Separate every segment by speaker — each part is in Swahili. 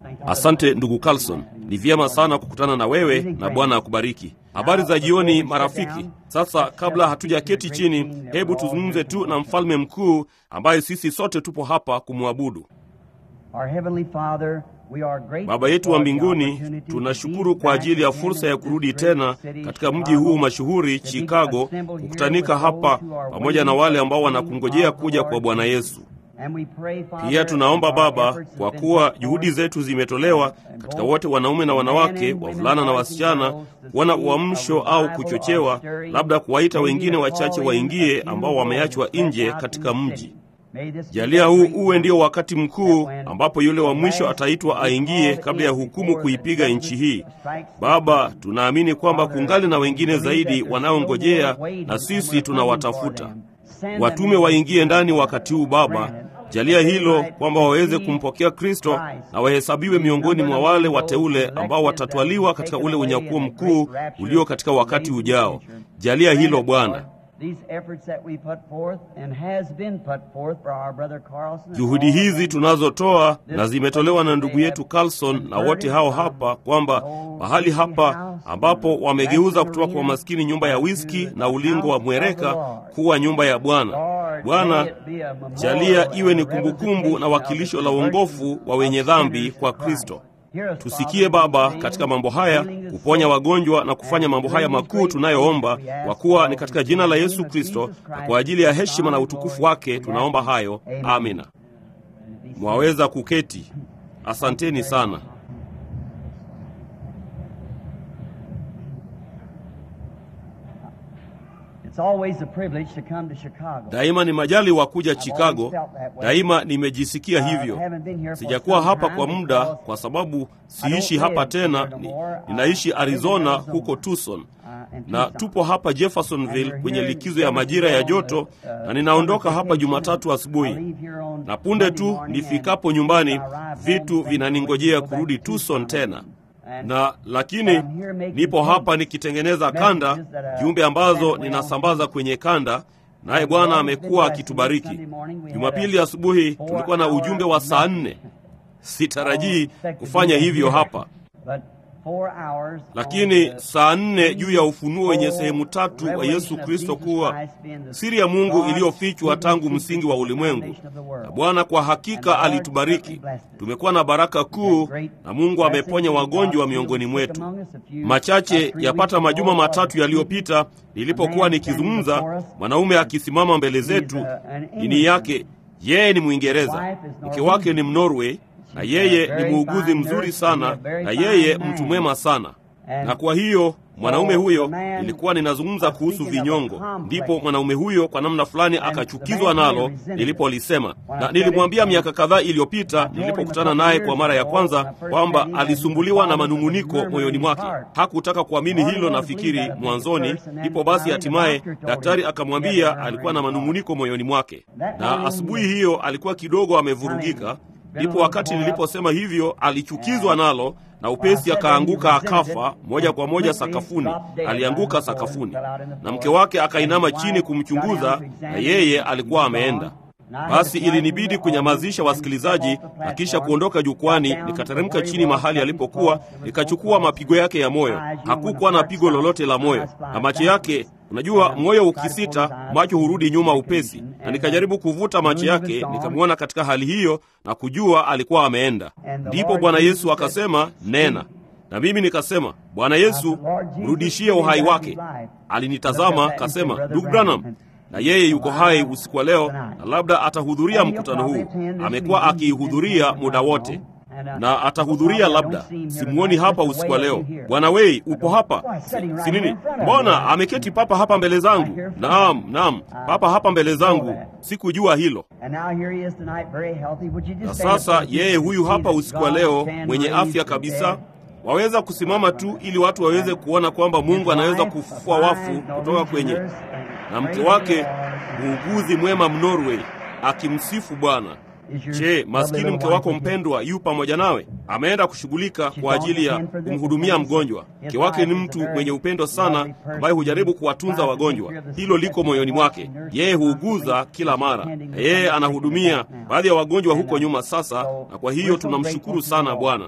Speaker 1: Asante ndugu Carlson, ni vyema sana kukutana na wewe na Bwana akubariki. Habari za jioni marafiki. Sasa kabla hatujaketi chini, hebu tuzungumze tu na mfalme mkuu ambaye sisi sote tupo hapa kumwabudu. Baba yetu wa mbinguni, tunashukuru kwa ajili ya fursa ya kurudi tena katika mji huu mashuhuri Chicago, kukutanika hapa pamoja na wale ambao wanakungojea kuja kwa Bwana Yesu. Pia tunaomba Baba, kwa kuwa juhudi zetu zimetolewa katika wote, wanaume na wanawake, wavulana na wasichana, kuona uamsho au kuchochewa, labda kuwaita wengine wachache waingie ambao wameachwa nje katika mji. Jalia huu uwe ndio wakati mkuu ambapo yule wa mwisho ataitwa aingie kabla ya hukumu kuipiga nchi hii. Baba, tunaamini kwamba kungali na wengine zaidi wanaongojea, na sisi tunawatafuta. Watume waingie ndani wakati huu Baba. Jalia hilo kwamba waweze kumpokea Kristo na wahesabiwe miongoni mwa wale wateule ambao watatwaliwa katika ule unyakuo mkuu ulio katika wakati ujao. Jalia hilo Bwana. Juhudi hizi tunazotoa na zimetolewa na ndugu yetu Carlson na wote hao hapa, kwamba mahali hapa ambapo wamegeuza kutoka kwa maskini nyumba ya wiski na ulingo wa mwereka kuwa nyumba ya Bwana. Bwana, jalia iwe ni kumbukumbu na wakilisho la uongofu wa wenye dhambi kwa Kristo. Tusikie Baba katika mambo haya, kuponya wagonjwa na kufanya mambo haya makuu tunayoomba, kwa kuwa ni katika jina la Yesu Kristo na kwa ajili ya heshima na utukufu wake tunaomba hayo, amina. Mwaweza kuketi. Asanteni sana. Daima ni majali wa kuja Chicago. Daima nimejisikia hivyo. Sijakuwa hapa kwa muda kwa sababu siishi hapa tena, ni, ninaishi Arizona huko Tucson, na tupo hapa Jeffersonville kwenye likizo ya majira ya joto, na ninaondoka hapa Jumatatu asubuhi, na punde tu nifikapo nyumbani vitu vinaningojea kurudi Tucson tena na lakini nipo hapa nikitengeneza kanda, jumbe ambazo ninasambaza kwenye kanda, naye Bwana amekuwa akitubariki. Jumapili asubuhi tulikuwa na ujumbe wa saa nne. Sitarajii kufanya hivyo hapa, lakini saa nne juu ya ufunuo wenye sehemu tatu wa Yesu Kristo kuwa siri ya Mungu iliyofichwa tangu msingi wa ulimwengu. Na Bwana kwa hakika alitubariki, tumekuwa na baraka kuu, na Mungu ameponya wagonjwa miongoni mwetu. Machache yapata majuma matatu yaliyopita, nilipokuwa nikizungumza, mwanaume akisimama mbele zetu, dini yake yeye ni Mwingereza, mke wake ni Mnorway na yeye ni muuguzi mzuri sana, na yeye mtu mwema sana. Na kwa hiyo mwanaume huyo, nilikuwa ninazungumza kuhusu vinyongo, ndipo mwanaume huyo kwa namna fulani akachukizwa nalo nilipolisema, na nilimwambia miaka kadhaa iliyopita nilipokutana naye kwa mara ya kwanza kwamba alisumbuliwa na manung'uniko moyoni mwake. Hakutaka kuamini hilo, nafikiri mwanzoni. Ndipo basi hatimaye daktari akamwambia alikuwa na manung'uniko moyoni mwake, na asubuhi hiyo alikuwa kidogo amevurugika. Ndipo wakati niliposema hivyo alichukizwa nalo na upesi akaanguka akafa moja kwa moja sakafuni. Alianguka sakafuni, na mke wake akainama chini kumchunguza, na yeye alikuwa ameenda. Basi ilinibidi kunyamazisha wasikilizaji na kisha kuondoka jukwani. Nikateremka chini mahali alipokuwa, nikachukua mapigo yake ya moyo. Hakukuwa na pigo lolote la moyo, na macho yake Unajua, moyo ukisita, macho hurudi nyuma upesi, na nikajaribu kuvuta macho yake, nikamwona katika hali hiyo na kujua alikuwa ameenda. Ndipo Bwana Yesu akasema, nena. Na mimi nikasema, Bwana Yesu, mrudishie uhai wake. Alinitazama kasema, ndugu Branham, na yeye yuko hai usiku wa leo, na labda atahudhuria mkutano huu. Amekuwa akiihudhuria muda wote na atahudhuria labda, simuoni hapa usiku wa leo. Bwana Wei, upo hapa? Si, si nini? Mbona ameketi papa hapa mbele zangu? Naam, naam, papa hapa mbele zangu, sikujua hilo. Na sasa yeye huyu hapa usiku wa leo, mwenye afya kabisa, waweza kusimama tu ili watu waweze kuona kwamba Mungu anaweza kufufua wafu kutoka kwenye, na mke wake muuguzi mwema Mnorway akimsifu Bwana. Je, maskini mke wako mpendwa yu pamoja nawe? Ameenda kushughulika kwa ajili ya kumhudumia mgonjwa. Mke wake ni mtu mwenye upendo sana, ambaye hujaribu kuwatunza wagonjwa. Hilo liko moyoni mwake. Yeye huuguza kila mara, na yeye anahudumia baadhi ya wagonjwa huko nyuma sasa, na kwa hiyo tunamshukuru sana Bwana.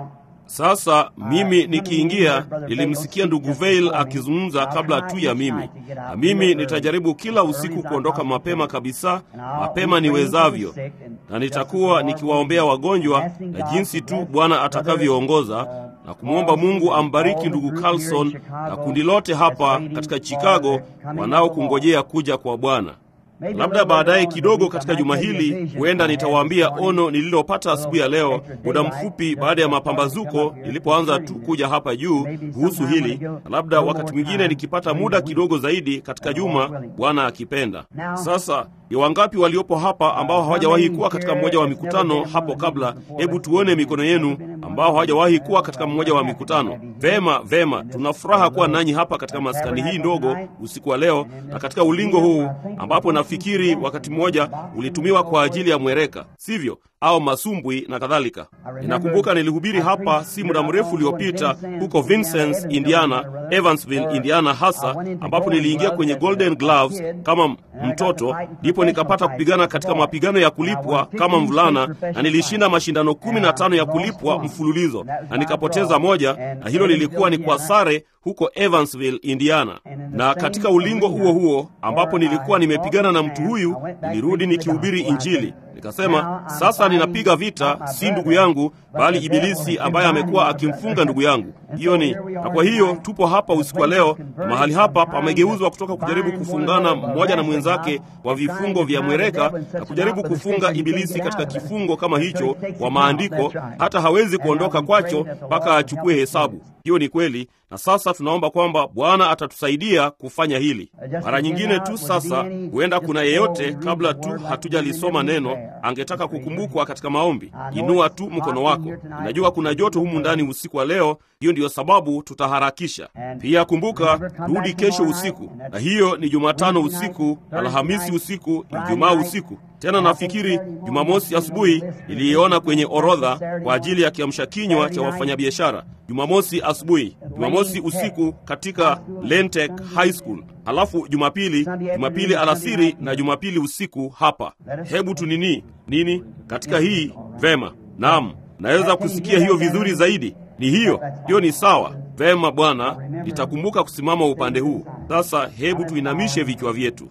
Speaker 1: Sasa mimi nikiingia, nilimsikia ndugu Veil akizungumza kabla tu ya mimi, na mimi nitajaribu kila usiku kuondoka mapema kabisa, mapema niwezavyo, na nitakuwa nikiwaombea wagonjwa na jinsi tu Bwana atakavyoongoza na kumwomba Mungu ambariki ndugu Carlson na kundi lote hapa katika Chicago wanaokungojea kuja kwa Bwana. Labda baadaye kidogo katika juma hili huenda nitawaambia ono nililopata asubuhi ya leo, muda mfupi baada ya mapambazuko nilipoanza tu kuja hapa juu kuhusu hili, na labda wakati mwingine nikipata muda kidogo zaidi katika juma, Bwana akipenda. Sasa ni wangapi waliopo hapa ambao hawajawahi kuwa katika mmoja wa mikutano hapo kabla? Hebu tuone mikono yenu ambao hawajawahi kuwa katika mmoja wa mikutano. Vema, vema, tuna furaha kuwa nanyi hapa katika maskani hii ndogo usiku wa leo na katika ulingo huu ambapo nafikiri wakati mmoja ulitumiwa kwa ajili ya mwereka, sivyo? Au masumbwi na kadhalika. Ninakumbuka nilihubiri hapa si muda mrefu uliopita huko Vincennes, Indiana, Evansville, Indiana hasa ambapo niliingia kwenye Golden Gloves kama mtoto, ndipo nikapata kupigana katika mapigano ya kulipwa kama mvulana, na nilishinda mashindano kumi na tano ya kulipwa mfululizo, na nikapoteza moja, na hilo lilikuwa ni kwa sare huko Evansville, Indiana. Na katika ulingo huo huo ambapo nilikuwa nimepigana na mtu huyu, nilirudi nikihubiri Injili. Nikasema, sasa ninapiga vita si ndugu yangu, bali Ibilisi ambaye amekuwa akimfunga ndugu yangu. Hiyo ni na kwa hiyo tupo hapa usiku wa leo, na mahali hapa pamegeuzwa kutoka kujaribu kufungana mmoja na mwenzake kwa vifungo vya mwereka na kujaribu kufunga Ibilisi katika kifungo kama hicho kwa maandiko, hata hawezi kuondoka kwacho mpaka achukue hesabu. Hiyo ni kweli, na sasa tunaomba kwamba Bwana atatusaidia kufanya hili. Mara nyingine tu sasa, huenda kuna yeyote kabla tu hatujalisoma neno angetaka kukumbukwa katika maombi. Inua tu mkono wako. Najua kuna joto humu ndani usiku wa leo, hiyo ndiyo sababu tutaharakisha. Pia kumbuka, rudi kesho usiku, na hiyo ni Jumatano usiku, Alhamisi usiku, Ijumaa usiku. Tena nafikiri Jumamosi asubuhi niliiona kwenye orodha kwa ajili ya kiamsha kinywa cha wafanyabiashara. Jumamosi asubuhi, Jumamosi usiku katika Lentec High School, halafu Jumapili, Jumapili alasiri na Jumapili usiku hapa. Hebu tunini nini katika hii vema. Naam, naweza kusikia hiyo vizuri zaidi. Ni hiyo hiyo, ni sawa. Vema Bwana, nitakumbuka kusimama upande huu. Sasa hebu tuinamishe vichwa vyetu.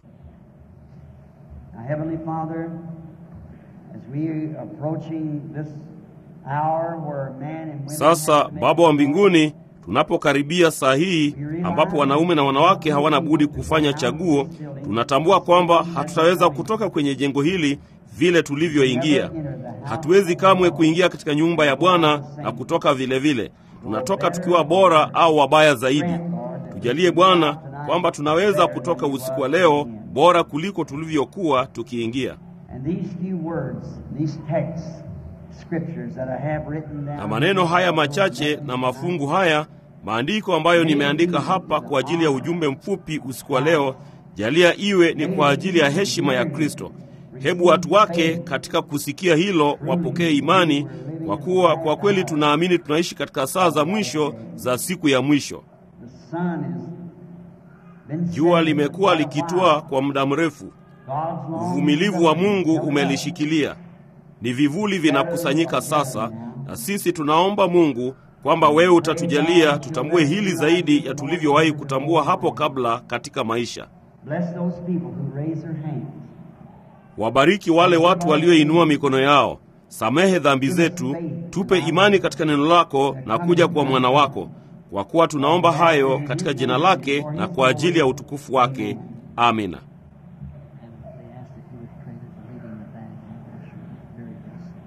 Speaker 2: Heavenly Father, as we approaching this hour where man and women
Speaker 1: Sasa
Speaker 2: have to make
Speaker 1: Baba wa mbinguni, tunapokaribia saa hii ambapo wanaume na wanawake hawana budi kufanya chaguo, tunatambua kwamba hatutaweza kutoka kwenye jengo hili vile tulivyoingia. Hatuwezi kamwe kuingia katika nyumba ya Bwana na kutoka vile vile. Tunatoka tukiwa bora au wabaya zaidi. Tujalie Bwana kwamba tunaweza kutoka usiku wa leo bora kuliko tulivyokuwa tukiingia.
Speaker 2: And these few words, these texts, scriptures that I have written down.
Speaker 1: Na maneno haya machache na mafungu haya maandiko ambayo nimeandika hapa kwa ajili ya ujumbe mfupi usiku wa leo, jalia iwe ni kwa ajili ya heshima ya Kristo. Hebu watu wake katika kusikia hilo wapokee imani, kwa kuwa kwa kweli tunaamini tunaishi katika saa za mwisho za siku ya mwisho.
Speaker 2: The sun has been
Speaker 1: Jua
Speaker 2: setting
Speaker 1: limekuwa
Speaker 2: for a
Speaker 1: likitua
Speaker 2: while.
Speaker 1: kwa muda mrefu,
Speaker 2: God's long
Speaker 1: uvumilivu wa Mungu
Speaker 2: suffering
Speaker 1: umelishikilia. Ni vivuli vinakusanyika sasa, na sisi tunaomba Mungu kwamba wewe utatujalia tutambue hili zaidi ya tulivyowahi kutambua hapo kabla katika maisha.
Speaker 2: Bless those people who raise their hands.
Speaker 1: Wabariki wale watu walioinua mikono yao. Samehe dhambi zetu, tupe imani katika neno lako na kuja kwa mwana wako, kwa kuwa tunaomba hayo katika jina lake na kwa ajili ya utukufu wake. Amina.
Speaker 2: They asked if you would pray that the leading of that very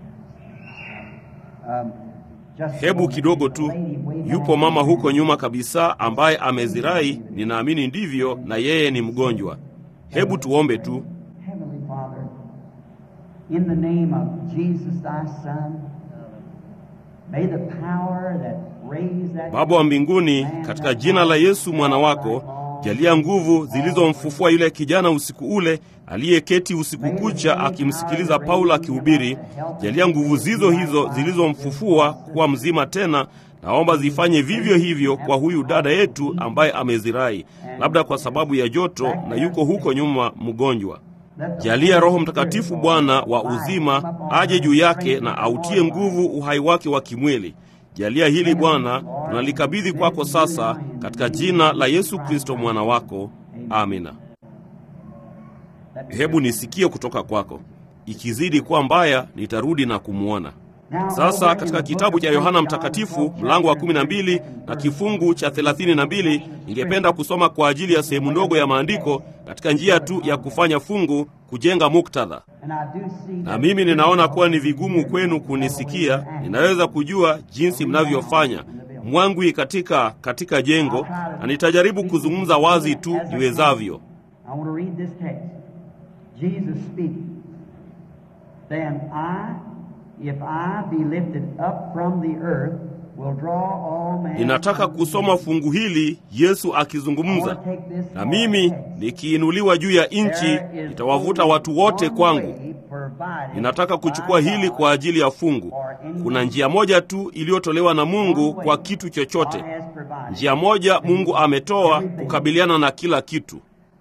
Speaker 2: Um, just a
Speaker 1: Hebu
Speaker 2: moment.
Speaker 1: kidogo
Speaker 2: There's
Speaker 1: tu,
Speaker 2: a lady way back
Speaker 1: yupo mama
Speaker 2: there.
Speaker 1: huko nyuma kabisa ambaye amezirai, ninaamini ndivyo, na yeye ni mgonjwa. Hebu tuombe tu.
Speaker 2: Heavenly Father, in the name of Jesus thy Son, may the power that raised that
Speaker 1: Baba wa mbinguni, katika jina la Yesu mwana wako, Jalia nguvu zilizomfufua yule kijana usiku ule aliyeketi usiku kucha akimsikiliza Paulo akihubiri. Jalia nguvu zizo hizo zilizomfufua kuwa mzima tena, naomba zifanye vivyo hivyo kwa huyu dada yetu ambaye amezirai, labda kwa sababu ya joto na yuko huko nyuma mgonjwa. Jalia Roho Mtakatifu Bwana wa uzima aje juu yake na autie nguvu uhai wake wa kimwili. Jalia hili Bwana, tunalikabidhi kwako sasa katika jina la Yesu Kristo mwana wako, amina. Hebu nisikie kutoka kwako. Ikizidi kuwa mbaya, nitarudi na kumwona. Sasa katika kitabu cha Yohana Mtakatifu mlango wa 12 na kifungu cha 32, ningependa kusoma kwa ajili ya sehemu ndogo ya maandiko katika njia tu ya kufanya fungu, kujenga muktadha. Na mimi ninaona kuwa ni vigumu kwenu kunisikia. Ninaweza kujua jinsi mnavyofanya mwangwi katika katika jengo, na nitajaribu kuzungumza wazi tu niwezavyo. Ninataka kusoma fungu hili, Yesu akizungumza na mimi, nikiinuliwa juu ya nchi, nitawavuta watu wote kwangu. Ninataka kuchukua hili kwa ajili ya fungu. Kuna njia moja tu iliyotolewa na Mungu kwa kitu chochote. Njia moja Mungu ametoa kukabiliana na kila kitu.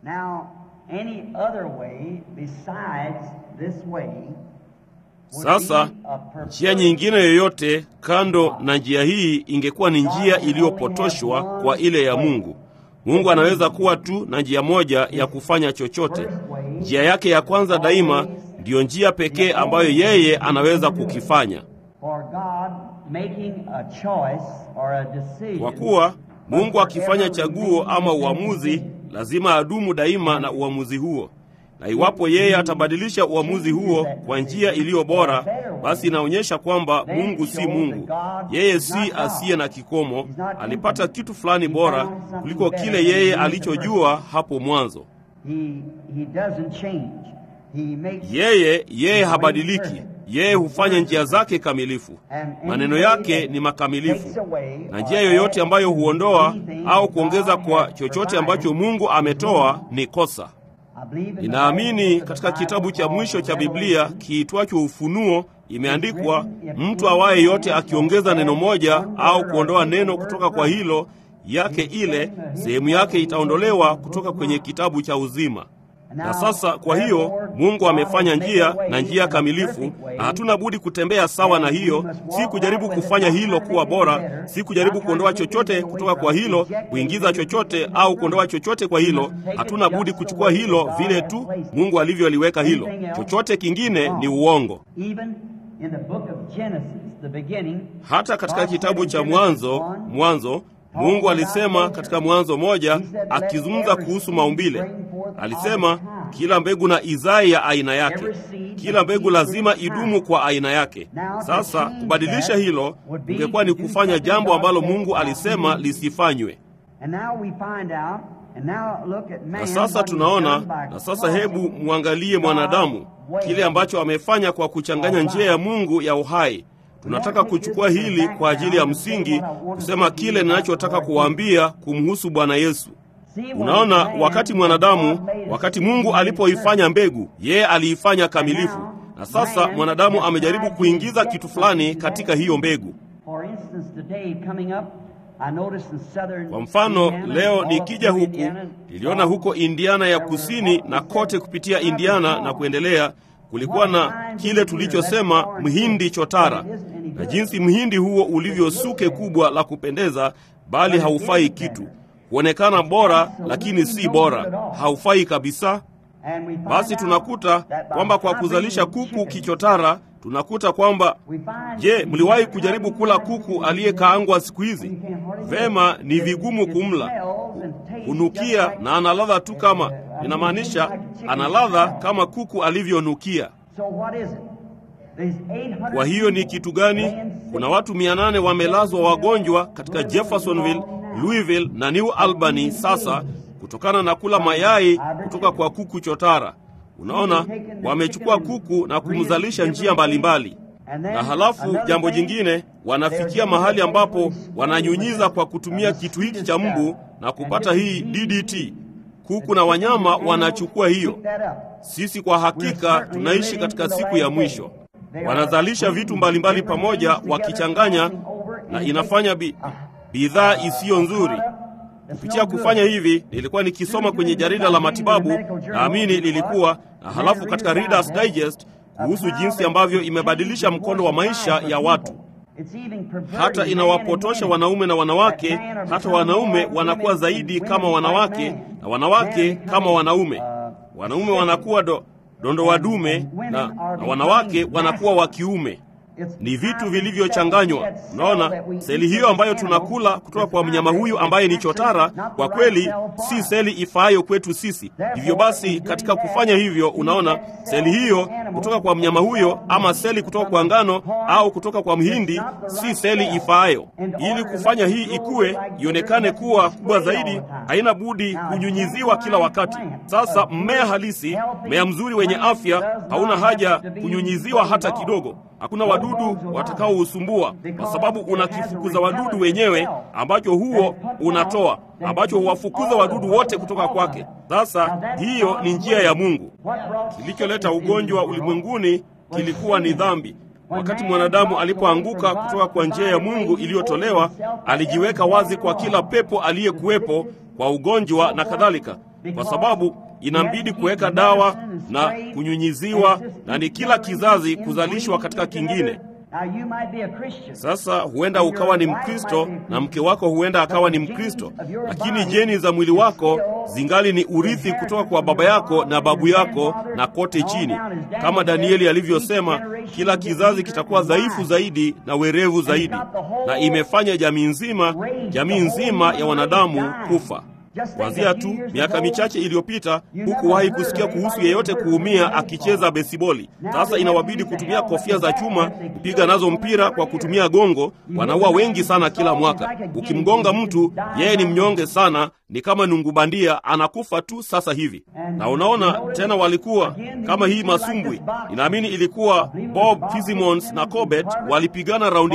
Speaker 1: Sasa njia nyingine yoyote kando na njia hii ingekuwa ni njia iliyopotoshwa kwa ile ya Mungu. Mungu anaweza kuwa tu na njia moja ya kufanya chochote. Njia yake ya kwanza daima ndiyo njia pekee ambayo yeye anaweza kukifanya. Kwa kuwa Mungu akifanya chaguo ama uamuzi, lazima adumu daima na uamuzi huo na iwapo yeye atabadilisha uamuzi huo kwa njia iliyo bora, basi inaonyesha kwamba Mungu si Mungu. Yeye si asiye na kikomo. Alipata kitu fulani bora kuliko kile yeye alichojua hapo mwanzo. Yeye yeye habadiliki. Yeye hufanya njia zake kamilifu, maneno yake ni makamilifu, na njia yoyote ambayo huondoa au kuongeza kwa chochote ambacho Mungu ametoa ni kosa. Ninaamini katika kitabu cha mwisho cha Biblia kiitwacho Ufunuo imeandikwa, mtu awaye yote akiongeza neno moja au kuondoa neno kutoka kwa hilo yake ile, sehemu yake itaondolewa kutoka kwenye kitabu cha uzima. Na sasa kwa hiyo Mungu amefanya njia na njia kamilifu, na hatuna budi kutembea sawa na hiyo, si kujaribu kufanya hilo kuwa bora, si kujaribu kuondoa chochote kutoka kwa hilo, kuingiza chochote au kuondoa chochote kwa hilo. Hatuna budi kuchukua hilo vile tu Mungu alivyoliweka hilo. Chochote kingine ni uongo. Hata katika kitabu cha Mwanzo, Mwanzo Mungu alisema katika Mwanzo moja, akizungumza kuhusu maumbile, alisema kila mbegu na izai ya aina yake, kila mbegu lazima idumu kwa aina yake. Sasa kubadilisha hilo ingekuwa ni kufanya jambo ambalo Mungu alisema lisifanywe. Na sasa tunaona, na sasa hebu mwangalie mwanadamu, kile ambacho amefanya kwa kuchanganya njia ya Mungu ya uhai. Tunataka kuchukua hili kwa ajili ya msingi, kusema kile ninachotaka kuwaambia kumhusu Bwana Yesu. Unaona, wakati mwanadamu, wakati Mungu alipoifanya mbegu, yeye aliifanya kamilifu, na sasa mwanadamu amejaribu kuingiza kitu fulani katika hiyo mbegu. Kwa mfano, leo nikija huku, niliona huko Indiana ya kusini na kote kupitia Indiana na kuendelea kulikuwa na kile tulichosema mhindi chotara, na jinsi mhindi huo ulivyo suke kubwa la kupendeza, bali haufai kitu. Huonekana bora, lakini si bora, haufai kabisa. Basi tunakuta kwamba kwa kuzalisha kuku kichotara, tunakuta kwamba, je, mliwahi kujaribu kula kuku aliyekaangwa siku hizi? Vema, ni vigumu kumla, hunukia na ana ladha tu kama inamaanisha ana ladha kama kuku alivyonukia. Kwa hiyo ni kitu gani? Kuna watu mia nane wamelazwa wagonjwa katika Jeffersonville, Louisville na New Albany sasa kutokana na kula mayai kutoka kwa kuku chotara. Unaona, wamechukua kuku na kumzalisha njia mbalimbali na halafu jambo jingine, wanafikia mahali ambapo wananyunyiza kwa kutumia kitu hiki cha mbu na kupata hii DDT. Kuku na wanyama wanachukua hiyo. Sisi kwa hakika tunaishi katika siku ya mwisho. Wanazalisha vitu mbalimbali pamoja, wakichanganya na inafanya bi, bidhaa isiyo nzuri. Kupitia kufanya hivi, nilikuwa nikisoma kwenye jarida la matibabu, naamini lilikuwa na halafu katika Reader's Digest kuhusu jinsi ambavyo imebadilisha mkondo wa maisha ya watu hata inawapotosha wanaume na wanawake. Hata wanaume wanakuwa zaidi kama wanawake na wanawake kama wanaume. Wanaume wanakuwa do, dondo wadume na, na wanawake wanakuwa wa kiume. Ni vitu vilivyochanganywa. Unaona, seli hiyo ambayo tunakula kutoka kwa mnyama huyu ambaye ni chotara, kwa kweli si seli ifaayo kwetu sisi. Hivyo basi, katika kufanya hivyo, unaona seli hiyo kutoka kwa mnyama huyo, ama seli kutoka kwa ngano au kutoka kwa mhindi, si seli ifaayo. Ili kufanya hii ikue, ionekane kuwa kubwa zaidi, haina budi kunyunyiziwa kila wakati. Sasa mmea halisi, mmea mzuri wenye afya, hauna haja kunyunyiziwa hata kidogo. Hakuna wadudu watakaousumbua kwa sababu unakifukuza wadudu wenyewe, ambacho huo unatoa, ambacho huwafukuza wadudu wote kutoka kwake. Sasa hiyo ni njia ya Mungu. Kilicholeta ugonjwa ulimwenguni kilikuwa ni dhambi. Wakati mwanadamu alipoanguka kutoka kwa njia ya Mungu iliyotolewa, alijiweka wazi kwa kila pepo aliyekuwepo kwa ugonjwa na kadhalika, kwa sababu inambidi kuweka dawa na kunyunyiziwa, na ni kila kizazi kuzalishwa katika kingine. Sasa huenda ukawa ni Mkristo na mke wako huenda akawa ni Mkristo, lakini jeni za mwili wako zingali ni urithi kutoka kwa baba yako na babu yako na kote chini. Kama Danieli alivyosema, kila kizazi kitakuwa dhaifu zaidi na werevu zaidi, na imefanya jamii nzima, jamii nzima ya wanadamu kufa. Kwanzia tu miaka michache iliyopita hukuwahi kusikia kuhusu yeyote kuumia akicheza besiboli. Sasa inawabidi kutumia kofia za chuma kupiga nazo mpira kwa kutumia gongo. Wanaua wengi sana kila mwaka. Ukimgonga mtu, yeye ni mnyonge sana, ni kama nungu bandia, anakufa tu sasa hivi. Na unaona tena, walikuwa kama hii masumbwi, ninaamini ilikuwa Bob Fitzsimmons na Corbett walipigana raundi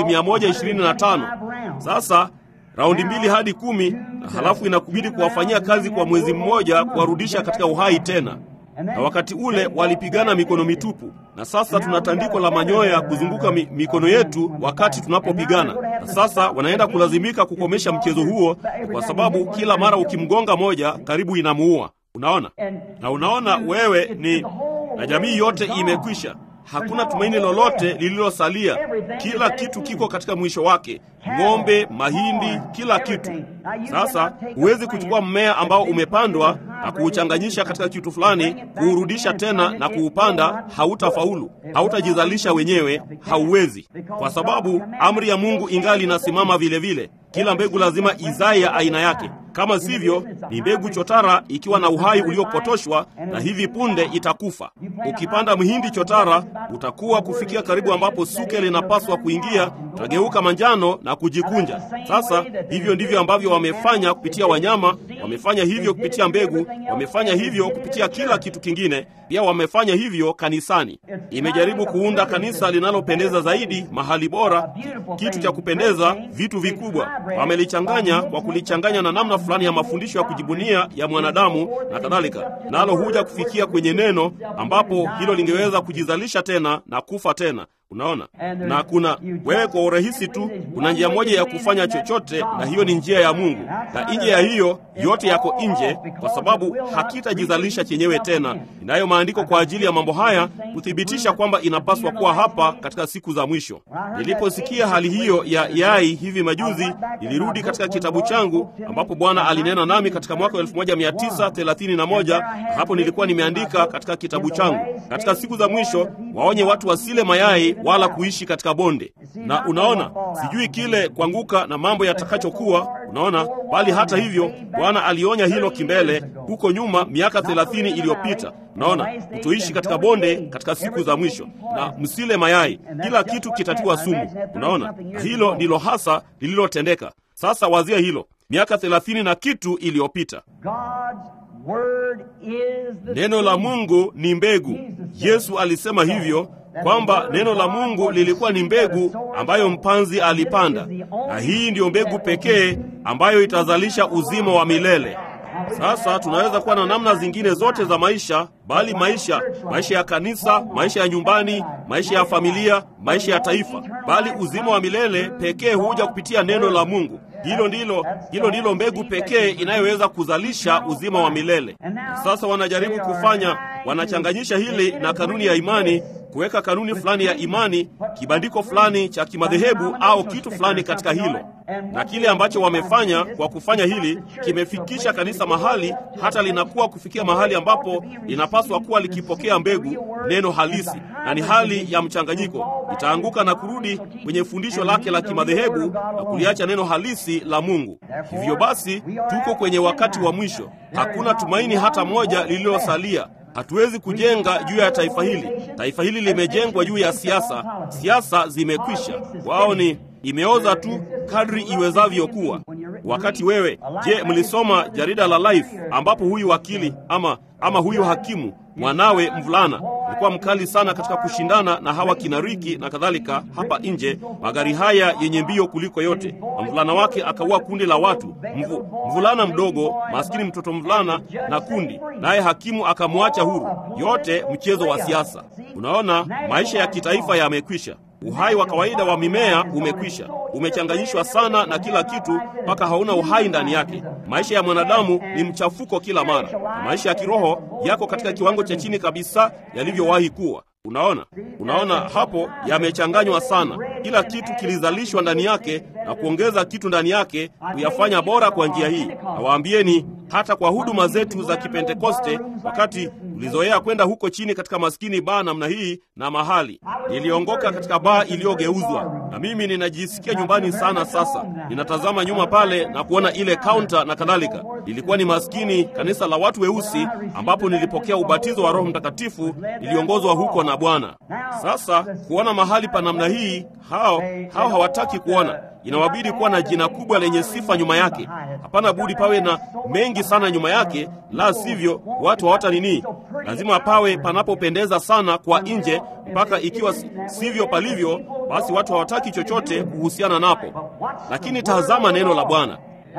Speaker 1: 125 sasa raundi mbili hadi kumi na halafu inakubidi kuwafanyia kazi kwa mwezi mmoja kuwarudisha katika uhai tena. Na wakati ule walipigana mikono mitupu, na sasa tuna tandiko la manyoya kuzunguka mi, mikono yetu wakati tunapopigana. Na sasa wanaenda kulazimika kukomesha mchezo huo, kwa sababu kila mara ukimgonga moja karibu inamuua. Unaona, na unaona wewe ni na jamii yote imekwisha. Hakuna tumaini lolote lililosalia. Kila kitu kiko katika mwisho wake, ng'ombe, mahindi, kila kitu. Sasa huwezi kuchukua mmea ambao umepandwa na kuuchanganyisha katika kitu fulani, kuurudisha tena na kuupanda. Hautafaulu, hautajizalisha wenyewe, hauwezi, kwa sababu amri ya Mungu ingali inasimama vile vile. Kila mbegu lazima izae ya aina yake. Kama sivyo, ni mbegu chotara ikiwa na uhai uliopotoshwa, na hivi punde itakufa. Ukipanda mhindi chotara, utakuwa kufikia karibu ambapo suke linapaswa kuingia, utageuka manjano na kujikunja. Sasa hivyo ndivyo ambavyo wamefanya kupitia wanyama, wamefanya hivyo kupitia mbegu, wamefanya hivyo kupitia kila kitu kingine. Pia wamefanya hivyo kanisani. Imejaribu kuunda kanisa linalopendeza zaidi, mahali bora, kitu cha kupendeza, vitu vikubwa. Wamelichanganya kwa kulichanganya na namna fulani ya mafundisho ya kujibunia ya mwanadamu na kadhalika, nalo huja kufikia kwenye neno ambapo hilo lingeweza kujizalisha tena na kufa tena. Unaona, na kuna wewe, kwa urahisi tu, kuna njia moja ya kufanya chochote, na hiyo ni njia ya Mungu, na nje ya hiyo yote yako nje, kwa sababu hakitajizalisha chenyewe tena. Inayo maandiko kwa ajili ya mambo haya kuthibitisha kwamba inapaswa kuwa hapa katika siku za mwisho. Niliposikia hali hiyo ya yai hivi majuzi, nilirudi katika kitabu changu ambapo Bwana alinena nami katika mwaka wa 1931 hapo nilikuwa nimeandika katika kitabu changu, katika siku za mwisho waonye watu wasile mayai wala kuishi katika bonde. Na unaona, sijui kile kuanguka na mambo yatakachokuwa, unaona. Bali hata hivyo, Bwana alionya hilo kimbele huko nyuma, miaka thelathini iliyopita. Unaona, kutoishi katika bonde katika siku za mwisho, na msile mayai, kila kitu kitatiwa sumu. Unaona, na hilo ndilo hasa lililotendeka. Sasa wazia hilo, miaka thelathini na kitu iliyopita.
Speaker 2: word is the
Speaker 1: Neno la
Speaker 2: seed.
Speaker 1: Mungu ni mbegu. Yesu alisema hivyo kwamba neno la Mungu lilikuwa ni mbegu ambayo mpanzi alipanda, na hii ndiyo mbegu pekee ambayo itazalisha uzima wa milele. Sasa tunaweza kuwa na namna zingine zote za maisha, bali maisha, maisha ya kanisa, maisha ya nyumbani, maisha ya familia, maisha ya taifa, bali uzima wa milele pekee huja kupitia neno la Mungu. Hilo ndilo, hilo ndilo mbegu pekee inayoweza kuzalisha uzima wa milele. Sasa wanajaribu kufanya, wanachanganyisha hili na kanuni ya imani kuweka kanuni fulani ya imani, kibandiko fulani cha kimadhehebu au kitu fulani katika hilo. Na kile ambacho wamefanya kwa kufanya hili kimefikisha kanisa mahali hata linakuwa kufikia mahali ambapo linapaswa kuwa likipokea mbegu, neno halisi, na ni hali ya mchanganyiko. Itaanguka na kurudi kwenye fundisho lake la kimadhehebu na kuliacha neno halisi la Mungu. Hivyo basi, tuko kwenye wakati wa mwisho. Hakuna tumaini hata moja lililosalia. Hatuwezi kujenga juu ya taifa hili. Taifa hili limejengwa juu ya siasa. Siasa zimekwisha, wao ni imeoza tu kadri iwezavyo kuwa. Wakati wewe, je, mlisoma jarida la Life ambapo huyu wakili ama ama huyu hakimu mwanawe mvulana alikuwa mkali sana katika kushindana na hawa kinariki na kadhalika hapa nje, magari haya yenye mbio kuliko yote, na mvulana wake akaua kundi la watu Mvu, mvulana mdogo maskini, mtoto mvulana na kundi, naye hakimu akamwacha huru. Yote mchezo wa siasa. Unaona, maisha ya kitaifa yamekwisha. Uhai wa kawaida wa mimea umekwisha, umechanganyishwa sana na kila kitu mpaka hauna uhai ndani yake. Maisha ya mwanadamu ni mchafuko kila mara, na maisha ya kiroho yako katika kiwango cha chini kabisa yalivyowahi kuwa. Unaona, unaona hapo yamechanganywa sana. Kila kitu kilizalishwa ndani yake na kuongeza kitu ndani yake kuyafanya bora kwa njia hii. Nawaambieni, hata kwa huduma zetu za Kipentekoste, wakati ulizoea kwenda huko chini katika maskini baa namna hii na mahali, niliongoka katika baa iliyogeuzwa, na mimi ninajisikia nyumbani sana. Sasa ninatazama nyuma pale na kuona ile kaunta na kadhalika. Ilikuwa ni maskini kanisa la watu weusi, ambapo nilipokea ubatizo wa Roho Mtakatifu, niliongozwa huko na Bwana. Sasa kuona mahali pa namna hii, hao hao hawataki kuona inawabidi kuwa na jina kubwa lenye sifa nyuma yake. Hapana budi pawe na mengi sana nyuma yake, la sivyo watu hawata nini. Lazima pawe panapopendeza sana kwa nje, mpaka ikiwa sivyo palivyo, basi watu hawataki chochote kuhusiana napo. Lakini tazama neno la Bwana.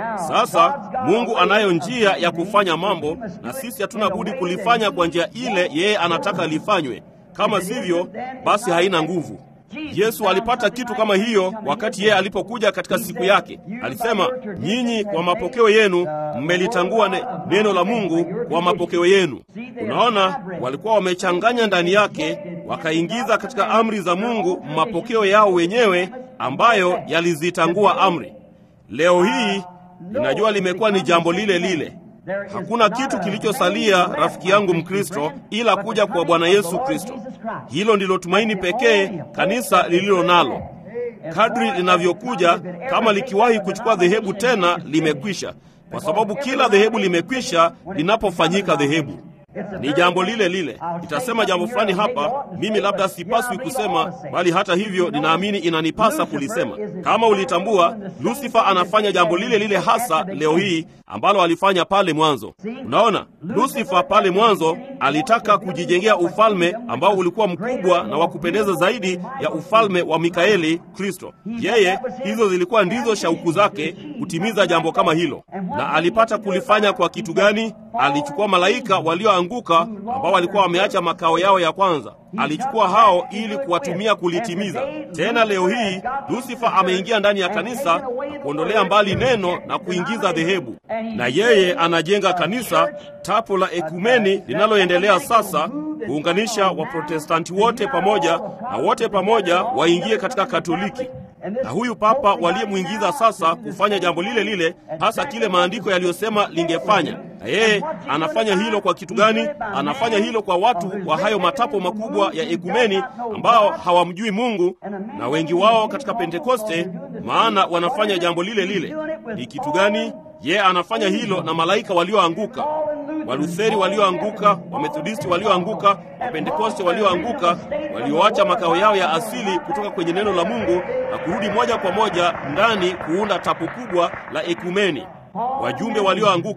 Speaker 1: Sasa Mungu anayo njia ya kufanya mambo, na sisi hatuna budi kulifanya kwa njia ile yeye anataka lifanywe. Kama sivyo, basi haina nguvu. Yesu alipata kitu kama hiyo wakati yeye alipokuja katika siku yake. Alisema, nyinyi kwa mapokeo yenu mmelitangua ne, neno la Mungu kwa mapokeo yenu. Unaona, walikuwa wamechanganya ndani yake, wakaingiza katika amri za Mungu mapokeo yao wenyewe ambayo yalizitangua amri. Leo hii ninajua limekuwa ni jambo lile lile. Hakuna kitu kilichosalia, rafiki yangu Mkristo, ila kuja kwa Bwana Yesu Kristo. Hilo ndilo tumaini pekee kanisa lililo nalo. Kadri linavyokuja, kama likiwahi kuchukua dhehebu tena, limekwisha, kwa sababu kila dhehebu limekwisha linapofanyika dhehebu ni jambo lile lile. Itasema jambo fulani hapa, mimi labda sipaswi kusema, bali hata hivyo ninaamini inanipasa kulisema. Kama ulitambua, Lusifa anafanya jambo lile lile hasa leo hii ambalo alifanya pale mwanzo. Unaona, Lusifa pale mwanzo alitaka kujijengea ufalme ambao ulikuwa mkubwa na wa kupendeza zaidi ya ufalme wa Mikaeli Kristo. Yeye, hizo zilikuwa ndizo shauku zake, kutimiza jambo kama hilo. Na alipata kulifanya kwa kitu gani? Alichukua malaika walioanguka ambao walikuwa wameacha makao yao ya kwanza, alichukua hao ili kuwatumia kulitimiza. Tena leo hii Lusifa ameingia ndani ya kanisa na kuondolea mbali neno na kuingiza dhehebu, na yeye anajenga kanisa, tapo la ekumeni linaloendelea sasa kuunganisha Waprotestanti wote pamoja na wote pamoja waingie katika Katoliki na huyu papa waliyemwingiza sasa kufanya jambo lile lile, hasa kile maandiko yaliyosema lingefanya. Na yeye anafanya hilo kwa kitu gani? Anafanya hilo kwa watu wa hayo matapo makubwa ya ekumeni ambao hawamjui Mungu, na wengi wao katika Pentekoste, maana wanafanya jambo lile lile. Ni kitu gani? Yeye anafanya hilo na malaika walioanguka Walutheri walioanguka, Wamethodisti walioanguka, Wapentekoste walioanguka, walioacha makao yao ya asili kutoka kwenye neno la Mungu na kurudi moja kwa moja ndani kuunda tapu kubwa la ekumeni. Wajumbe walioanguka,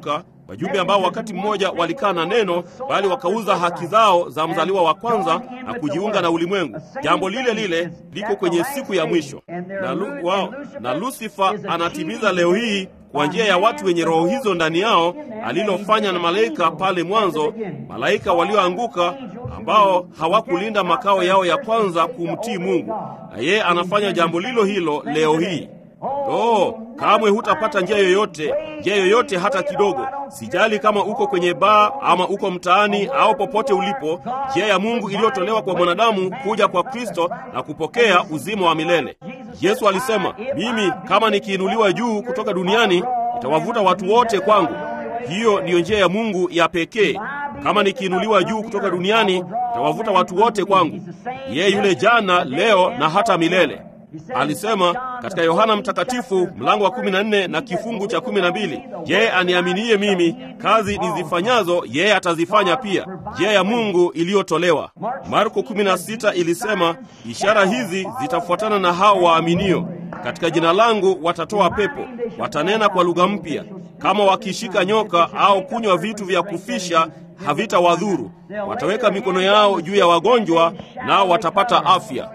Speaker 1: wajumbe ambao wakati mmoja walikaa na neno, bali wakauza haki zao za mzaliwa wa kwanza na kujiunga na ulimwengu. Jambo lile lile liko kwenye siku ya mwisho, na, lu, wao, na Lusifa anatimiza leo hii kwa njia ya watu wenye roho hizo ndani yao, alilofanya na malaika pale mwanzo, malaika walioanguka ambao hawakulinda makao yao ya kwanza kumtii Mungu, na yeye anafanya jambo lilo hilo leo hii. Oh, kamwe hutapata njia yoyote, njia yoyote hata kidogo. Sijali kama uko kwenye baa ama uko mtaani au popote ulipo, njia ya Mungu iliyotolewa kwa mwanadamu kuja kwa Kristo na kupokea uzima wa milele. Yesu alisema, mimi kama nikiinuliwa juu kutoka duniani nitawavuta watu wote kwangu. Hiyo ndiyo njia ya Mungu ya pekee. Kama nikiinuliwa juu kutoka duniani nitawavuta watu wote kwangu. Yeye yule jana, leo na hata milele. Alisema katika Yohana Mtakatifu mlango wa 14 na kifungu cha 12, yeye aniaminie mimi, kazi nizifanyazo yeye atazifanya pia. Njia ya Mungu iliyotolewa. Marko 16 ilisema, ishara hizi zitafuatana na hao waaminio, katika jina langu watatoa pepo, watanena kwa lugha mpya, kama wakishika nyoka au kunywa vitu vya kufisha havitawadhuru, wataweka mikono yao juu ya wagonjwa, nao watapata afya.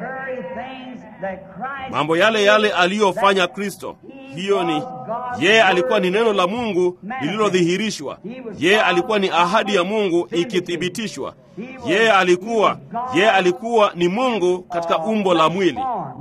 Speaker 1: Mambo yale yale aliyofanya Kristo. Hiyo ni yeye, alikuwa ni neno la Mungu lililodhihirishwa. Yeye alikuwa ni ahadi ya Mungu ikithibitishwa. Yeye alikuwa yeye alikuwa ni Mungu katika umbo la mwili.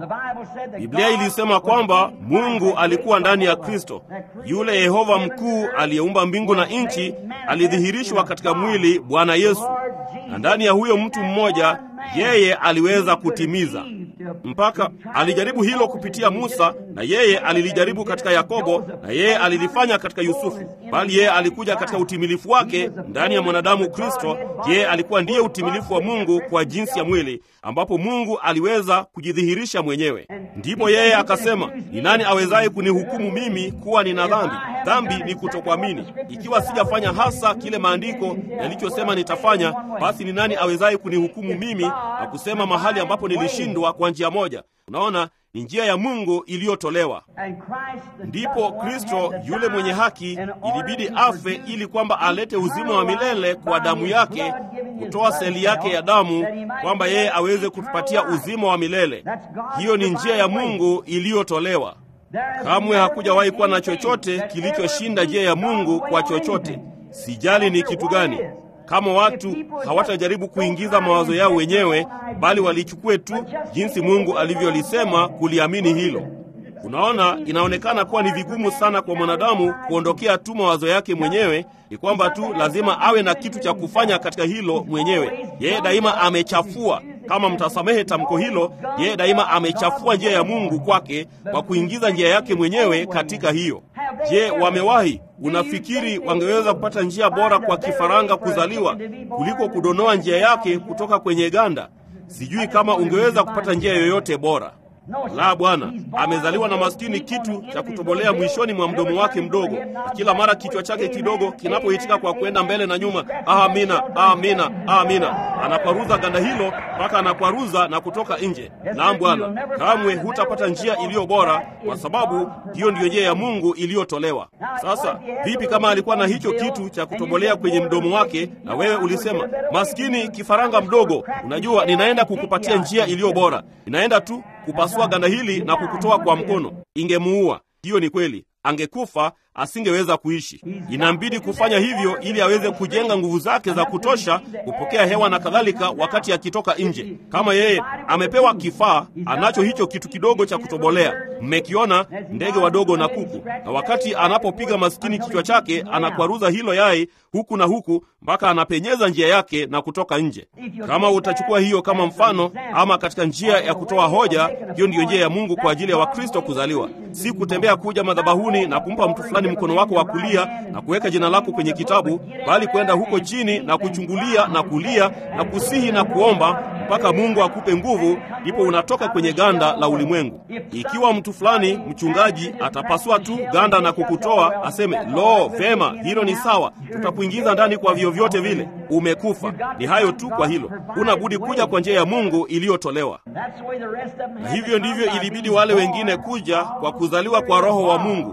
Speaker 1: Biblia ilisema kwamba Mungu alikuwa ndani ya Kristo. Yule Yehova mkuu aliyeumba mbingu na nchi alidhihirishwa katika mwili, Bwana Yesu, na ndani ya huyo mtu mmoja yeye aliweza kutimiza mpaka alijaribu hilo kupitia Musa, na yeye alilijaribu katika Yakobo, na yeye alilifanya katika Yusufu, bali yeye alikuja katika utimilifu wake ndani ya mwanadamu Kristo. Yeye alikuwa ndiye utimilifu wa Mungu kwa jinsi ya mwili, ambapo Mungu aliweza kujidhihirisha mwenyewe. Ndipo yeye akasema, ni nani awezaye kunihukumu mimi kuwa nina dhambi? Dhambi ni kutokuamini. Ikiwa sijafanya hasa kile maandiko yalichosema nitafanya, basi ni nani awezaye kunihukumu mimi na kusema mahali ambapo nilishindwa kwa njia moja? Unaona, ni njia ya Mungu iliyotolewa. Ndipo Kristo yule mwenye haki ilibidi afe ili kwamba alete uzima wa milele kwa damu yake, kutoa seli yake ya damu, kwamba yeye aweze kutupatia uzima wa milele. Hiyo ni njia ya Mungu iliyotolewa. Kamwe hakujawahi kuwa na chochote kilichoshinda njia ya Mungu kwa chochote, sijali ni kitu gani. Kama watu hawatajaribu kuingiza mawazo yao wenyewe, bali walichukue tu jinsi Mungu alivyolisema, kuliamini hilo. Unaona, inaonekana kuwa ni vigumu sana kwa mwanadamu kuondokea tu mawazo yake mwenyewe. Ni kwamba tu lazima awe na kitu cha kufanya katika hilo mwenyewe. Yeye daima amechafua, kama mtasamehe tamko hilo, yeye daima amechafua njia ya Mungu kwake kwa kuingiza njia yake mwenyewe katika hiyo. Je, wamewahi? Unafikiri wangeweza kupata njia bora kwa kifaranga kuzaliwa kuliko kudonoa njia yake kutoka kwenye ganda? Sijui kama ungeweza kupata njia yoyote bora. La, Bwana amezaliwa na maskini kitu cha kutobolea mwishoni mwa mdomo wake mdogo, na kila mara kichwa chake kidogo kinapoitika kwa kwenda mbele na nyuma, amina, amina, amina, anakwaruza ganda hilo mpaka anakwaruza na kutoka nje. Naam Bwana, kamwe hutapata njia iliyo bora, kwa sababu hiyo ndiyo njia ya Mungu iliyotolewa. Sasa vipi kama alikuwa na hicho kitu cha kutobolea kwenye mdomo wake, na wewe ulisema, maskini kifaranga mdogo, unajua ninaenda kukupatia njia iliyo bora, ninaenda tu kupasua ganda hili na kukutoa kwa mkono, ingemuua. Hiyo ni kweli, angekufa, asingeweza kuishi. Inambidi kufanya hivyo ili aweze kujenga nguvu zake za kutosha kupokea hewa na kadhalika, wakati akitoka nje. Kama yeye amepewa kifaa, anacho hicho kitu kidogo cha kutobolea. Mmekiona ndege wadogo na kuku, na wakati anapopiga maskini kichwa chake, anakwaruza hilo yai huku na huku mpaka anapenyeza njia yake na kutoka nje. Kama utachukua hiyo kama mfano, ama katika njia ya kutoa hoja, hiyo ndiyo njia ya Mungu kwa ajili ya Wakristo kuzaliwa, si kutembea kuja madhabahuni na kumpa mtu fulani mkono wako wa kulia na kuweka jina lako kwenye kitabu, bali kwenda huko chini na kuchungulia na kulia na kusihi na kuomba mpaka Mungu akupe nguvu, ndipo unatoka kwenye ganda la ulimwengu. Ikiwa mtu fulani mchungaji atapasua tu ganda na kukutoa, aseme lo, vema, hilo ni sawa, tutakuingiza ndani kwa vyovyote vile, umekufa. Ni hayo tu. Kwa hilo huna budi kuja kwa njia ya Mungu iliyotolewa, na hivyo ndivyo ilibidi wale wengine kuja kwa kuzaliwa kwa Roho wa Mungu.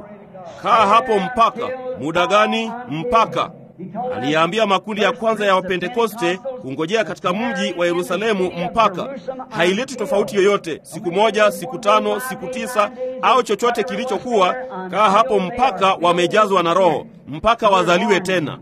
Speaker 1: kaa hapo mpaka muda gani? Mpaka aliyaambia makundi ya kwanza ya Wapentekoste kungojea katika mji wa Yerusalemu mpaka. Haileti tofauti yoyote, siku moja, siku tano, siku tisa au chochote kilichokuwa. Kaa hapo mpaka wamejazwa na Roho, mpaka wazaliwe tena.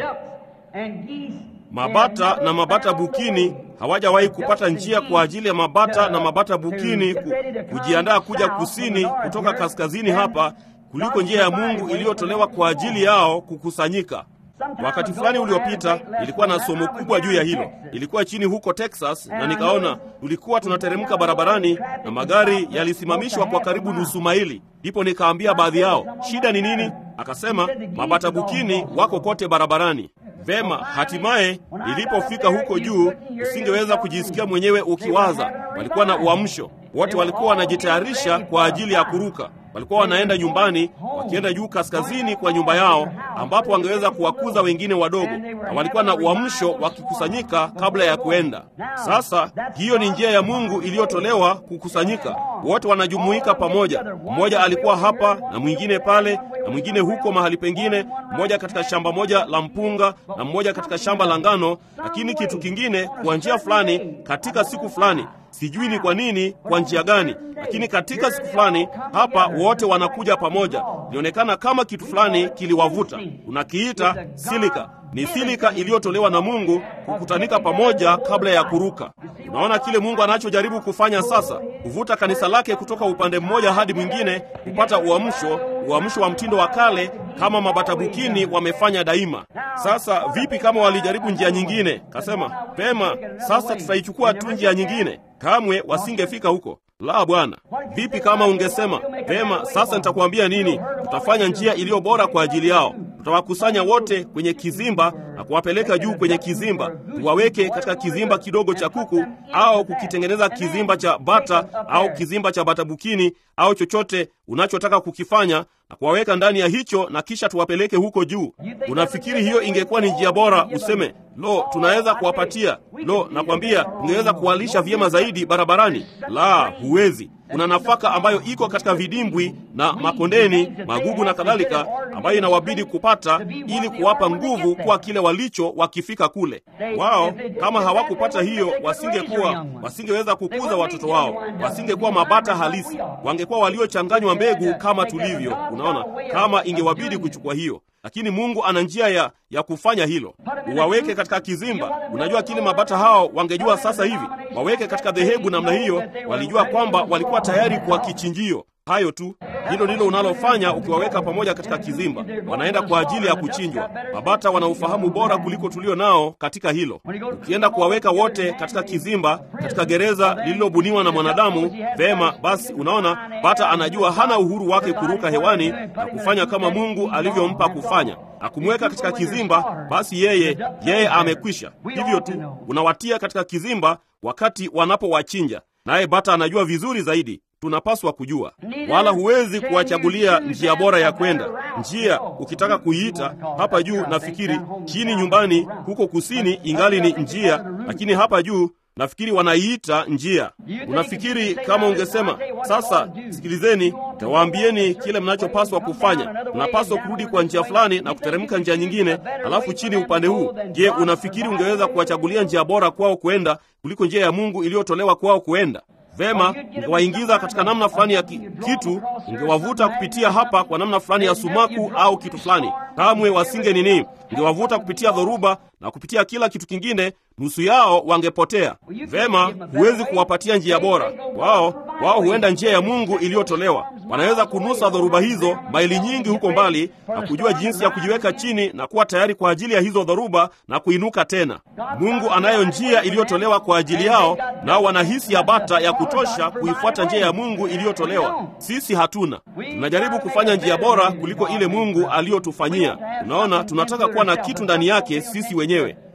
Speaker 1: Mabata na mabata bukini hawajawahi kupata njia kwa ajili ya mabata na mabata bukini ku, kujiandaa kuja kusini kutoka kaskazini hapa kuliko njia ya Mungu iliyotolewa kwa ajili yao kukusanyika. Wakati fulani uliopita ilikuwa na somo kubwa juu ya hilo. Ilikuwa chini huko Texas, na nikaona tulikuwa tunateremka barabarani na magari yalisimamishwa kwa karibu nusu maili. Ndipo nikaambia baadhi yao, shida ni nini? Akasema mabata bukini wako kote barabarani. Vema, hatimaye nilipofika huko juu, usingeweza kujisikia mwenyewe ukiwaza. Walikuwa na uamsho, wote walikuwa wanajitayarisha kwa ajili ya kuruka walikuwa wanaenda nyumbani, wakienda juu kaskazini kwa nyumba yao, ambapo wangeweza kuwakuza wengine wadogo, na walikuwa na uamsho wakikusanyika kabla ya kuenda. Sasa hiyo ni njia ya Mungu iliyotolewa kukusanyika, wote wanajumuika pamoja. Mmoja alikuwa hapa na mwingine pale na mwingine huko mahali pengine, mmoja katika shamba moja la mpunga na mmoja katika shamba la ngano, lakini kitu kingine kwa njia fulani katika siku fulani Sijui ni kwa nini, kwa njia gani, lakini katika siku fulani hapa wote wanakuja pamoja. Ilionekana kama kitu fulani kiliwavuta. Unakiita silika. Ni silika iliyotolewa na Mungu kukutanika pamoja kabla ya kuruka. Unaona kile Mungu anachojaribu kufanya sasa, kuvuta kanisa lake kutoka upande mmoja hadi mwingine, kupata uamsho, uamsho wa mtindo wa kale kama mabatabukini wamefanya daima. Sasa vipi kama walijaribu njia nyingine? Kasema pema, sasa tutaichukua tu njia nyingine. Kamwe wasingefika huko. La, Bwana. Vipi kama ungesema pema, sasa nitakuambia nini? Tutafanya njia iliyo bora kwa ajili yao. Tutawakusanya wote kwenye kizimba na kuwapeleka juu kwenye kizimba, tuwaweke katika kizimba kidogo cha kuku, au kukitengeneza kizimba cha bata au kizimba cha bata bukini au chochote unachotaka kukifanya na kuwaweka ndani ya hicho, na kisha tuwapeleke huko juu. Unafikiri hiyo ingekuwa ni njia bora? Useme lo, tunaweza kuwapatia lo, nakwambia ungeweza kuwalisha vyema zaidi barabarani. La, huwezi. Kuna nafaka ambayo iko katika vidimbwi na makondeni, magugu na kadhalika, ambayo inawabidi kupata ili kuwapa nguvu kwa kile walicho wakifika kule. Wao kama hawakupata hiyo, wasingekuwa wasingeweza kukuza watoto wao, wasingekuwa mabata halisi, wangekuwa waliochanganywa mbegu kama tulivyo. Unaona, kama ingewabidi kuchukua hiyo lakini Mungu ana njia ya, ya kufanya hilo. Uwaweke katika kizimba. Unajua kile mabata hao wangejua sasa hivi, waweke katika dhehebu namna hiyo, walijua kwamba walikuwa tayari kwa kichinjio. Hayo tu, hilo ndilo unalofanya ukiwaweka pamoja katika kizimba. Wanaenda kwa ajili ya kuchinjwa. Mabata wana ufahamu bora kuliko tulio nao katika hilo. Ukienda kuwaweka wote katika kizimba, katika gereza lililobuniwa na mwanadamu, vema basi, unaona bata anajua hana uhuru wake kuruka hewani na kufanya kama Mungu alivyompa kufanya na kumweka katika kizimba, basi yeye yeye amekwisha. Hivyo tu unawatia katika kizimba wakati wanapowachinja, naye bata anajua vizuri zaidi tunapaswa kujua, wala huwezi kuwachagulia njia bora ya kwenda. Njia ukitaka kuiita hapa juu, nafikiri chini nyumbani huko kusini ingali ni njia, lakini hapa juu nafikiri wanaiita njia. Unafikiri kama ungesema sasa, sikilizeni, tawaambieni kile mnachopaswa kufanya. Mnapaswa kurudi kwa njia fulani na kuteremka njia nyingine, alafu chini upande huu. Je, unafikiri ungeweza kuwachagulia njia bora kwao kwenda kuliko njia ya Mungu iliyotolewa kwao kwenda? Vema, ungewaingiza katika namna fulani ya ki, kitu ungewavuta kupitia hapa kwa namna fulani ya sumaku au kitu fulani. Kamwe wasinge nini, ungewavuta kupitia dhoruba na kupitia kila kitu kingine, nusu yao wangepotea. Vema, huwezi kuwapatia njia bora wao. Wao huenda njia ya Mungu iliyotolewa. Wanaweza kunusa dhoruba hizo maili nyingi huko mbali na kujua jinsi ya kujiweka chini na kuwa tayari kwa ajili ya hizo dhoruba na kuinuka tena. Mungu anayo njia iliyotolewa kwa ajili yao, nao wanahisi ya bata ya kutosha kuifuata njia ya Mungu iliyotolewa. Sisi hatuna. Tunajaribu kufanya njia bora kuliko ile Mungu aliyotufanyia. Unaona, tunataka kuwa na kitu ndani yake sisi wenyewe.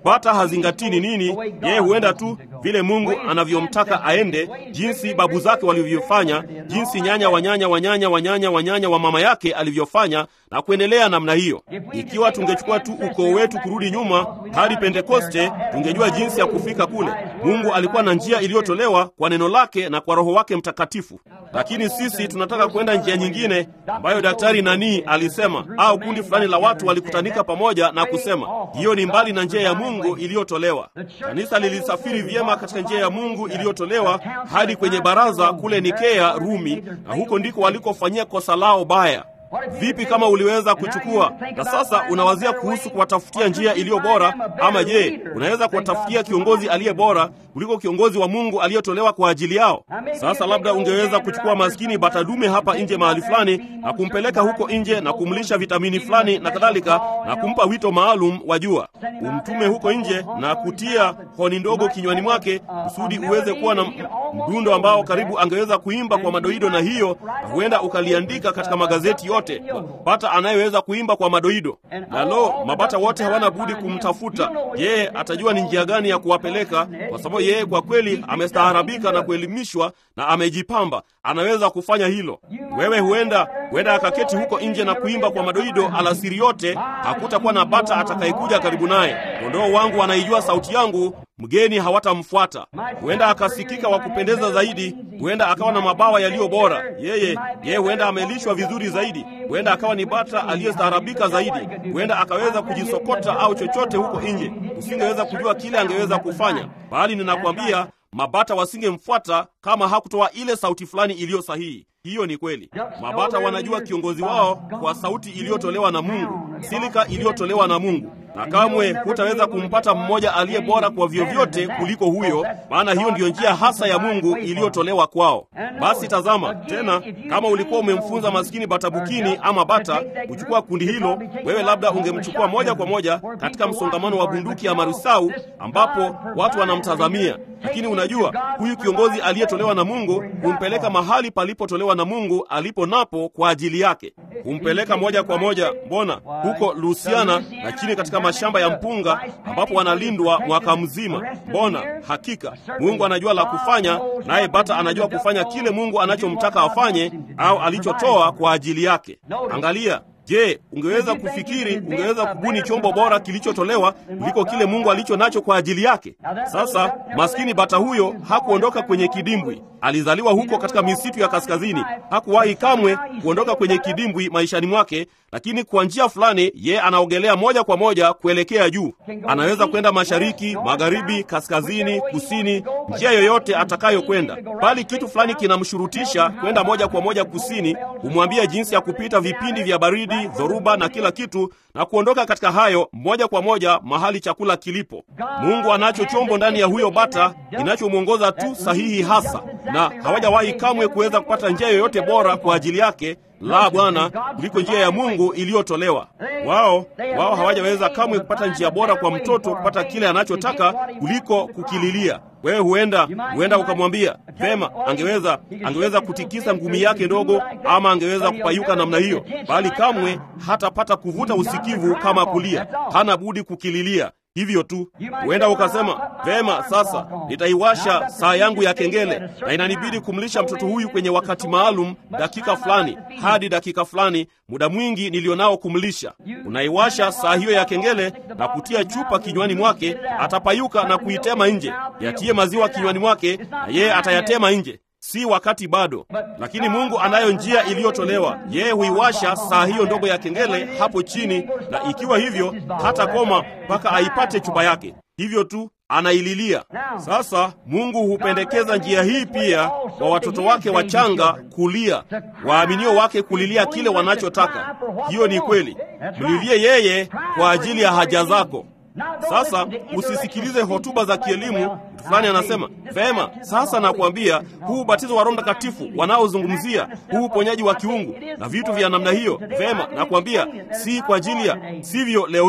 Speaker 1: bata hazingatii ni nini. Yeye huenda tu vile Mungu anavyomtaka aende, jinsi babu zake walivyofanya, jinsi nyanya wanyanya wanyanya wanyanya wanyanya wa mama yake alivyofanya, na kuendelea namna hiyo. Ikiwa tungechukua tu ukoo wetu kurudi nyuma hadi Pentekoste, tungejua jinsi ya kufika kule. Mungu alikuwa na njia iliyotolewa kwa neno lake na kwa Roho wake Mtakatifu, lakini sisi tunataka kwenda njia nyingine ambayo daktari nani alisema, au kundi fulani la watu walikutanika pamoja na kusema hiyo ni mbali na njia ya Mungu iliyotolewa. Kanisa lilisafiri vyema katika njia ya Mungu iliyotolewa hadi kwenye baraza kule Nikea, Rumi, na huko ndiko walikofanyia kosa lao baya. Vipi kama uliweza kuchukua na sasa unawazia kuhusu kuwatafutia njia iliyo bora? Ama je, unaweza kuwatafutia kiongozi aliye bora kuliko kiongozi wa Mungu aliyotolewa kwa ajili yao? Sasa labda ungeweza kuchukua maskini batadume hapa nje mahali fulani na kumpeleka huko nje na kumlisha vitamini fulani na kadhalika, na kumpa wito maalum wa jua, umtume huko nje na kutia honi ndogo kinywani mwake kusudi uweze kuwa na mdundo ambao karibu angeweza kuimba kwa madoido, na hiyo na huenda ukaliandika katika magazeti yote bata anayeweza kuimba kwa madoido. Na lo, mabata wote hawana budi kumtafuta yeye. Atajua ni njia gani ya kuwapeleka, kwa sababu yeye kwa kweli amestaarabika na kuelimishwa na amejipamba, anaweza kufanya hilo. Wewe huenda huenda akaketi huko nje na kuimba kwa madoido alasiri yote, hakutakuwa na bata atakayekuja karibu naye. Kondoo wangu anaijua sauti yangu, mgeni hawatamfuata. Huenda akasikika wa kupendeza zaidi, huenda akawa na mabawa yaliyo bora. Yeye yeye huenda amelishwa vizuri zaidi, huenda akawa ni bata aliyestaarabika zaidi, huenda akaweza kujisokota au chochote huko nje. Usingeweza kujua kile angeweza kufanya, bali ninakwambia mabata wasingemfuata kama hakutoa ile sauti fulani iliyo sahihi. Hiyo ni kweli. Mabata wanajua kiongozi wao kwa sauti iliyotolewa na Mungu, silika iliyotolewa na Mungu, na kamwe hutaweza kumpata mmoja aliye bora kwa vyovyote kuliko huyo, maana hiyo ndiyo njia hasa ya Mungu iliyotolewa kwao. Basi tazama tena, kama ulikuwa umemfunza maskini batabukini ama bata kuchukua kundi hilo, wewe labda ungemchukua moja kwa moja katika msongamano wa bunduki ya marusau ambapo watu wanamtazamia. Lakini unajua, huyu kiongozi aliyetolewa na Mungu humpeleka mahali palipotolewa na Mungu alipo napo kwa ajili yake, humpeleka moja kwa moja. Mbona huko Lusiana na chini katika mashamba ya mpunga ambapo wanalindwa mwaka mzima. Mbona hakika Mungu anajua la kufanya, naye bata anajua kufanya kile Mungu anachomtaka afanye au alichotoa kwa ajili yake. Angalia. Je, ungeweza kufikiri, ungeweza kubuni chombo bora kilichotolewa kuliko kile Mungu alicho nacho kwa ajili yake? Sasa maskini bata huyo hakuondoka kwenye kidimbwi. Alizaliwa huko katika misitu ya kaskazini. Hakuwahi kamwe kuondoka kwenye kidimbwi maishani mwake, lakini kwa njia fulani ye anaogelea moja kwa moja kuelekea juu. Anaweza kwenda mashariki, magharibi, kaskazini, kusini, njia yoyote atakayokwenda, bali kitu fulani kinamshurutisha kwenda moja kwa moja kusini. Humwambia jinsi ya kupita vipindi vya baridi dhoruba na kila kitu na kuondoka katika hayo moja kwa moja mahali chakula kilipo. Mungu anacho chombo ndani ya huyo bata kinachomwongoza tu sahihi hasa, na hawajawahi kamwe kuweza kupata njia yoyote bora kwa ajili yake la Bwana kuliko njia ya Mungu iliyotolewa. Wao wao hawajaweza kamwe kupata njia bora kwa mtoto kupata kile anachotaka kuliko kukililia. Wewe huenda huenda ukamwambia vema, angeweza angeweza kutikisa ngumi yake ndogo, ama angeweza kupayuka namna hiyo, bali kamwe hatapata kuvuta usikivu kama kulia. Hana budi kukililia hivyo tu. Huenda ukasema vema, sasa nitaiwasha saa yangu ya kengele na inanibidi kumlisha mtoto huyu kwenye wakati maalum, dakika fulani hadi dakika fulani, muda mwingi nilionao kumlisha. Unaiwasha saa hiyo ya kengele na kutia chupa kinywani mwake, atapayuka na kuitema nje. Yatie maziwa kinywani mwake na yeye atayatema nje. Si wakati bado, lakini Mungu anayo njia iliyotolewa. Yeye huiwasha saa hiyo ndogo ya kengele hapo chini, na ikiwa hivyo hata koma mpaka aipate chupa yake. Hivyo tu anaililia. Sasa Mungu hupendekeza njia hii pia kwa watoto wake wachanga kulia, waaminio wake kulilia kile wanachotaka. Hiyo ni kweli, mlilie yeye kwa ajili ya haja zako. Sasa usisikilize hotuba za kielimu. Mtu fulani anasema vema, sasa nakwambia, huu ubatizo wa Roho Mtakatifu wanaozungumzia huu uponyaji wa kiungu na vitu vya namna hiyo, vema, nakwambia si kwa ajili ya sivyo. Leo hii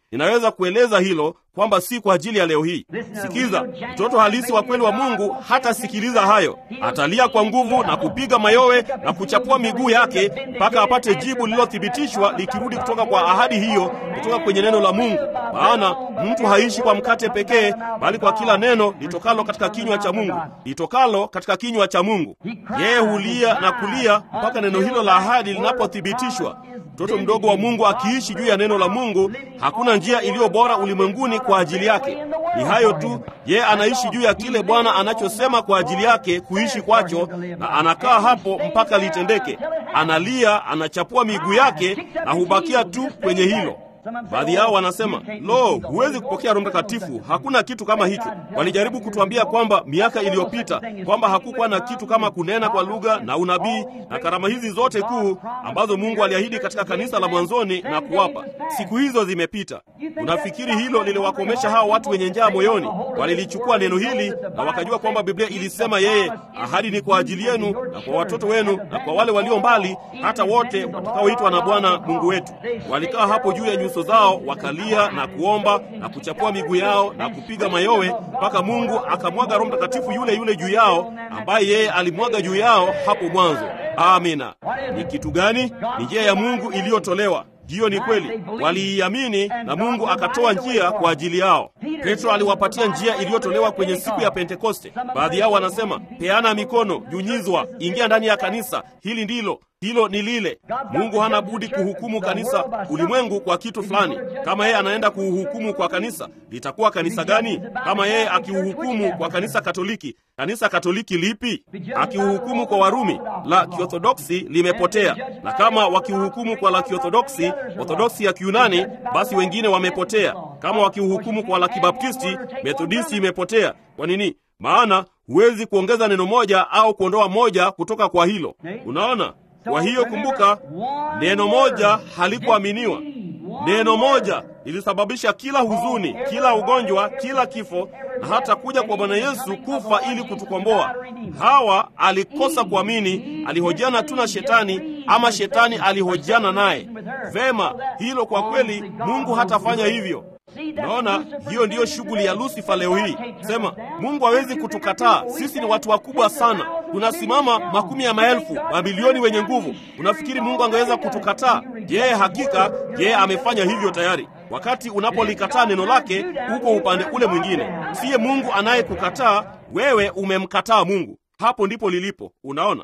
Speaker 1: ninaweza kueleza hilo kwamba si kwa ajili ya leo hii. Sikiza, mtoto halisi wa kweli wa Mungu hatasikiliza hayo. Atalia kwa nguvu na kupiga mayowe na kuchapua miguu yake mpaka apate jibu lililothibitishwa likirudi kutoka kwa ahadi hiyo, kutoka kwenye neno la Mungu. Maana mtu haishi kwa mkate pekee, bali kwa kila neno litokalo katika kinywa cha Mungu, litokalo katika kinywa cha Mungu. Yeye hulia na kulia mpaka neno hilo la ahadi linapothibitishwa. Mtoto mdogo wa Mungu akiishi juu ya neno la Mungu, hakuna njia iliyo bora ulimwenguni kwa ajili yake. Ni hayo tu, yeye anaishi juu ya kile Bwana anachosema kwa ajili yake kuishi kwacho, na anakaa hapo mpaka litendeke. Analia, anachapua miguu yake na hubakia tu kwenye hilo. Baadhi yao wanasema lo, huwezi kupokea Roho Mtakatifu, hakuna kitu kama hicho. Walijaribu kutuambia kwamba miaka iliyopita kwamba hakukuwa na kitu kama kunena kwa lugha na unabii na karama hizi zote kuu ambazo Mungu aliahidi katika kanisa la mwanzoni na kuwapa. Siku hizo zimepita. Unafikiri hilo liliwakomesha hao watu wenye njaa moyoni? Walilichukua neno hili na wakajua kwamba Biblia ilisema yeye, ahadi ni kwa ajili yenu na kwa watoto wenu na kwa wale walio mbali, hata wote watakaoitwa na Bwana Mungu wetu. Walikaa hapo juu ya nyuso zao wakalia na kuomba na kuchapua miguu yao na kupiga mayowe mpaka Mungu akamwaga Roho Mtakatifu yule yule juu yao ambaye yeye alimwaga juu yao hapo mwanzo. Amina. Ni kitu gani? Ni njia ya Mungu iliyotolewa. Hiyo ni kweli, waliiamini na Mungu akatoa njia kwa ajili yao. Petro aliwapatia njia iliyotolewa kwenye siku ya Pentekoste. Baadhi yao wanasema peana mikono, nyunyizwa, ingia ndani ya kanisa, hili ndilo hilo ni lile. Mungu hana budi kuhukumu kanisa, ulimwengu kwa kitu fulani. Kama yeye anaenda kuuhukumu kwa kanisa, litakuwa kanisa gani? Kama yeye akiuhukumu kwa kanisa Katoliki, kanisa Katoliki lipi? Akiuhukumu kwa Warumi, la Kiorthodoksi limepotea, na kama wakiuhukumu kwa la Kiorthodoksi, Orthodoksi ya Kiunani, basi wengine wamepotea. Kama wakiuhukumu kwa la Kibaptisti, Methodisti imepotea. Kwa nini? Maana huwezi kuongeza neno moja au kuondoa moja kutoka kwa hilo. Unaona? Kwa hiyo kumbuka, neno moja halikuaminiwa. Neno moja lilisababisha kila huzuni, kila ugonjwa, kila kifo, na hata kuja kwa Bwana Yesu kufa ili kutukomboa. Hawa alikosa kuamini, alihojiana tu na Shetani, ama Shetani alihojiana naye. Vema, hilo kwa kweli Mungu hatafanya hivyo. Naona hiyo ndiyo shughuli ya Lusifa leo hii. Sema Mungu hawezi kutukataa, sisi ni watu wakubwa sana, tunasimama makumi ya maelfu, mabilioni wenye nguvu. Unafikiri Mungu angeweza kutukataa? Je, hakika yeye amefanya hivyo tayari. Wakati unapolikataa neno lake, uko upande ule mwingine. Siye Mungu anayekukataa wewe, umemkataa Mungu. Hapo ndipo lilipo. Unaona,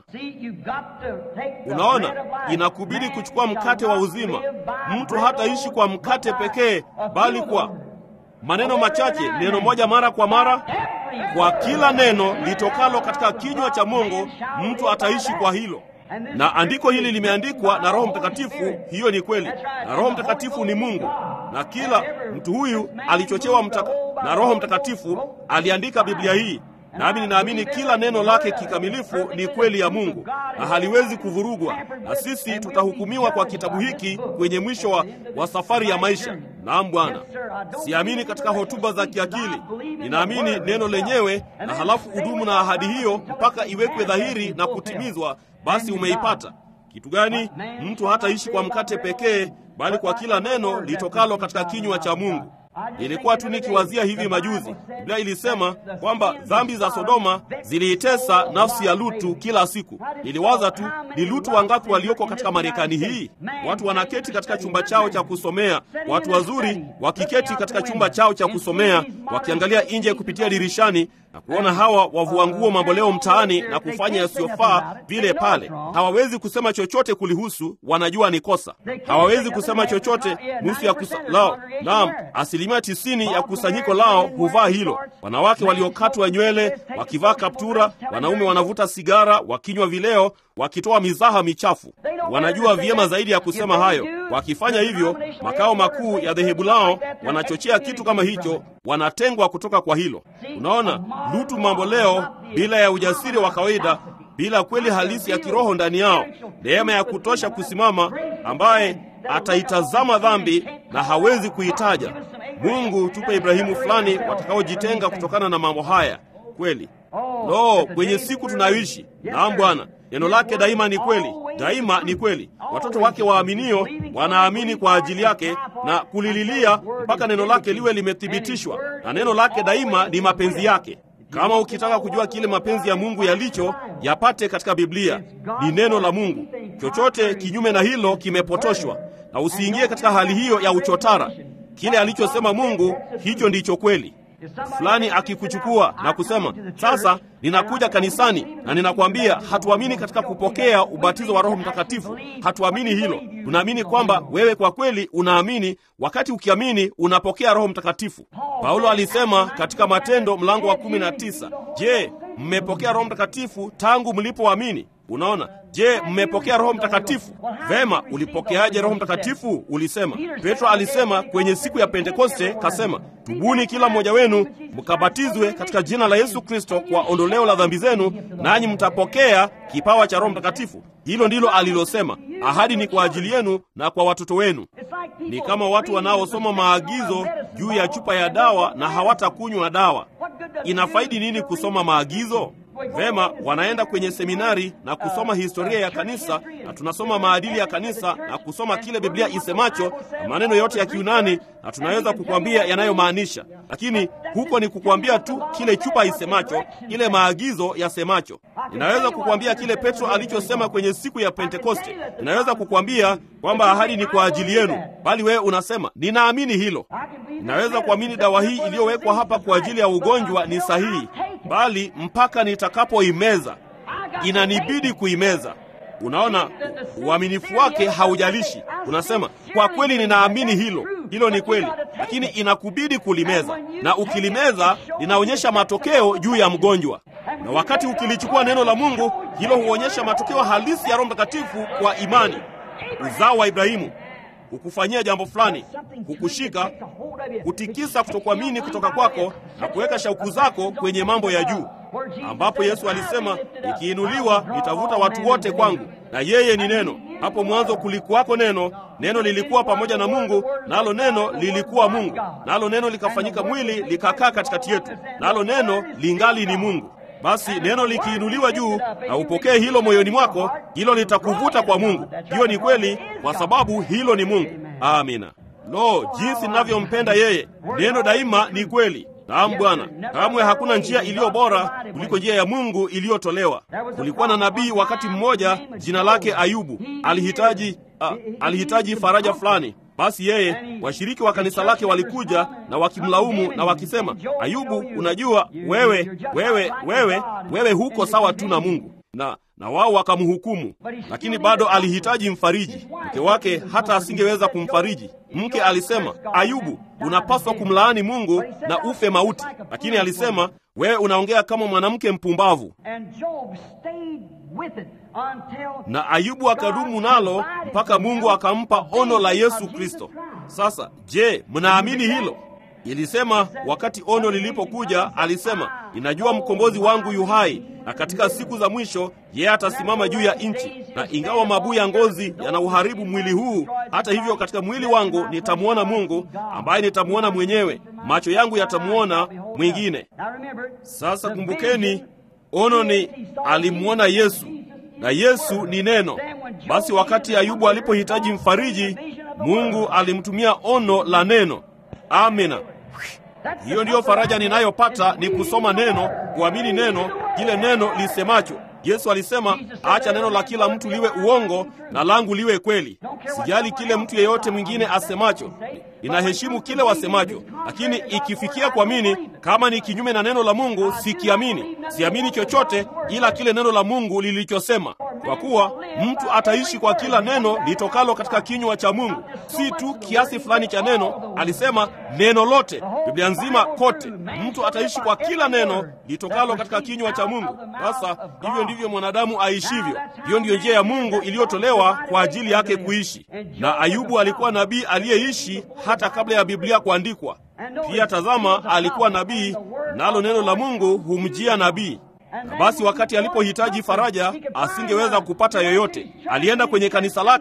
Speaker 1: unaona, inakubidi kuchukua mkate wa uzima. Mtu hataishi kwa mkate pekee, bali kwa maneno machache, neno moja mara kwa mara. Kwa kila neno litokalo katika kinywa cha Mungu, mtu ataishi kwa hilo. Na andiko hili limeandikwa na Roho Mtakatifu. Hiyo ni kweli, na Roho Mtakatifu ni Mungu, na kila mtu huyu alichochewa mtaka, na Roho Mtakatifu aliandika Biblia hii nami ninaamini kila neno lake kikamilifu ni kweli ya Mungu na haliwezi kuvurugwa, na sisi tutahukumiwa kwa kitabu hiki kwenye mwisho wa, wa safari ya maisha. Naam Bwana, siamini katika hotuba za kiakili, ninaamini neno lenyewe, na halafu udumu na ahadi hiyo mpaka iwekwe dhahiri na kutimizwa. Basi umeipata. Kitu gani? Mtu hataishi kwa mkate pekee, bali kwa kila neno litokalo katika kinywa cha Mungu. Nilikuwa tu nikiwazia hivi majuzi, Biblia ilisema kwamba dhambi za Sodoma ziliitesa nafsi ya Lutu kila siku. Niliwaza tu ni Lutu wangapi walioko katika Marekani hii? Watu wanaketi katika chumba chao cha kusomea, watu wazuri wakiketi katika chumba chao cha kusomea, wakiangalia nje kupitia dirishani na kuona hawa wavua nguo mamboleo mtaani na kufanya yasiyofaa vile pale. Hawawezi kusema chochote kulihusu, wanajua ni kosa. Hawawezi kusema chochote nusu ya kusa lao. Naam, asilimia tisini ya kusanyiko lao huvaa hilo. Wanawake waliokatwa nywele wakivaa kaptura, wanaume wanavuta sigara, wakinywa vileo, wakitoa mizaha michafu. Wanajua vyema zaidi ya kusema hayo. Wakifanya hivyo, makao makuu ya dhehebu lao wanachochea kitu kama hicho, wanatengwa kutoka kwa hilo. Unaona, Lutu mambo leo, bila ya ujasiri wa kawaida, bila kweli halisi ya kiroho ndani yao, neema ya kutosha kusimama, ambaye ataitazama dhambi na hawezi kuitaja. Mungu, tupe Ibrahimu fulani watakaojitenga kutokana na mambo haya kweli. Lo, kwenye siku tunayoishi. Naam Bwana, neno lake daima ni kweli, daima ni kweli. watoto wake waaminio wanaamini kwa ajili yake na kulililia mpaka neno lake liwe limethibitishwa, na neno lake daima ni mapenzi yake. Kama ukitaka kujua kile mapenzi ya Mungu yalicho, yapate katika Biblia. Ni neno la Mungu. Chochote kinyume na hilo kimepotoshwa, na usiingie katika hali hiyo ya uchotara. Kile alichosema Mungu, hicho ndicho kweli. Fulani akikuchukua na kusema sasa, ninakuja kanisani na ninakwambia, hatuamini katika kupokea ubatizo wa Roho Mtakatifu. Hatuamini hilo. Tunaamini kwamba wewe kwa kweli unaamini, wakati ukiamini unapokea Roho Mtakatifu. Paulo alisema katika Matendo mlango wa kumi na tisa, je, mmepokea Roho Mtakatifu tangu mlipoamini? Unaona, je, mmepokea Roho Mtakatifu? Vema, ulipokeaje Roho Mtakatifu? Ulisema. Petro alisema kwenye siku ya Pentekoste, kasema, tubuni kila mmoja wenu mkabatizwe katika jina la Yesu Kristo kwa ondoleo la dhambi zenu, nanyi mtapokea kipawa cha Roho Mtakatifu. Hilo ndilo alilosema. Ahadi ni kwa ajili yenu na kwa watoto wenu. Ni kama watu wanaosoma maagizo juu ya chupa ya dawa na hawatakunywa dawa. Inafaidi nini kusoma maagizo? Vema, wanaenda kwenye seminari na kusoma historia ya kanisa, na tunasoma maadili ya kanisa na kusoma kile Biblia isemacho na maneno yote ya Kiunani, na tunaweza kukwambia yanayomaanisha, lakini huko ni kukwambia tu kile chupa isemacho, kile maagizo yasemacho. Ninaweza kukwambia kile Petro alichosema kwenye siku ya Pentekoste. Ninaweza kukwambia kwamba ahadi ni kwa ajili yenu, bali wewe unasema ninaamini hilo. Ninaweza kuamini dawa hii iliyowekwa hapa kwa ajili ya ugonjwa ni sahihi, bali mpaka nitakapoimeza inanibidi kuimeza. Unaona, uaminifu wake haujalishi. Unasema kwa kweli, ninaamini hilo, hilo ni kweli, lakini inakubidi kulimeza, na ukilimeza linaonyesha matokeo juu ya mgonjwa. Na wakati ukilichukua neno la Mungu, hilo huonyesha matokeo halisi ya Roho Mtakatifu kwa imani. Uzao wa Ibrahimu hukufanyia jambo fulani, hukushika, kutikisa kutokuamini kutoka kwako na kuweka shauku zako kwenye mambo ya juu, ambapo Yesu alisema, nikiinuliwa nitavuta watu wote kwangu, na yeye ni neno. Hapo mwanzo kulikuwako neno, neno lilikuwa pamoja na Mungu, nalo neno lilikuwa Mungu, nalo neno likafanyika mwili likakaa katikati yetu, nalo neno lingali ni Mungu. Basi neno likiinuliwa juu na upokee hilo moyoni mwako, hilo litakuvuta kwa Mungu. Hiyo ni kweli, kwa sababu hilo ni Mungu. Amina. Lo, jinsi ninavyompenda yeye! Neno daima ni kweli. Naam Bwana, kamwe hakuna njia iliyo bora kuliko njia ya Mungu iliyotolewa. Kulikuwa na nabii wakati mmoja, jina lake Ayubu. Alihitaji ah, alihitaji faraja fulani. Basi yeye, washiriki wa kanisa lake walikuja na wakimlaumu na wakisema, Ayubu, unajua wewe, wewe, wewe, wewe huko sawa tu na Mungu na na wao wakamhukumu, lakini bado alihitaji mfariji. Mke wake hata asingeweza kumfariji. Mke alisema, Ayubu, unapaswa kumlaani Mungu na ufe mauti, lakini alisema, wewe unaongea kama mwanamke mpumbavu. Na Ayubu akadumu nalo mpaka Mungu akampa ono la Yesu Kristo. Sasa je, mnaamini hilo? Ilisema wakati ono lilipokuja, alisema ninajua mkombozi wangu yu hai, na katika siku za mwisho yeye atasimama juu ya nchi, na ingawa mabuu ya ngozi yanauharibu mwili huu, hata hivyo katika mwili wangu nitamwona Mungu ambaye nitamwona mwenyewe, macho yangu yatamwona mwingine. Sasa kumbukeni, ono ni alimwona Yesu na Yesu ni neno. Basi wakati Ayubu alipohitaji mfariji, Mungu alimtumia ono la neno. Amina. Hiyo ndiyo faraja ninayopata, ni kusoma neno, kuamini neno, kile neno lisemacho. Yesu alisema, acha neno la kila mtu liwe uongo na langu liwe kweli. Sijali kile mtu yeyote mwingine asemacho, ninaheshimu kile wasemacho, lakini ikifikia kuamini, kama ni kinyume na neno la Mungu, sikiamini. Siamini chochote ila kile neno la Mungu lilichosema, kwa kuwa mtu ataishi kwa kila neno litokalo katika kinywa cha Mungu, si tu kiasi fulani cha neno. Alisema neno lote, Biblia nzima kote, mtu ataishi kwa kila neno litokalo katika kinywa cha Mungu. Sasa hivyo ndivyo mwanadamu aishivyo. Hiyo ndiyo njia ya Mungu iliyotolewa kwa ajili yake kuishi. Na Ayubu alikuwa nabii aliyeishi hata kabla ya Biblia kuandikwa. Pia tazama, alikuwa nabii, nalo neno la Mungu humjia nabii. Na basi wakati alipohitaji faraja, asingeweza kupata yoyote. Alienda kwenye kanisa lake,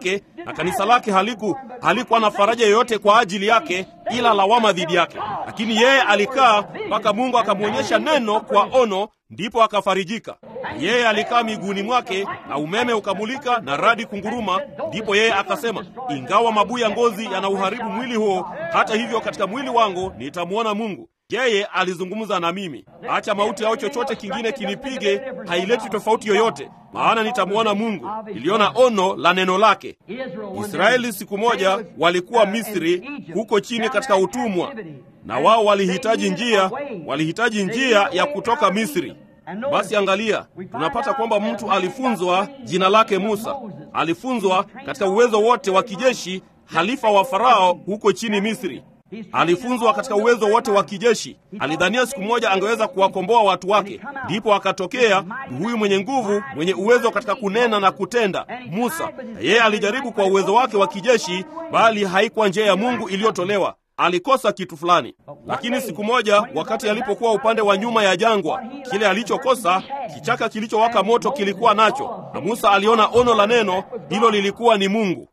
Speaker 1: na kanisa lake haliku halikuwa na faraja yoyote kwa ajili yake ila lawama dhidi yake. Lakini yeye alikaa mpaka Mungu akamwonyesha neno kwa ono, ndipo akafarijika. Yeye alikaa miguuni mwake na umeme ukamulika na radi kunguruma, ndipo yeye akasema, ingawa mabuu ya ngozi yanauharibu mwili huo, hata hivyo katika mwili wangu nitamwona Mungu. Yeye alizungumza na mimi, acha mauti au chochote kingine kinipige, haileti tofauti yoyote, maana nitamwona Mungu. Niliona ono la neno lake. Israeli siku moja walikuwa Misri, huko chini katika utumwa, na wao walihitaji njia, walihitaji njia ya kutoka Misri. Basi angalia, tunapata kwamba mtu alifunzwa, jina lake Musa, alifunzwa katika uwezo wote wa kijeshi, halifa wa Farao huko chini Misri. Alifunzwa katika uwezo wote wa kijeshi. Alidhania siku moja angeweza kuwakomboa watu wake, ndipo akatokea huyu mwenye nguvu, mwenye uwezo katika kunena na kutenda, Musa. Na yeye alijaribu kwa uwezo wake wa kijeshi, bali haikuwa njia ya Mungu iliyotolewa. Alikosa kitu fulani. Lakini siku moja, wakati alipokuwa upande wa nyuma ya jangwa, kile alichokosa, kichaka kilichowaka moto kilikuwa nacho, na Musa aliona ono la neno hilo, lilikuwa ni Mungu.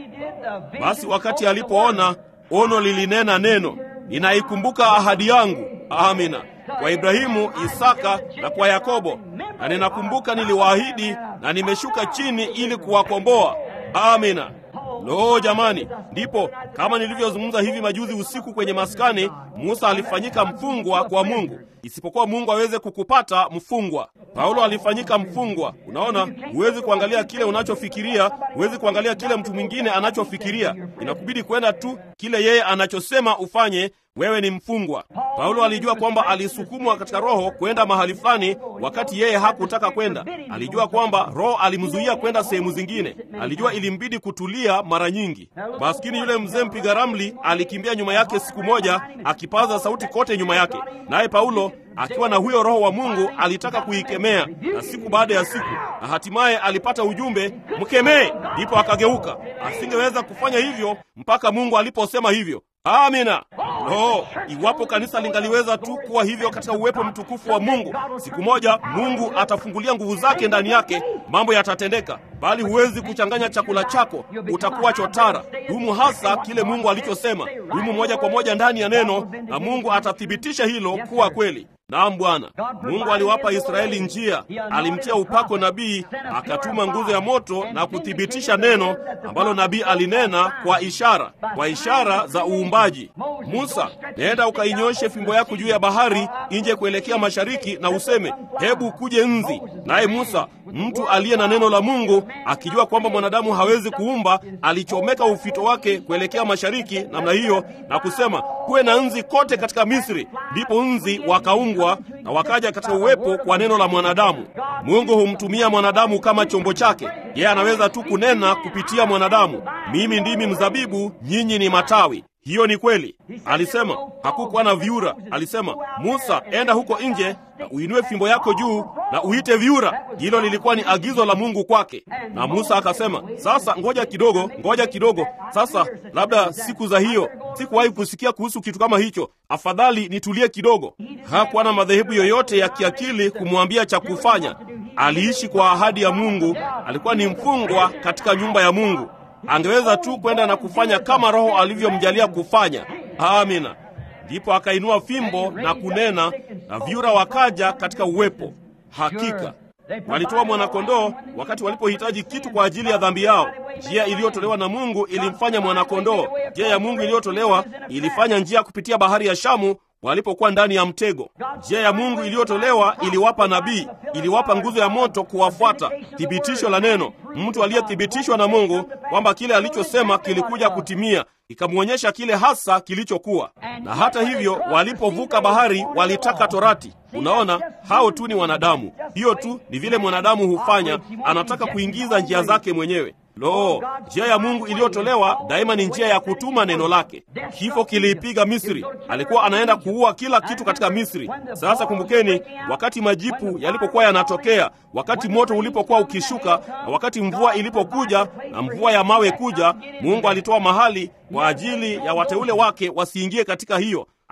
Speaker 1: Basi wakati alipoona ono lilinena neno, ninaikumbuka ahadi yangu, amina, kwa Ibrahimu, Isaka na kwa Yakobo, na ninakumbuka niliwaahidi, na nimeshuka chini ili kuwakomboa, amina. Lo, jamani! Ndipo kama nilivyozungumza hivi majuzi usiku kwenye maskani, Musa alifanyika mfungwa kwa Mungu, isipokuwa Mungu aweze kukupata mfungwa. Paulo alifanyika mfungwa. Unaona, huwezi kuangalia kile unachofikiria, huwezi kuangalia kile mtu mwingine anachofikiria. Inakubidi kwenda tu kile yeye anachosema ufanye. Wewe ni mfungwa. Paulo alijua kwamba alisukumwa katika Roho kwenda mahali fulani, wakati yeye hakutaka kwenda. Alijua kwamba Roho alimzuia kwenda sehemu zingine. Alijua ilimbidi kutulia mara nyingi. Maskini yule mzee mpiga ramli alikimbia nyuma yake siku moja, akipaza sauti kote nyuma yake, naye Paulo akiwa na huyo Roho wa Mungu alitaka kuikemea, na siku baada ya siku, na hatimaye alipata ujumbe, mkemee. Ndipo akageuka. Asingeweza kufanya hivyo mpaka Mungu aliposema hivyo. Amina. Oh, iwapo kanisa lingaliweza tu kuwa hivyo katika uwepo mtukufu wa Mungu, siku moja Mungu atafungulia nguvu zake ndani yake, mambo yatatendeka. Bali huwezi kuchanganya chakula chako, utakuwa chotara. Dumu hasa kile Mungu alichosema, dumu moja kwa moja ndani ya neno, na Mungu atathibitisha hilo kuwa kweli. Naam, Bwana Mungu aliwapa Israeli njia, alimtia upako nabii, akatuma nguzo ya moto na kuthibitisha neno ambalo nabii alinena kwa ishara, kwa ishara za uumbaji. Musa, nenda ukainyoshe fimbo yako juu ya bahari nje kuelekea mashariki, na useme hebu kuje nzi. Naye Musa, mtu aliye na neno la Mungu, akijua kwamba mwanadamu hawezi kuumba, alichomeka ufito wake kuelekea mashariki namna hiyo na kusema kuwe na nzi kote katika Misri. Ndipo nzi wakaungwa na wakaja katika uwepo kwa neno la mwanadamu. Mungu humtumia mwanadamu kama chombo chake. Yeye anaweza tu kunena kupitia mwanadamu. Mimi ndimi mzabibu, nyinyi ni matawi. Hiyo ni kweli. Alisema hakukuwa na viura. Alisema, Musa, enda huko nje na uinue fimbo yako juu na uite viura. Hilo lilikuwa ni agizo la Mungu kwake, na Musa akasema, sasa ngoja kidogo, ngoja kidogo. Sasa labda siku za hiyo sikuwahi kusikia kuhusu kitu kama hicho, afadhali nitulie kidogo. Hakuwa na madhehebu yoyote ya kiakili kumwambia cha kufanya. Aliishi kwa ahadi ya Mungu. Alikuwa ni mfungwa katika nyumba ya Mungu. Angeweza tu kwenda na kufanya kama Roho alivyomjalia kufanya. Amina. Ndipo akainua fimbo na kunena, na vyura wakaja katika uwepo. Hakika walitoa mwanakondoo wakati walipohitaji kitu kwa ajili ya dhambi yao. Njia iliyotolewa na Mungu ilimfanya mwanakondoo. Njia ya Mungu iliyotolewa ilifanya njia kupitia bahari ya Shamu walipokuwa ndani ya mtego. Njia ya Mungu iliyotolewa iliwapa nabii, iliwapa nguzo ya moto kuwafuata, thibitisho la neno, mtu aliyethibitishwa na Mungu kwamba kile alichosema kilikuja kutimia, ikamwonyesha kile hasa kilichokuwa. Na hata hivyo, walipovuka bahari walitaka torati. Unaona, hao tu ni wanadamu. Hiyo tu ni vile mwanadamu hufanya, anataka kuingiza njia zake mwenyewe. Lo, njia ya Mungu iliyotolewa daima ni njia ya kutuma neno lake. Kifo kiliipiga Misri, alikuwa anaenda kuua kila kitu katika Misri. Sasa kumbukeni, wakati majipu yalipokuwa yanatokea, wakati moto ulipokuwa ukishuka, na wakati mvua ilipokuja na mvua ya mawe kuja, Mungu alitoa mahali kwa ajili ya wateule wake wasiingie katika hiyo.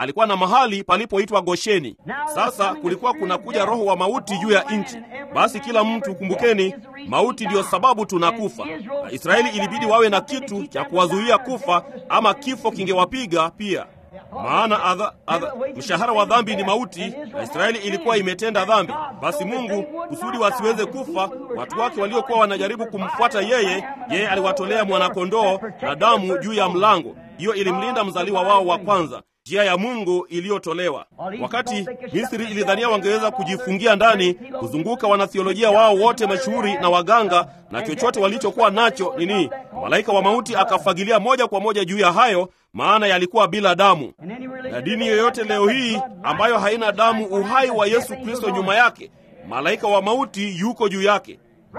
Speaker 1: alikuwa na mahali palipoitwa Gosheni. Sasa kulikuwa kunakuja roho wa mauti juu ya nchi. Basi kila mtu kumbukeni, mauti ndiyo sababu tunakufa, na Israeli ilibidi wawe na kitu cha kuwazuia kufa, ama kifo kingewapiga pia maana adha, adha, mshahara wa dhambi ni mauti, na Israeli ilikuwa imetenda dhambi. Basi Mungu kusudi wasiweze kufa, watu wake waliokuwa wanajaribu kumfuata yeye, yeye aliwatolea mwanakondoo na damu juu ya mlango. Hiyo ilimlinda mzaliwa wao wa kwanza, njia ya Mungu iliyotolewa. Wakati Misri ilidhania wangeweza kujifungia ndani, kuzunguka wanathiolojia wao wote mashuhuri na waganga na chochote walichokuwa nacho nini, malaika wa mauti akafagilia moja kwa moja juu ya hayo, maana yalikuwa bila damu. Na dini yoyote leo hii ambayo haina damu, uhai wa Yesu Kristo nyuma yake, malaika wa mauti yuko juu yake.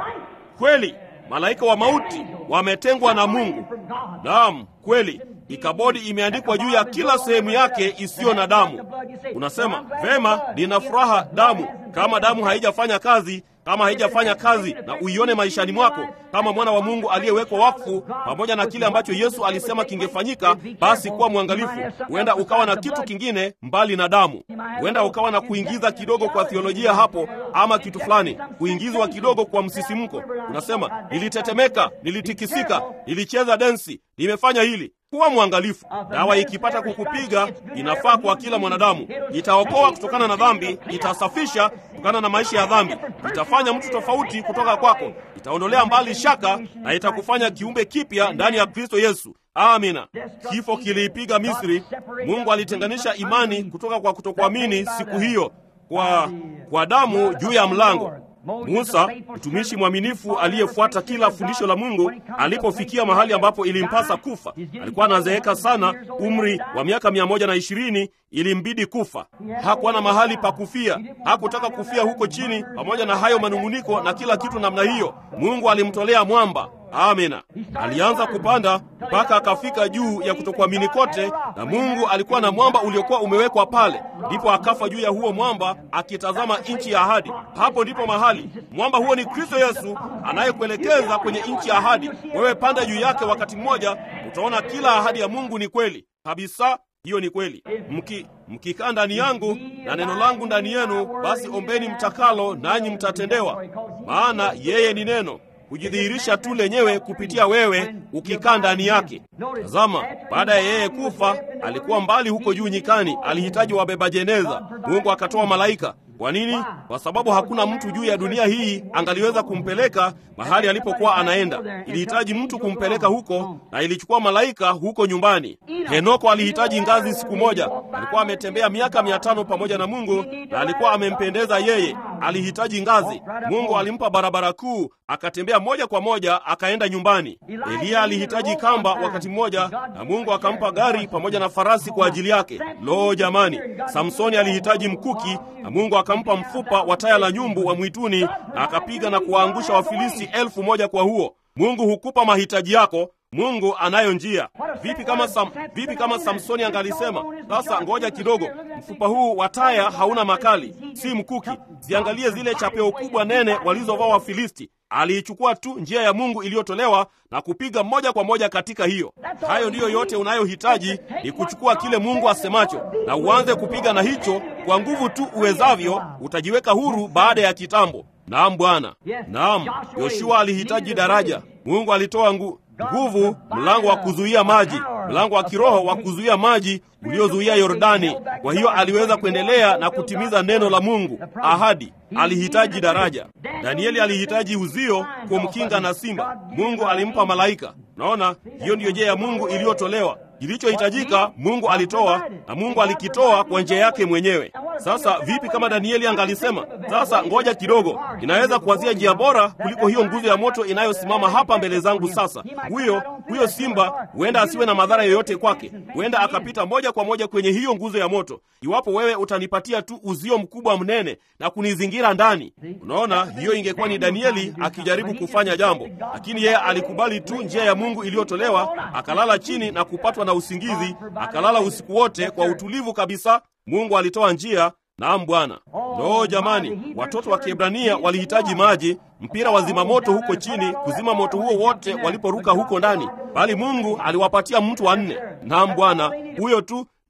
Speaker 1: Kweli, malaika wa mauti wametengwa na Mungu. Naam, kweli. Ikabodi imeandikwa juu ya kila sehemu yake isiyo na damu. Unasema vema, nina furaha damu. Kama damu haijafanya kazi, kama haijafanya kazi na uione maishani mwako kama mwana wa Mungu aliyewekwa wakfu pamoja na kile ambacho Yesu alisema kingefanyika, basi kuwa mwangalifu. Huenda ukawa na kitu kingine mbali na damu. Huenda ukawa na kuingiza kidogo kwa theolojia hapo, ama kitu fulani, kuingizwa kidogo kwa msisimko. Unasema nilitetemeka, nilitikisika, nilicheza densi, nimefanya hili kuwa mwangalifu. Dawa ikipata kukupiga, inafaa kwa kila mwanadamu. Itaokoa kutokana na dhambi, itasafisha kutokana na maisha ya dhambi, itafanya mtu tofauti kutoka kwako, itaondolea mbali shaka na itakufanya kiumbe kipya ndani ya Kristo Yesu. Amina. Kifo kiliipiga Misri. Mungu alitenganisha imani kutoka kwa kutokuamini siku hiyo kwa, kwa damu juu ya mlango. Musa mtumishi mwaminifu aliyefuata kila fundisho la Mungu, alipofikia mahali ambapo ilimpasa kufa, alikuwa anazeeka sana, umri wa miaka mia moja na ishirini ilimbidi kufa. Hakuwa na mahali pa kufia, hakutaka kufia huko chini, pamoja na hayo manung'uniko na kila kitu namna hiyo. Mungu alimtolea mwamba. Amina. Alianza kupanda mpaka akafika juu ya kutokuamini kote, na Mungu alikuwa na mwamba uliokuwa umewekwa pale. Ndipo akafa juu ya huo mwamba akitazama nchi ya ahadi. Hapo ndipo mahali mwamba huo ni Kristo Yesu anayekuelekeza kwenye nchi ya ahadi. Wewe panda juu yake, wakati mmoja utaona kila ahadi ya Mungu ni kweli kabisa. Hiyo ni kweli. Mki mkikaa ndani yangu na neno langu ndani yenu, basi ombeni mtakalo, nanyi mtatendewa, maana yeye ni neno hujidhihirisha tu lenyewe kupitia wewe ukikaa ndani yake. Tazama, baada ya yeye kufa, alikuwa mbali huko juu nyikani, alihitaji wabeba jeneza. Mungu akatoa malaika. Kwa nini? Kwa sababu hakuna mtu juu ya dunia hii angaliweza kumpeleka mahali alipokuwa anaenda. Ilihitaji mtu kumpeleka huko, na ilichukua malaika huko nyumbani. Henoko alihitaji ngazi siku moja. Alikuwa ametembea miaka mia tano pamoja na Mungu na alikuwa amempendeza yeye. Alihitaji ngazi. Mungu alimpa barabara kuu, akatembea moja kwa moja akaenda nyumbani. Eliya alihitaji kamba wakati mmoja, na Mungu akampa gari pamoja na farasi kwa ajili yake. Lo, jamani! Samsoni alihitaji mkuki, na Mungu akampa mfupa wa taya la nyumbu wa mwituni, na akapiga na kuwaangusha Wafilisti elfu moja kwa huo. Mungu hukupa mahitaji yako. Mungu anayo njia. Vipi kama Sam, vipi kama Samsoni angalisema sasa, ngoja kidogo, mfupa huu wa taya hauna makali, si mkuki. Ziangalie zile chapeo kubwa nene walizovaa Wafilisti. Aliichukua tu njia ya Mungu iliyotolewa na kupiga moja kwa moja katika hiyo. Hayo ndiyo yote unayohitaji ni kuchukua kile Mungu asemacho na uanze kupiga na hicho kwa nguvu tu uwezavyo. Utajiweka huru baada ya kitambo. Naam Bwana, naam. Yoshua alihitaji daraja. Mungu alitoa ngu nguvu, mlango wa kuzuia maji, mlango wa kiroho wa kuzuia maji uliozuia Yordani. Kwa hiyo aliweza kuendelea na kutimiza neno la Mungu, ahadi. Alihitaji daraja. Danieli alihitaji uzio kumkinga na simba. Mungu alimpa malaika. Naona hiyo ndiyo njia ya Mungu iliyotolewa. Kilichohitajika Mungu alitoa, na Mungu alikitoa kwa njia yake mwenyewe. Sasa vipi kama Danieli angalisema sasa, ngoja kidogo, inaweza kuanzia njia bora kuliko hiyo nguzo ya moto inayosimama hapa mbele zangu. Sasa huyo huyo simba huenda asiwe na madhara yoyote kwake, huenda akapita moja kwa moja kwenye hiyo nguzo ya moto, iwapo wewe utanipatia tu uzio mkubwa mnene na kunizingira ndani. Unaona, hiyo ingekuwa ni Danieli akijaribu kufanya jambo, lakini yeye alikubali tu njia ya Mungu iliyotolewa, akalala chini na kupatwa na usingizi, akalala usiku wote kwa utulivu kabisa. Mungu alitoa njia. Naam Bwana. Lo, jamani, watoto wa Kiebrania walihitaji maji, mpira wa zimamoto huko chini kuzima moto huo wote waliporuka huko ndani, bali Mungu aliwapatia mtu wa nne. Naam Bwana, huyo tu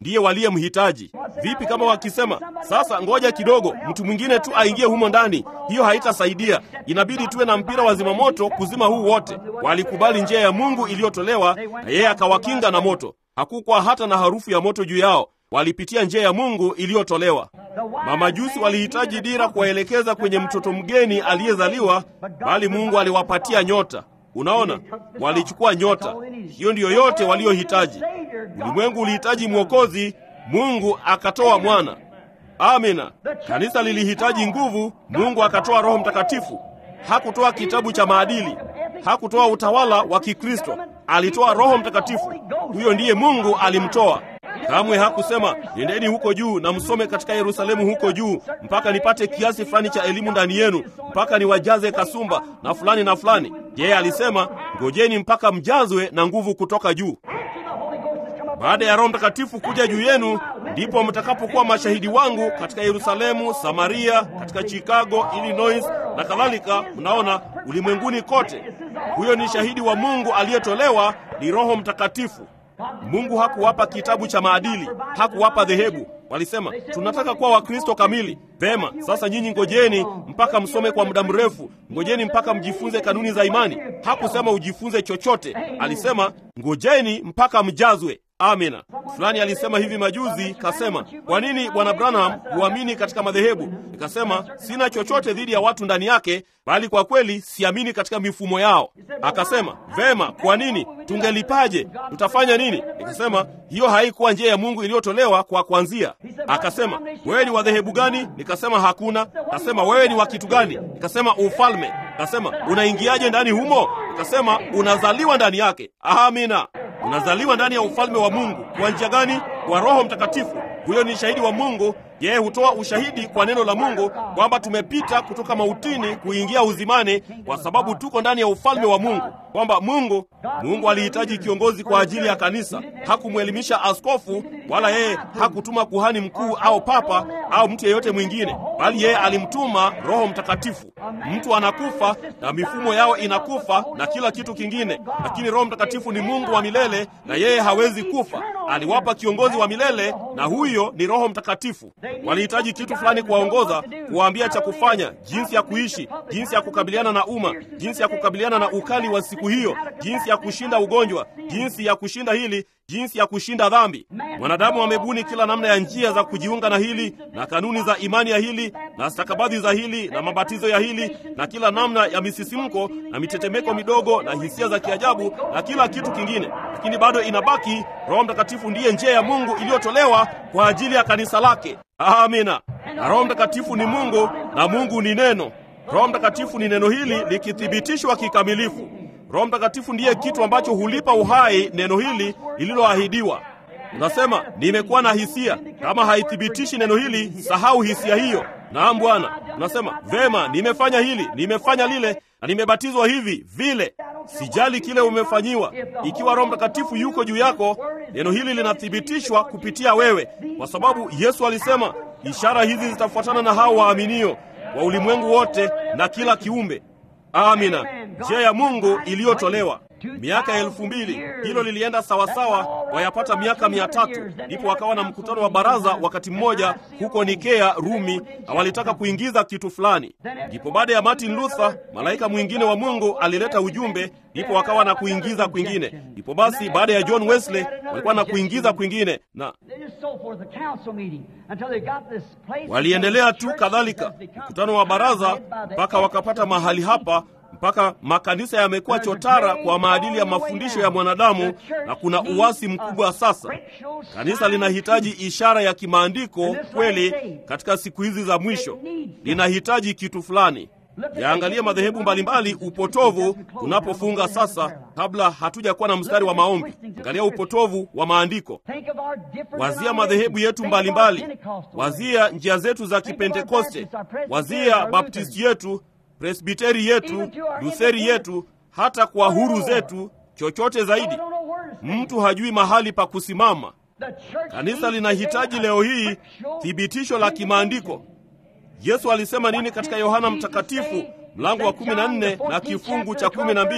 Speaker 1: ndiye waliyemhitaji. Vipi kama wakisema sasa, ngoja kidogo, mtu mwingine tu aingie humo ndani? Hiyo haitasaidia, inabidi tuwe na mpira wa zimamoto kuzima huu wote. Walikubali njia ya Mungu iliyotolewa, na yeye akawakinga na moto. Hakukuwa hata na harufu ya moto juu yao. Walipitia njia ya Mungu iliyotolewa. Mamajusi walihitaji dira kuwaelekeza kwenye mtoto mgeni aliyezaliwa, bali Mungu aliwapatia nyota. Unaona, walichukua nyota. Hiyo ndiyo yote waliohitaji. Ulimwengu ulihitaji mwokozi, Mungu akatoa mwana. Amina. Kanisa lilihitaji nguvu, Mungu akatoa Roho Mtakatifu. Hakutoa kitabu cha maadili, hakutoa utawala wa Kikristo, alitoa Roho Mtakatifu. Huyo ndiye Mungu alimtoa. Kamwe hakusema nendeni huko juu na msome katika Yerusalemu huko juu mpaka nipate kiasi fulani cha elimu ndani yenu, mpaka niwajaze kasumba na fulani na fulani. Yeye alisema ngojeni mpaka mjazwe na nguvu kutoka juu. Baada ya Roho Mtakatifu kuja juu yenu, ndipo mtakapokuwa mashahidi wangu katika Yerusalemu, Samaria, katika Chicago, Illinois na kadhalika. Mnaona, ulimwenguni kote. Huyo ni shahidi wa Mungu aliyetolewa, ni Roho Mtakatifu. Mungu hakuwapa kitabu cha maadili, hakuwapa dhehebu. Walisema tunataka kuwa Wakristo kamili. Vema, sasa nyinyi ngojeni mpaka msome kwa muda mrefu, ngojeni mpaka mjifunze kanuni za imani. Hakusema ujifunze chochote, alisema ngojeni mpaka mjazwe. Amina. Fulani alisema hivi majuzi, kasema, kwa nini bwana Branham huamini katika madhehebu? Nikasema sina chochote dhidi ya watu ndani yake, bali kwa kweli siamini katika mifumo yao. Akasema vema, kwa nini? Tungelipaje? Tutafanya nini? Nikasema hiyo haikuwa njia ya Mungu iliyotolewa kwa kuanzia. Akasema wewe ni wa dhehebu gani? Nikasema hakuna. Akasema wewe ni wa kitu gani? Nikasema ufalme. Akasema unaingiaje ndani humo? Nikasema unazaliwa ndani yake. Amina. Unazaliwa ndani ya ufalme wa Mungu. Kwa njia gani? Kwa Roho Mtakatifu. Huyo ni shahidi wa Mungu. Yeye hutoa ushahidi kwa neno la Mungu kwamba tumepita kutoka mautini kuingia uzimani, kwa sababu tuko ndani ya ufalme wa Mungu, kwamba Mungu Mungu alihitaji kiongozi kwa ajili ya kanisa. Hakumwelimisha askofu, wala yeye hakutuma kuhani mkuu au papa au mtu yeyote mwingine, bali yeye alimtuma Roho Mtakatifu. Mtu anakufa na mifumo yao inakufa na kila kitu kingine, lakini Roho Mtakatifu ni Mungu wa milele na yeye hawezi kufa. Aliwapa kiongozi wa milele na huyo ni Roho Mtakatifu. Walihitaji kitu fulani kuwaongoza, kuwaambia cha kufanya, jinsi ya kuishi, jinsi ya kukabiliana na umma, jinsi ya kukabiliana na ukali wa siku hiyo, jinsi ya kushinda ugonjwa, jinsi ya kushinda hili, jinsi ya kushinda dhambi. Mwanadamu amebuni kila namna ya njia za kujiunga na hili na kanuni za imani ya hili na stakabadhi za hili na mabatizo ya hili na kila namna ya misisimko na mitetemeko midogo na hisia za kiajabu na kila kitu kingine, lakini bado inabaki Roho Mtakatifu ndiye njia ya Mungu iliyotolewa kwa ajili ya kanisa lake. Amina. Na Roho Mtakatifu ni Mungu na Mungu ni neno. Roho Mtakatifu ni neno hili likithibitishwa kikamilifu. Roho Mtakatifu ndiye kitu ambacho hulipa uhai neno hili lililoahidiwa. Unasema nimekuwa na hisia. Kama haithibitishi neno hili, sahau hisia hiyo. Naam Bwana. Unasema vema, nimefanya hili, nimefanya lile na nimebatizwa hivi vile. Sijali kile umefanyiwa. Ikiwa Roho Mtakatifu yuko juu yako, neno hili linathibitishwa kupitia wewe, kwa sababu Yesu alisema ishara hizi zitafuatana na hao waaminio wa ulimwengu wote na kila kiumbe. Amina. Njia ya Mungu iliyotolewa miaka ya elfu mbili hilo lilienda sawasawa, wayapata miaka mia tatu ndipo wakawa na mkutano wa baraza wakati mmoja huko Nikea, Rumi, na walitaka kuingiza kitu fulani. Ndipo baada ya Martin Luther, malaika mwingine wa Mungu alileta ujumbe, ndipo wakawa na kuingiza kwingine. Ndipo basi baada ya John Wesley walikuwa na kuingiza kwingine, na waliendelea tu kadhalika, mkutano wa baraza mpaka wakapata mahali hapa mpaka makanisa yamekuwa chotara kwa maadili ya mafundisho ya mwanadamu na kuna uasi mkubwa sasa. Kanisa linahitaji ishara ya kimaandiko kweli katika siku hizi za mwisho, linahitaji kitu fulani. Yaangalie madhehebu mbalimbali, upotovu tunapofunga sasa, kabla hatuja kuwa na mstari wa maombi. Angalia upotovu wa maandiko. Wazia madhehebu yetu mbalimbali, wazia njia zetu za Kipentekoste, wazia baptisti yetu presbiteri yetu, Lutheri yetu, hata kwa huru zetu, chochote zaidi. Mtu hajui mahali pa kusimama. Kanisa linahitaji leo hii thibitisho la kimaandiko. Yesu alisema nini katika Yohana Mtakatifu mlango wa 14 na kifungu cha 12?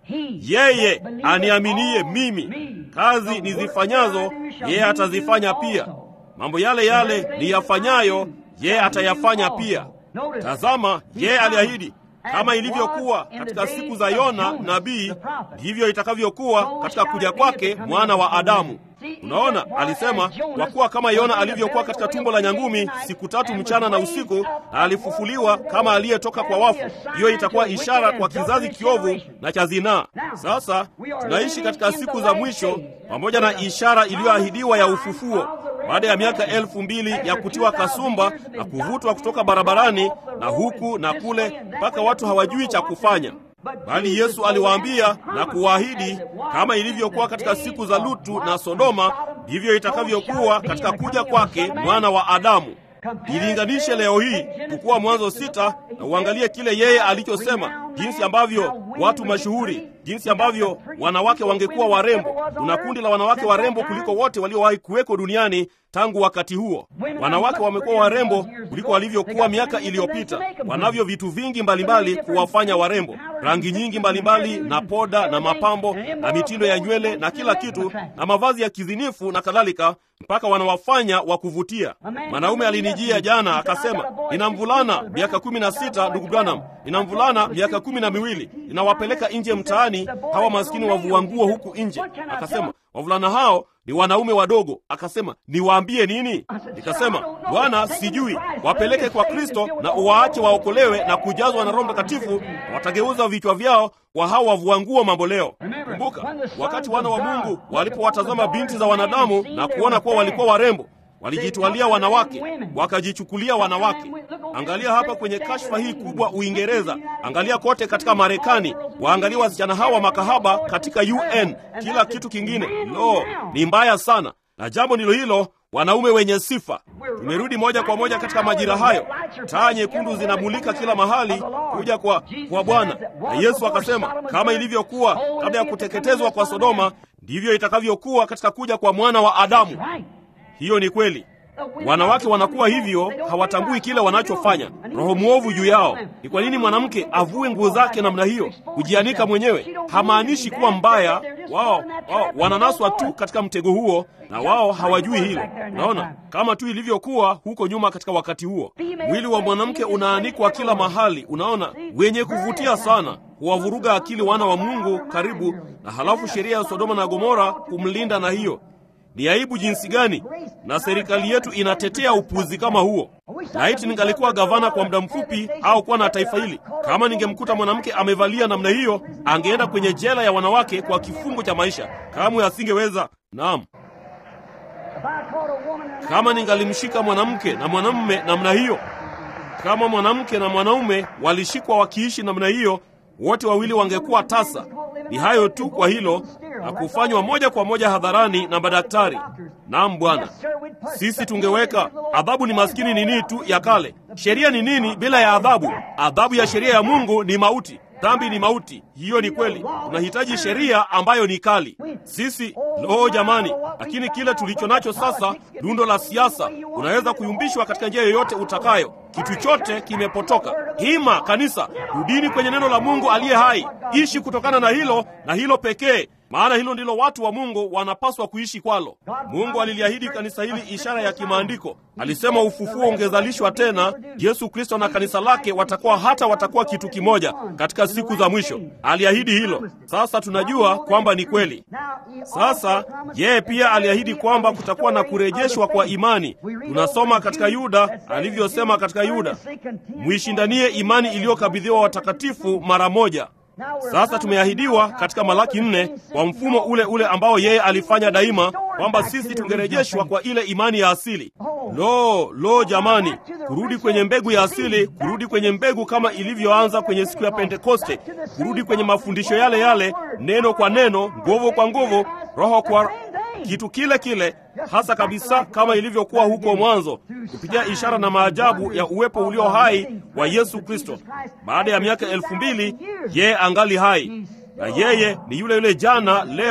Speaker 1: yeye aniaminie mimi, kazi nizifanyazo yeye atazifanya pia, mambo yale yale niyafanyayo yeye atayafanya pia. Tazama, yeye aliahidi kama ilivyokuwa katika siku za Yona nabii, ndivyo itakavyokuwa katika kuja kwake mwana wa Adamu. Unaona, alisema kwa kuwa kama Yona alivyokuwa katika tumbo la nyangumi siku tatu mchana na usiku, na alifufuliwa kama aliyetoka kwa wafu, hiyo itakuwa ishara kwa kizazi kiovu na cha zinaa. Sasa tunaishi katika siku za mwisho pamoja na ishara iliyoahidiwa ya ufufuo baada ya miaka elfu mbili ya kutiwa kasumba na kuvutwa kutoka barabarani na huku na kule mpaka watu hawajui cha kufanya. Bali Yesu aliwaambia na kuwaahidi, kama ilivyokuwa katika siku za Lutu na Sodoma, ndivyo itakavyokuwa katika kuja kwake mwana wa Adamu. Ilinganishe leo hii kukuwa Mwanzo sita na uangalie kile yeye alichosema, jinsi ambavyo watu mashuhuri, jinsi ambavyo wanawake wangekuwa warembo. Kuna kundi la wanawake warembo kuliko wote waliowahi kuweko duniani tangu wakati huo. Wanawake wamekuwa warembo kuliko walivyokuwa miaka iliyopita. Wanavyo vitu vingi mbalimbali kuwafanya warembo, rangi nyingi mbalimbali na poda na mapambo na mitindo ya nywele na kila kitu na mavazi ya kizinifu na kadhalika, mpaka wanawafanya wa kuvutia. Mwanaume alinijia jana akasema, nina mvulana miaka kumi na sita, ndugu Branham, nina mvulana miaka kumi na miwili, ninawapeleka nje mtaani hawa maskini wavua nguo huku nje. Akasema wavulana hao ni wanaume wadogo. Akasema niwaambie nini? Nikasema Bwana, sijui. Wapeleke kwa Kristo na uwaache waokolewe na kujazwa na Roho Mtakatifu, watageuza vichwa vyao kwa hao wavua nguo mambo leo. Kumbuka wakati wana wa Mungu walipowatazama binti za wanadamu na kuona kuwa walikuwa warembo walijitwalia wanawake, wakajichukulia wanawake. Angalia hapa kwenye kashfa hii kubwa Uingereza, angalia kote katika Marekani, waangalia wasichana hawa makahaba katika UN, kila kitu kingine. Lo, ni mbaya sana, na jambo ndilo hilo wanaume wenye sifa. Tumerudi moja kwa moja katika majira hayo, taa nyekundu zinamulika kila mahali kuja kwa, kwa Bwana. Na Yesu akasema kama ilivyokuwa kabla ya kuteketezwa kwa Sodoma, ndivyo itakavyokuwa katika kuja kwa mwana wa Adamu. Hiyo ni kweli. Wanawake wanakuwa hivyo, hawatambui kile wanachofanya, roho mwovu juu yao. Ni kwa nini mwanamke avue nguo zake namna hiyo, kujianika mwenyewe? Hamaanishi kuwa mbaya. Wao wao wananaswa tu katika mtego huo, na wao hawajui hilo. Unaona, kama tu ilivyokuwa huko nyuma katika wakati huo. Mwili wa mwanamke unaanikwa kila mahali, unaona, wenye kuvutia sana, huwavuruga akili wana wa Mungu karibu, na halafu sheria ya Sodoma na Gomora kumlinda na hiyo ni aibu jinsi gani! Na serikali yetu inatetea upuzi kama huo. Laiti ningalikuwa gavana kwa muda mfupi, au kuwa na taifa hili, kama ningemkuta mwanamke amevalia namna hiyo, angeenda kwenye jela ya wanawake kwa kifungo cha maisha. Kamwe asingeweza. Naam, kama ningalimshika mwanamke na mwanamume namna hiyo, kama mwanamke na mwanaume walishikwa wakiishi namna hiyo, wote wawili wangekuwa tasa. Ni hayo tu kwa hilo na kufanywa moja kwa moja hadharani na madaktari. Naam Bwana, sisi tungeweka adhabu. Ni maskini nini tu ya kale. Sheria ni nini bila ya adhabu? Adhabu ya sheria ya Mungu ni mauti. Dhambi ni mauti. Hiyo ni kweli. Tunahitaji sheria ambayo ni kali. Sisi loo, jamani! Lakini kile tulicho nacho sasa, lundo la siasa, unaweza kuyumbishwa katika njia yoyote utakayo. Kitu chote kimepotoka. Hima kanisa, rudini kwenye neno la Mungu aliye hai. Ishi kutokana na hilo na hilo pekee, maana hilo ndilo watu wa Mungu wanapaswa kuishi kwalo. Mungu aliliahidi kanisa hili ishara ya kimaandiko. Alisema ufufuo ungezalishwa tena. Yesu Kristo na kanisa lake watakuwa hata watakuwa kitu kimoja katika siku za mwisho. Aliahidi hilo. Sasa tunajua kwamba ni kweli. Sasa yeye pia aliahidi kwamba kutakuwa na kurejeshwa kwa imani. Tunasoma katika Yuda alivyosema katika Yuda, mwishindanie imani iliyokabidhiwa watakatifu mara moja. Sasa tumeahidiwa katika Malaki nne kwa mfumo ule ule ambao yeye alifanya daima, kwamba sisi tungerejeshwa kwa ile imani ya asili. Lo, lo jamani, kurudi kwenye mbegu ya asili, kurudi kwenye mbegu kama ilivyoanza kwenye siku ya Pentekoste, kurudi kwenye mafundisho yale yale, neno kwa neno, nguvu kwa nguvu, roho kwa kitu kile kile hasa kabisa kama ilivyokuwa huko mwanzo, kupitia ishara na maajabu ya uwepo ulio hai wa Yesu Kristo. Baada ya miaka elfu mbili yeye angali hai, na yeye ni yule yule jana, leo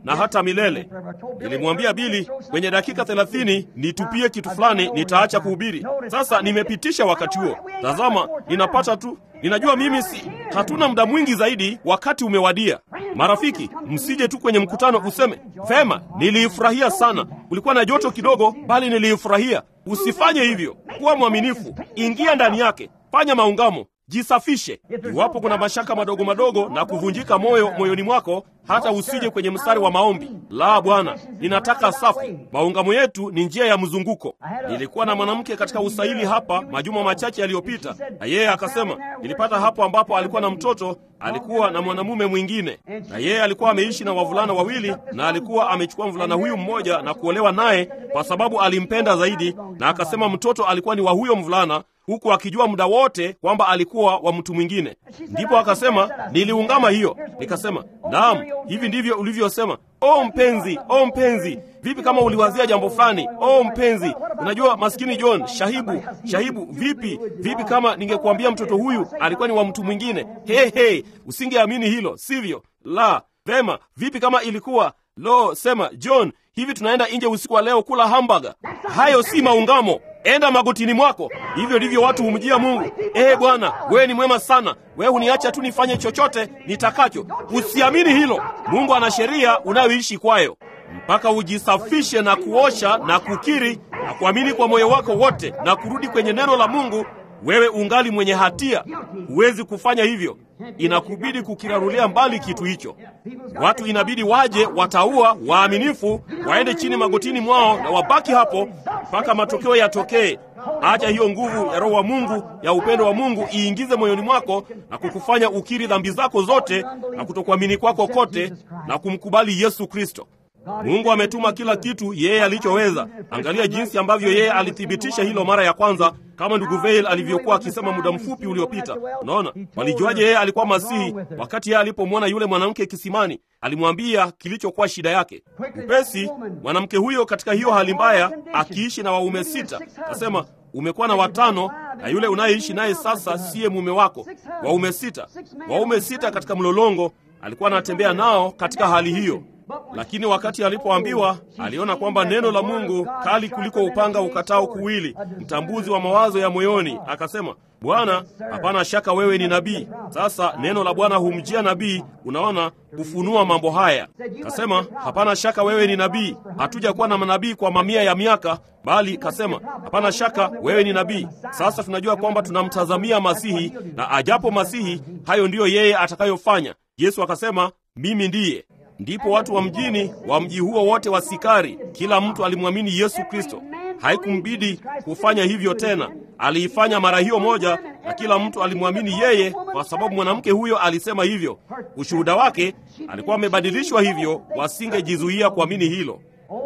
Speaker 1: na hata milele. Nilimwambia Bili kwenye dakika thelathini nitupie kitu fulani, nitaacha kuhubiri. Sasa nimepitisha wakati huo. Tazama, ninapata tu Ninajua mimi si, hatuna muda mwingi zaidi, wakati umewadia. Marafiki, msije tu kwenye mkutano useme vema, niliifurahia sana, kulikuwa na joto kidogo, bali niliifurahia. Usifanye hivyo. Kuwa mwaminifu, ingia ndani yake, fanya maungamo, jisafishe. Iwapo kuna mashaka madogo madogo na kuvunjika moyo moyoni mwako, hata usije kwenye mstari wa maombi. La, Bwana, ninataka safi. Maungamo yetu ni njia ya mzunguko. Nilikuwa na mwanamke katika usaili hapa majuma machache yaliyopita, na yeye akasema, nilipata hapo ambapo alikuwa na mtoto, alikuwa na mwanamume mwingine, na yeye alikuwa ameishi na wavulana wawili, na alikuwa amechukua mvulana huyu mmoja na kuolewa naye kwa sababu alimpenda zaidi, na akasema mtoto alikuwa ni wa huyo mvulana huku akijua muda wote kwamba alikuwa wa mtu mwingine. Ndipo akasema niliungama hiyo, nikasema naam, hivi ndivyo ulivyosema. O mpenzi, o mpenzi, vipi kama uliwazia jambo fulani? O mpenzi, unajua maskini John, shahibu, shahibu, vipi, vipi kama ningekuambia mtoto huyu alikuwa ni wa mtu mwingine? He, he, usingeamini hilo, sivyo? La, vema, vipi kama ilikuwa lo, sema John, hivi tunaenda nje usiku wa leo kula hamburger? Hayo si maungamo. Enda magotini mwako. Hivyo ndivyo watu humjia Mungu. Ee Bwana, wewe ni mwema sana, wewe huniacha tu nifanye chochote nitakacho. Usiamini hilo. Mungu ana sheria unayoishi kwayo, mpaka ujisafishe na kuosha na kukiri na kuamini kwa moyo wako wote na kurudi kwenye neno la Mungu. Wewe ungali mwenye hatia, huwezi kufanya hivyo. Inakubidi kukirarulia mbali kitu hicho. Watu inabidi waje, wataua waaminifu, waende chini magotini mwao na wabaki hapo mpaka matokeo yatokee. Acha hiyo nguvu ya Roho wa Mungu ya upendo wa Mungu iingize moyoni mwako na kukufanya ukiri dhambi zako zote na kutokuamini kwako kote na kumkubali Yesu Kristo. Mungu ametuma kila kitu yeye alichoweza. Angalia jinsi ambavyo yeye alithibitisha hilo mara ya kwanza, kama ndugu Veil alivyokuwa akisema muda mfupi uliopita. Unaona, walijuaje yeye alikuwa Masihi? Wakati yeye alipomwona yule mwanamke kisimani, alimwambia kilichokuwa shida yake. Upesi mwanamke huyo katika hiyo hali mbaya, akiishi na waume sita, akasema umekuwa na watano na yule unayeishi naye sasa siye mume wako. Waume sita, waume sita katika mlolongo, alikuwa anatembea nao katika hali hiyo lakini wakati alipoambiwa, aliona kwamba neno la Mungu kali kuliko upanga ukatao kuwili, mtambuzi wa mawazo ya moyoni, akasema, Bwana, hapana shaka wewe ni nabii. Sasa neno la Bwana humjia nabii, unaona, kufunua mambo haya. Kasema, hapana shaka wewe ni nabii. Hatuja kuwa na manabii kwa mamia ya miaka, bali kasema, hapana shaka wewe ni nabii. Sasa tunajua kwamba tunamtazamia Masihi, na ajapo Masihi, hayo ndiyo yeye atakayofanya. Yesu akasema, mimi ndiye Ndipo watu wa mjini wa mji huo wote wa Sikari, kila mtu alimwamini Yesu Kristo. Haikumbidi kufanya hivyo tena, aliifanya mara hiyo moja, na kila mtu alimwamini yeye, kwa sababu mwanamke huyo alisema hivyo. Ushuhuda wake alikuwa amebadilishwa hivyo, wasingejizuia kuamini hilo.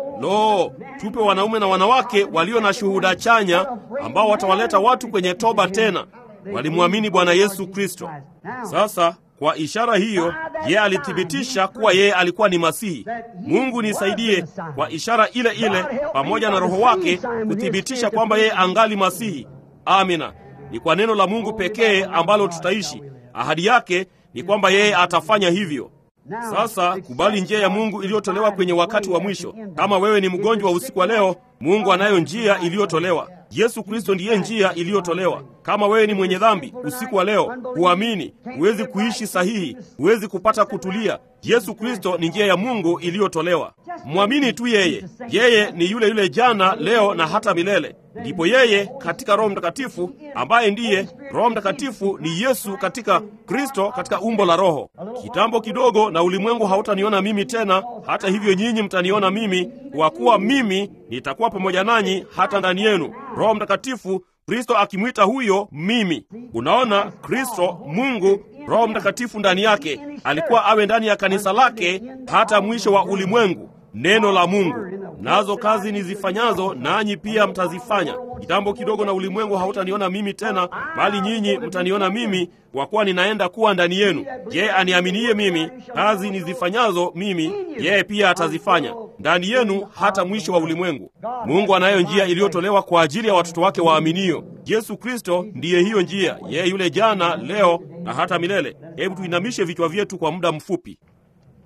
Speaker 1: Lo, tupe wanaume na wanawake walio na shuhuda chanya, ambao watawaleta watu kwenye toba tena. Walimwamini Bwana Yesu Kristo. Sasa kwa ishara hiyo yeye alithibitisha kuwa yeye alikuwa ni Masihi. Mungu nisaidie kwa ishara ile ile pamoja na Roho wake kuthibitisha kwamba yeye angali Masihi. Amina. Ni kwa neno la Mungu pekee ambalo tutaishi. Ahadi yake ni kwamba yeye atafanya hivyo. Sasa kubali njia ya Mungu iliyotolewa kwenye wakati wa mwisho. Kama wewe ni mgonjwa usiku wa leo, Mungu anayo njia iliyotolewa. Yesu Kristo ndiye njia iliyotolewa. Kama wewe ni mwenye dhambi usiku wa leo, huamini, huwezi kuishi sahihi, huwezi kupata kutulia. Yesu Kristo ni njia ya Mungu iliyotolewa. Mwamini tu yeye. Yeye ni yule yule jana, leo na hata milele. Ndipo yeye katika Roho Mtakatifu, ambaye ndiye Roho Mtakatifu ni Yesu katika Kristo, katika umbo la Roho. Kitambo kidogo na ulimwengu hautaniona mimi tena, hata hivyo nyinyi mtaniona mimi, kwa kuwa mimi nitakuwa pamoja nanyi hata ndani yenu. Roho Mtakatifu, Kristo akimwita huyo mimi. Unaona, Kristo Mungu, Roho Mtakatifu ndani yake, alikuwa awe ndani ya kanisa lake hata mwisho wa ulimwengu. Neno la Mungu, nazo kazi nizifanyazo nanyi pia mtazifanya. Kitambo kidogo na ulimwengu hautaniona mimi tena, bali nyinyi mtaniona mimi, kwa kuwa ninaenda kuwa ndani yenu. Yeye aniaminiye mimi, kazi nizifanyazo mimi, yeye pia atazifanya ndani yenu hata mwisho wa ulimwengu. Mungu anayo njia iliyotolewa kwa ajili ya watoto wake waaminio. Yesu Kristo ndiye hiyo njia, yeye yule jana, leo na hata milele. Hebu tuinamishe vichwa vyetu kwa muda mfupi.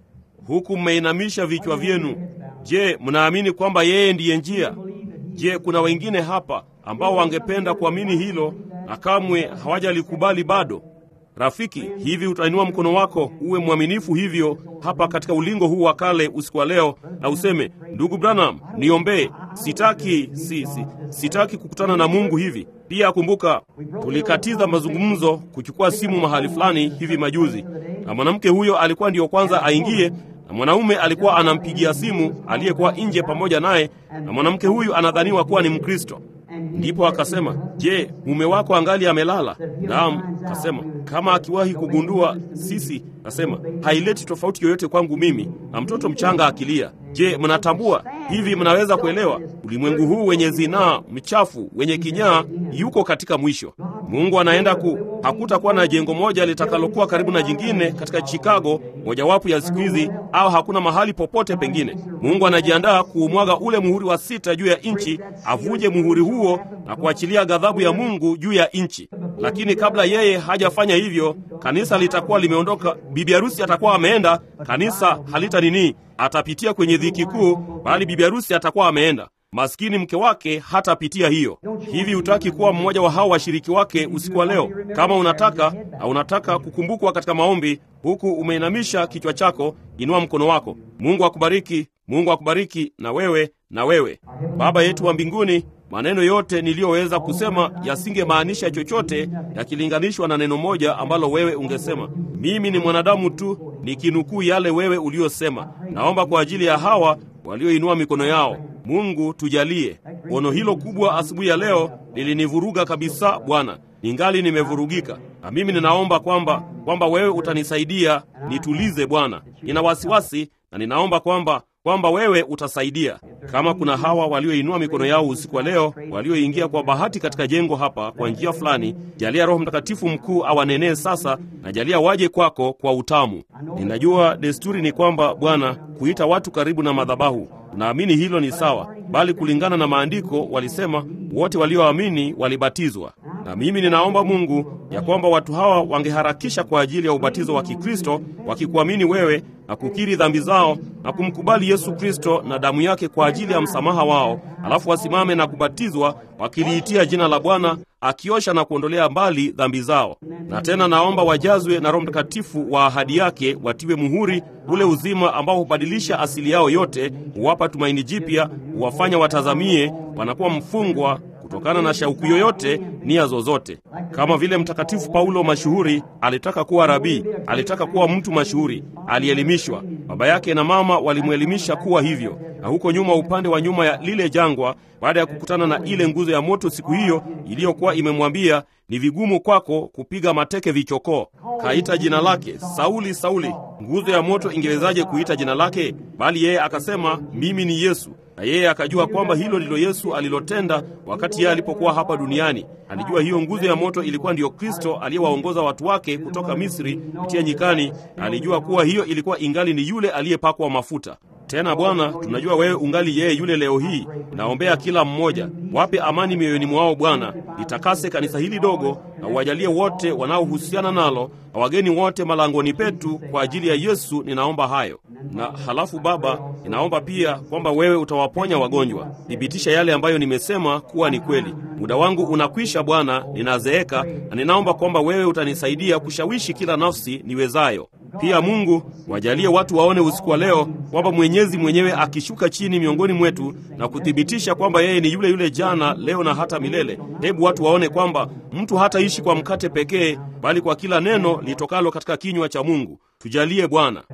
Speaker 1: huku mmeinamisha vichwa vyenu. Je, mnaamini kwamba yeye ndiye njia? Je, kuna wengine hapa ambao wangependa kuamini hilo na kamwe hawajalikubali bado? Rafiki, hivi utainua mkono wako uwe mwaminifu hivyo hapa katika ulingo huu wa kale usiku wa leo, na useme, ndugu Branham, niombee. Sitaki si, si, sitaki kukutana na Mungu hivi. Pia kumbuka, tulikatiza mazungumzo kuchukua simu mahali fulani hivi majuzi, na mwanamke huyo alikuwa ndiyo kwanza aingie, na mwanaume alikuwa anampigia simu aliyekuwa nje pamoja naye, na mwanamke huyu anadhaniwa kuwa ni Mkristo. Ndipo akasema, je, mume wako angali amelala? Naam. Kasema kama akiwahi kugundua sisi, kasema haileti tofauti yoyote kwangu mimi na mtoto mchanga akilia. Je, mnatambua hivi? Mnaweza kuelewa ulimwengu huu wenye zinaa, mchafu, wenye kinyaa, yuko katika mwisho. Mungu anaenda ku, hakutakuwa na jengo moja litakalokuwa karibu na jingine katika Chicago, mojawapo ya siku hizi, au hakuna mahali popote pengine. Mungu anajiandaa kuumwaga ule muhuri wa sita juu ya nchi, avunje muhuri huo na kuachilia ghadhabu ya Mungu juu ya nchi. Lakini kabla yeye hajafanya hivyo, kanisa litakuwa limeondoka, bibi harusi atakuwa ameenda, kanisa halita nini, atapitia kwenye dhiki kuu, bali bibi harusi atakuwa ameenda. Maskini mke wake hatapitia hiyo. Hivi hutaki kuwa mmoja wa hao washiriki wake usiku wa leo? Kama unataka na unataka kukumbukwa katika maombi, huku umeinamisha kichwa chako, inua mkono wako. Mungu akubariki, Mungu akubariki, na wewe na wewe. Baba yetu wa mbinguni, maneno yote niliyoweza kusema yasingemaanisha chochote yakilinganishwa na neno moja ambalo wewe ungesema. Mimi ni mwanadamu tu nikinukuu yale wewe uliyosema. Naomba kwa ajili ya hawa walioinua mikono yao. Mungu tujalie. Ono hilo kubwa asubuhi ya leo lilinivuruga kabisa Bwana, ningali nimevurugika, na mimi ninaomba kwamba kwamba wewe utanisaidia nitulize Bwana. Nina wasiwasi na ninaomba kwamba kwamba wewe utasaidia. Kama kuna hawa walioinua mikono yao usiku wa leo, walioingia kwa bahati katika jengo hapa kwa njia fulani, jalia Roho Mtakatifu mkuu awanenee sasa, na jalia waje kwako kwa utamu. Ninajua desturi ni kwamba Bwana kuita watu karibu na madhabahu, naamini hilo ni sawa, bali kulingana na maandiko walisema wote walioamini walibatizwa. Na mimi ninaomba Mungu ya kwamba watu hawa wangeharakisha kwa ajili ya ubatizo wa Kikristo, wakikuamini wewe na kukiri dhambi zao na kumkubali Yesu Kristo na damu yake kwa ajili ya msamaha wao, alafu wasimame na kubatizwa wakiliitia jina la Bwana, akiosha na kuondolea mbali dhambi zao. Na tena naomba wajazwe na Roho Mtakatifu wa ahadi yake, watiwe muhuri ule uzima ambao hubadilisha asili yao yote, huwapa tumaini jipya, huwafanya watazamie wanakuwa mfungwa kutokana na shauku yoyote, nia zozote. Kama vile Mtakatifu Paulo mashuhuri alitaka kuwa rabii, alitaka kuwa mtu mashuhuri, alielimishwa. Baba yake na mama walimwelimisha kuwa hivyo, na huko nyuma, upande wa nyuma ya lile jangwa, baada ya kukutana na ile nguzo ya moto siku hiyo iliyokuwa imemwambia ni vigumu kwako kupiga mateke vichokoo, kaita jina lake Sauli, Sauli. Nguzo ya moto ingewezaje kuita jina lake? Bali yeye akasema mimi ni Yesu na yeye akajua kwamba hilo ndilo Yesu alilotenda wakati yeye alipokuwa hapa duniani. Alijua hiyo nguzo ya moto ilikuwa ndiyo Kristo aliyewaongoza watu wake kutoka Misri kutia nyikani, na alijua kuwa hiyo ilikuwa ingali ni yule aliyepakwa mafuta. Tena Bwana, tunajua wewe ungali yeye yule leo hii. Naombea kila mmoja, wape amani mioyoni mwao Bwana, litakase kanisa hili dogo na uwajalie wote wanaohusiana nalo na wageni wote malangoni petu, kwa ajili ya Yesu ninaomba hayo. Na halafu Baba, ninaomba pia kwamba wewe utawaponya wagonjwa. Thibitisha yale ambayo nimesema kuwa ni kweli. Muda wangu unakwisha Bwana, ninazeeka, na ninaomba kwamba wewe utanisaidia kushawishi kila nafsi niwezayo. Pia Mungu, wajalie watu waone usiku wa leo kwamba Mwenyezi mwenyewe akishuka chini miongoni mwetu na kuthibitisha kwamba yeye ni yule yule jana, leo na hata milele. Hebu watu waone kwamba mtu hataishi kwa mkate pekee, bali kwa kila neno litokalo katika kinywa cha Mungu. Tujalie Bwana,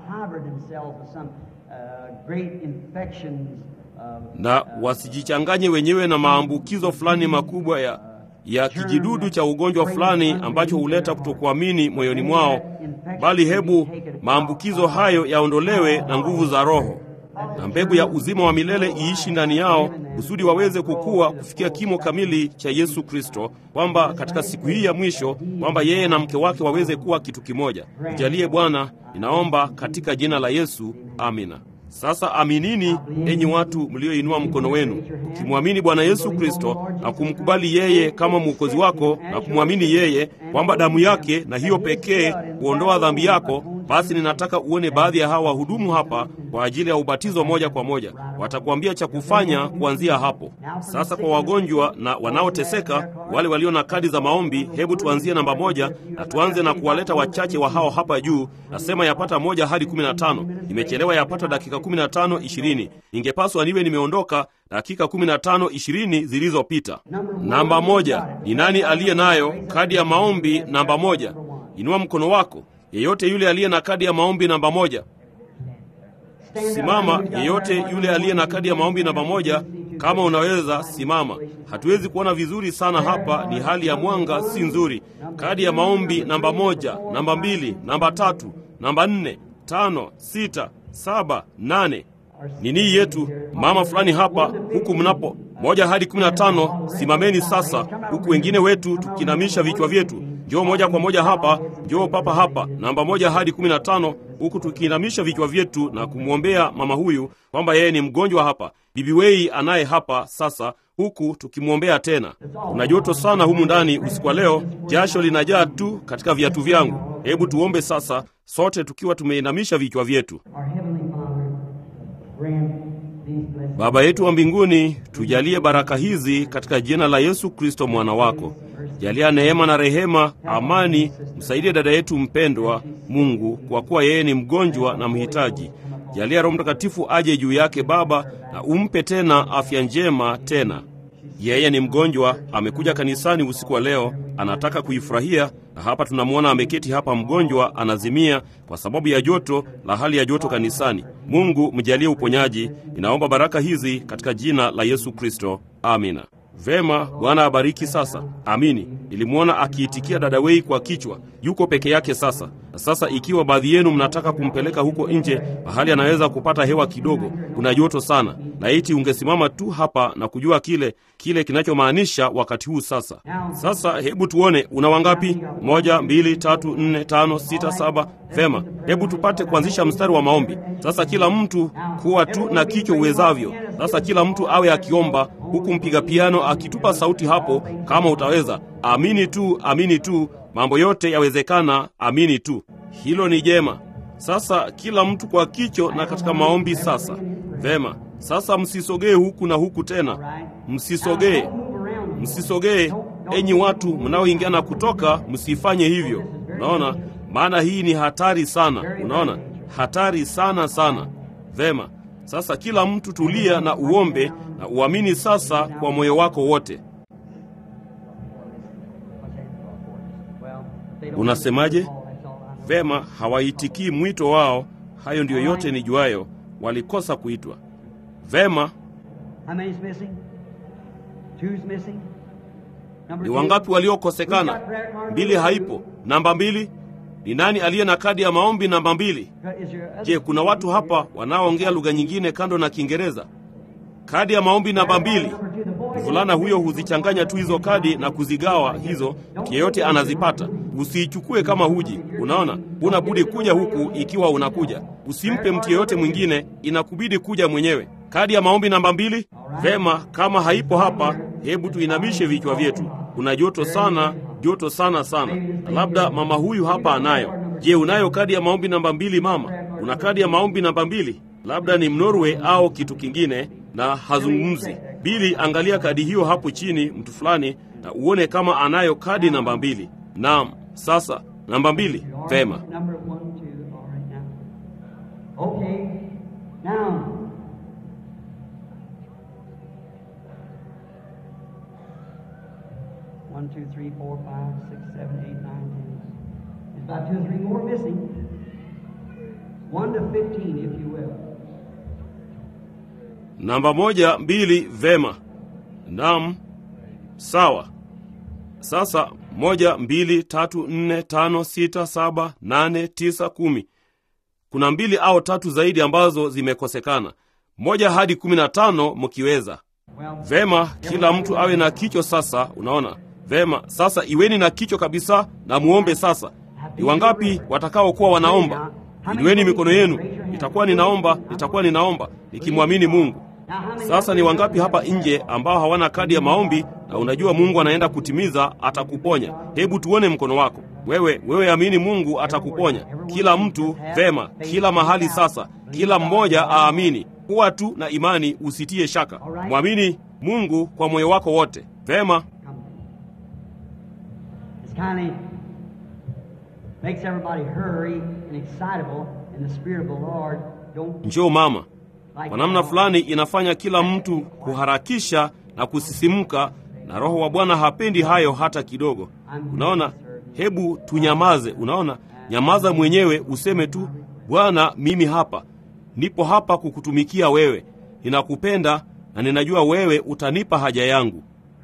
Speaker 1: na wasijichanganye wenyewe na maambukizo fulani makubwa ya ya kijidudu cha ugonjwa fulani ambacho huleta kutokuamini moyoni mwao, bali hebu maambukizo hayo yaondolewe na nguvu za Roho, na mbegu ya uzima wa milele iishi ndani yao, kusudi waweze kukua kufikia kimo kamili cha Yesu Kristo, kwamba katika siku hii ya mwisho, kwamba yeye na mke wake waweze kuwa kitu kimoja. Ujalie Bwana, ninaomba katika jina la Yesu, amina. Sasa aminini, enyi watu mlioinua mkono wenu, ukimwamini Bwana Yesu Kristo na kumkubali yeye kama mwokozi wako na kumwamini yeye kwamba damu yake na hiyo pekee huondoa dhambi yako, Basi ninataka uone baadhi ya hawa wahudumu hapa kwa ajili ya ubatizo moja kwa moja. Watakuambia cha kufanya kuanzia hapo. Sasa kwa wagonjwa na wanaoteseka, wale walio na kadi za maombi, hebu tuanzie namba moja na tuanze na kuwaleta wachache wa hao hapa juu. Nasema yapata moja hadi kumi na tano. Nimechelewa yapata dakika kumi na tano ishirini. Ingepaswa niwe nimeondoka dakika kumi na tano ishirini zilizopita. Namba moja, ni nani aliye nayo kadi ya maombi namba moja? Inua mkono wako. Yeyote yule aliye na kadi ya maombi namba moja, simama. Yeyote yule aliye na kadi ya maombi namba moja, kama unaweza simama. Hatuwezi kuona vizuri sana hapa, ni hali ya mwanga si nzuri. Kadi ya maombi namba moja, namba mbili, namba tatu, namba nne, tano, sita, saba, nane nini yetu mama fulani hapa huku mnapo moja hadi kumi na tano simameni sasa, huku wengine wetu tukinamisha vichwa vyetu. Njoo moja kwa moja hapa, njoo papa hapa, namba moja hadi kumi na tano huku tukiinamisha vichwa vyetu na kumwombea mama huyu kwamba yeye ni mgonjwa hapa. Bibi Wei anaye hapa sasa, huku tukimwombea tena. Kuna joto sana humu ndani usiku wa leo, jasho linajaa tu katika viatu vyangu. Hebu tuombe sasa, sote tukiwa tumeinamisha vichwa vyetu. Baba yetu wa mbinguni, tujalie baraka hizi katika jina la Yesu Kristo mwana wako. Jalia neema na rehema, amani, msaidie dada yetu mpendwa Mungu, kwa kuwa yeye ni mgonjwa na mhitaji. Jalia Roho Mtakatifu aje juu yake Baba, na umpe tena afya njema tena. Yeye ni mgonjwa, amekuja kanisani usiku wa leo, anataka kuifurahia, na hapa tunamwona ameketi hapa mgonjwa, anazimia kwa sababu ya joto la hali ya joto kanisani. Mungu mjalie uponyaji. Ninaomba baraka hizi katika jina la Yesu Kristo, amina. Vema, Bwana abariki. Sasa amini. Nilimwona akiitikia dada Wei kwa kichwa, yuko peke yake sasa. Na sasa, ikiwa baadhi yenu mnataka kumpeleka huko nje mahali anaweza kupata hewa kidogo, kuna joto sana, laiti ungesimama tu hapa na kujua kile kile kinachomaanisha wakati huu sasa. Sasa hebu tuone, una wangapi? Moja, mbili, tatu, nne, tano, sita, saba. Vema, hebu tupate kuanzisha mstari wa maombi sasa. Kila mtu kuwa tu na kichwa uwezavyo. Sasa kila mtu awe akiomba huku mpiga piano akitupa sauti hapo, kama utaweza. Amini tu, amini tu, mambo yote yawezekana. Amini tu, hilo ni jema. Sasa kila mtu kwa kicho na katika maombi sasa. Vema, sasa msisogee huku na huku tena, msisogee, msisogee. Enyi watu mnaoingia na kutoka, msifanye hivyo. Unaona, maana hii ni hatari sana. Unaona, hatari sana sana. Vema, sasa kila mtu tulia na uombe na uamini sasa kwa moyo wako wote. Unasemaje? Vema, hawaitikii mwito wao. Hayo ndiyo yote nijuayo, walikosa kuitwa. Vema, ni wangapi waliokosekana? Mbili haipo. Namba mbili ni nani aliye na kadi ya maombi namba mbili? Je, kuna watu hapa wanaoongea lugha nyingine kando na Kiingereza? Kadi ya maombi namba mbili. Mvulana huyo huzichanganya tu hizo kadi na kuzigawa hizo, mtu yeyote anazipata. Usiichukue kama huji. Unaona, huna budi kuja huku ikiwa unakuja. Usimpe mtu yeyote mwingine, inakubidi kuja mwenyewe. Kadi ya maombi namba mbili. Vema, kama haipo hapa, hebu tuinamishe vichwa vyetu. Kuna joto sana, joto sana sana. Na labda mama huyu hapa anayo. Je, unayo kadi ya maombi namba mbili? Mama, una kadi ya maombi namba mbili? Labda ni Mnorwe au kitu kingine na hazungumzi. Bili, angalia kadi hiyo hapo chini, mtu fulani, na uone kama anayo kadi namba mbili. Naam, sasa namba mbili. Vema,
Speaker 2: One, two, three, four, five, six, seven, eight, nine, ten. There's about two or three more missing. One to fifteen, if you will.
Speaker 1: namba moja, mbili. Vema, naam, sawa. Sasa moja, mbili, tatu, nne, tano, sita, saba, nane, tisa, kumi. Kuna mbili au tatu zaidi ambazo zimekosekana, moja hadi kumi na tano mkiweza. Vema, kila mtu awe na kichwa sasa. Unaona vema. Sasa iweni na kichwa kabisa na muombe sasa. Ni wangapi watakaokuwa wanaomba? Inueni mikono yenu. Nitakuwa ninaomba, nitakuwa ninaomba nikimwamini Mungu. Sasa ni wangapi hapa nje ambao hawana kadi ya maombi na unajua Mungu anaenda kutimiza, atakuponya? Hebu tuone mkono wako. wewe wewe amini Mungu atakuponya. Kila mtu vema, kila mahali sasa, kila mmoja aamini. Kuwa tu na imani, usitie shaka. Mwamini Mungu kwa moyo wako wote. Vema,
Speaker 2: It's kind of makes everybody hurry and excitable in the Spirit of the Lord. Don't
Speaker 1: njoo mama.
Speaker 2: like
Speaker 1: Kwa namna fulani inafanya kila mtu kuharakisha na kusisimka, na Roho wa Bwana hapendi hayo hata kidogo. Unaona, hebu tunyamaze. Unaona, nyamaza mwenyewe, useme tu, Bwana, mimi hapa nipo hapa kukutumikia wewe, ninakupenda na ninajua wewe utanipa haja yangu.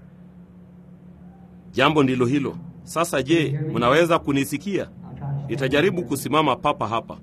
Speaker 1: Jambo ndilo hilo. Sasa je, mnaweza kunisikia?
Speaker 2: I'll try to stand.
Speaker 1: Nitajaribu kusimama papa hapa.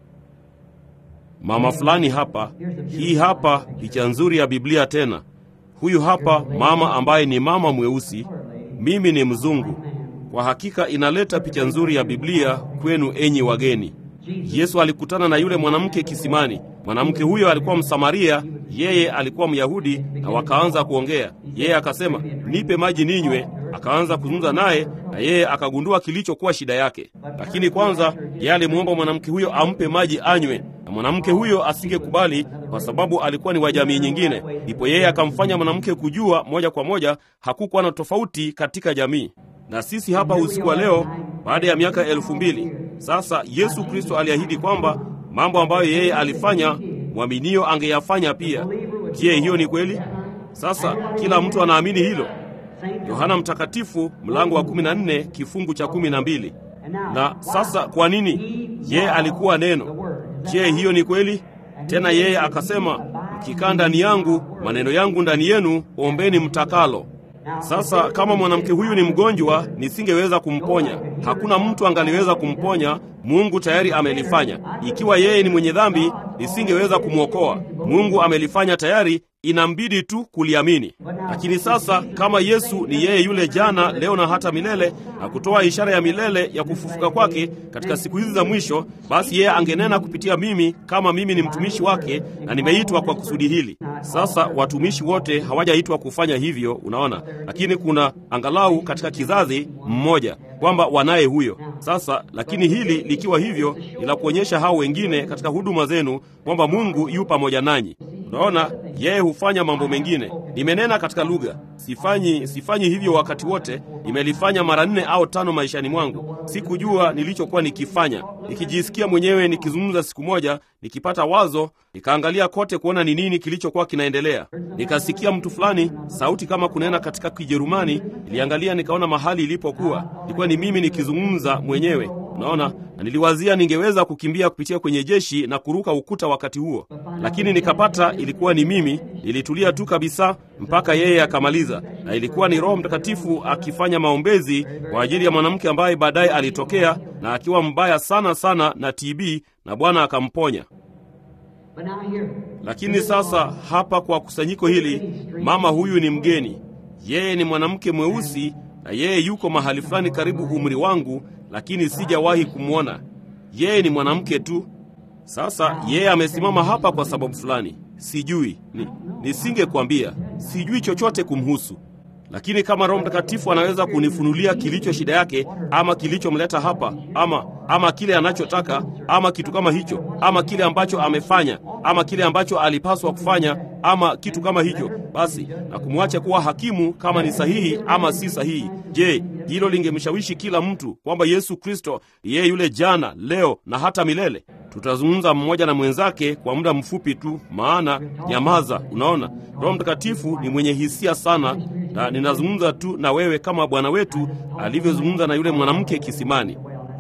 Speaker 1: Mama fulani hapa, hii hapa picha nzuri ya Biblia tena. Huyu hapa mama ambaye ni mama mweusi, mimi ni mzungu. Kwa hakika inaleta picha nzuri ya Biblia kwenu enyi wageni. Yesu alikutana na yule mwanamke kisimani. Mwanamke huyo alikuwa Msamaria, yeye alikuwa Myahudi, na wakaanza kuongea. Yeye akasema, nipe maji ninywe. Akaanza kuzungumza naye, na yeye akagundua kilichokuwa shida yake. Lakini kwanza yeye alimwomba mwanamke huyo ampe maji anywe, na mwanamke huyo asingekubali kwa sababu alikuwa ni wa jamii nyingine. Ndipo yeye akamfanya mwanamke kujua moja kwa moja hakukuwa na tofauti katika jamii. Na sisi hapa usiku wa leo, baada ya miaka elfu mbili sasa, Yesu Kristo aliahidi kwamba mambo ambayo yeye alifanya mwaminio angeyafanya pia. Je, hiyo ni kweli? Sasa kila mtu anaamini hilo. Yohana Mtakatifu mlango wa 14 kifungu cha 12. Na sasa kwa nini? Yeye alikuwa neno. Je, hiyo ni kweli? Tena yeye akasema, mkikaa ndani yangu, maneno yangu ndani yenu, ombeni mtakalo. Sasa kama mwanamke huyu ni mgonjwa, nisingeweza kumponya. Hakuna mtu angaliweza kumponya. Mungu tayari amelifanya. Ikiwa yeye ni mwenye dhambi, nisingeweza kumwokoa. Mungu amelifanya tayari, inambidi tu kuliamini. Lakini sasa kama Yesu ni yeye yule jana, leo na hata milele, na kutoa ishara ya milele ya kufufuka kwake katika siku hizi za mwisho, basi yeye angenena kupitia mimi, kama mimi ni mtumishi wake na nimeitwa kwa kusudi hili. Sasa watumishi wote hawajaitwa kufanya hivyo, unaona, lakini kuna angalau katika kizazi mmoja kwamba wanaye huyo. Sasa lakini hili likiwa hivyo, ni la kuonyesha hao wengine katika huduma zenu kwamba Mungu yu pamoja nanyi. Unaona, yeye hufanya mambo mengine. Nimenena katika lugha, sifanyi sifanyi hivyo wakati wote. Nimelifanya mara nne au tano maishani mwangu. Sikujua nilichokuwa nikifanya, nikijisikia mwenyewe nikizungumza. Siku moja nikipata wazo, nikaangalia kote kuona ni nini kilichokuwa kinaendelea. Nikasikia mtu fulani, sauti kama kunena katika Kijerumani. Niliangalia nikaona mahali ilipokuwa, ilikuwa ni mimi nikizungumza mwenyewe. Unaona, na niliwazia ningeweza kukimbia kupitia kwenye jeshi na kuruka ukuta wakati huo, lakini nikapata ilikuwa ni mimi. Nilitulia tu kabisa mpaka yeye akamaliza, na ilikuwa ni Roho Mtakatifu akifanya maombezi kwa ajili ya mwanamke ambaye baadaye alitokea na akiwa mbaya sana sana na TB na Bwana akamponya.
Speaker 2: But now here,
Speaker 1: Lakini sasa hapa kwa kusanyiko hili, mama huyu ni mgeni. Yeye ni mwanamke mweusi na yeye yuko mahali fulani karibu umri wangu, lakini sijawahi kumwona. Yeye ni mwanamke tu. Sasa yeye amesimama hapa kwa sababu fulani, sijui ni, nisingekwambia, sijui chochote kumhusu. Lakini kama Roho Mtakatifu anaweza kunifunulia kilicho shida yake, ama kilichomleta hapa, ama ama kile anachotaka, ama kitu kama hicho, ama kile ambacho amefanya, ama kile ambacho alipaswa kufanya, ama kitu kama hicho, basi na kumwacha kuwa hakimu kama ni sahihi ama si sahihi. Je, hilo lingemshawishi kila mtu kwamba Yesu Kristo ni yeye yule jana, leo na hata milele? Tutazungumza mmoja na mwenzake kwa muda mfupi tu, maana nyamaza. Unaona, Roho Mtakatifu ni mwenye hisia sana, na ninazungumza tu na wewe kama Bwana wetu alivyozungumza na yule mwanamke kisimani.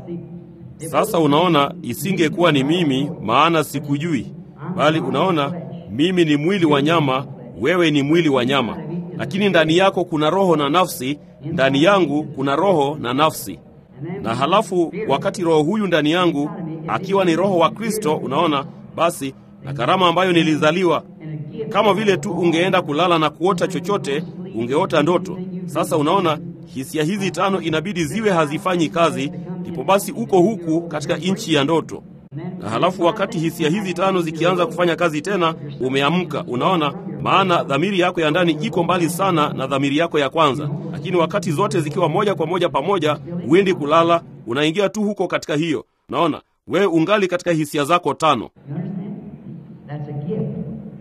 Speaker 1: Sasa unaona, isingekuwa ni mimi, maana sikujui, bali unaona, mimi ni mwili wa nyama, wewe ni mwili wa nyama, lakini ndani yako kuna roho na nafsi, ndani yangu kuna roho na nafsi. Na halafu wakati roho huyu ndani yangu akiwa ni roho wa Kristo, unaona, basi na karama ambayo nilizaliwa kama vile tu ungeenda kulala na kuota chochote, ungeota ndoto. Sasa unaona, hisia hizi tano inabidi ziwe hazifanyi kazi, ndipo basi uko huku katika nchi ya ndoto. Na halafu wakati hisia hizi tano zikianza kufanya kazi tena, umeamka. Unaona, maana dhamiri yako ya ndani iko mbali sana na dhamiri yako ya kwanza, lakini wakati zote zikiwa moja kwa moja pamoja, huendi kulala, unaingia tu huko katika hiyo. Naona wewe ungali katika hisia zako tano.
Speaker 2: You understand? That's a gift.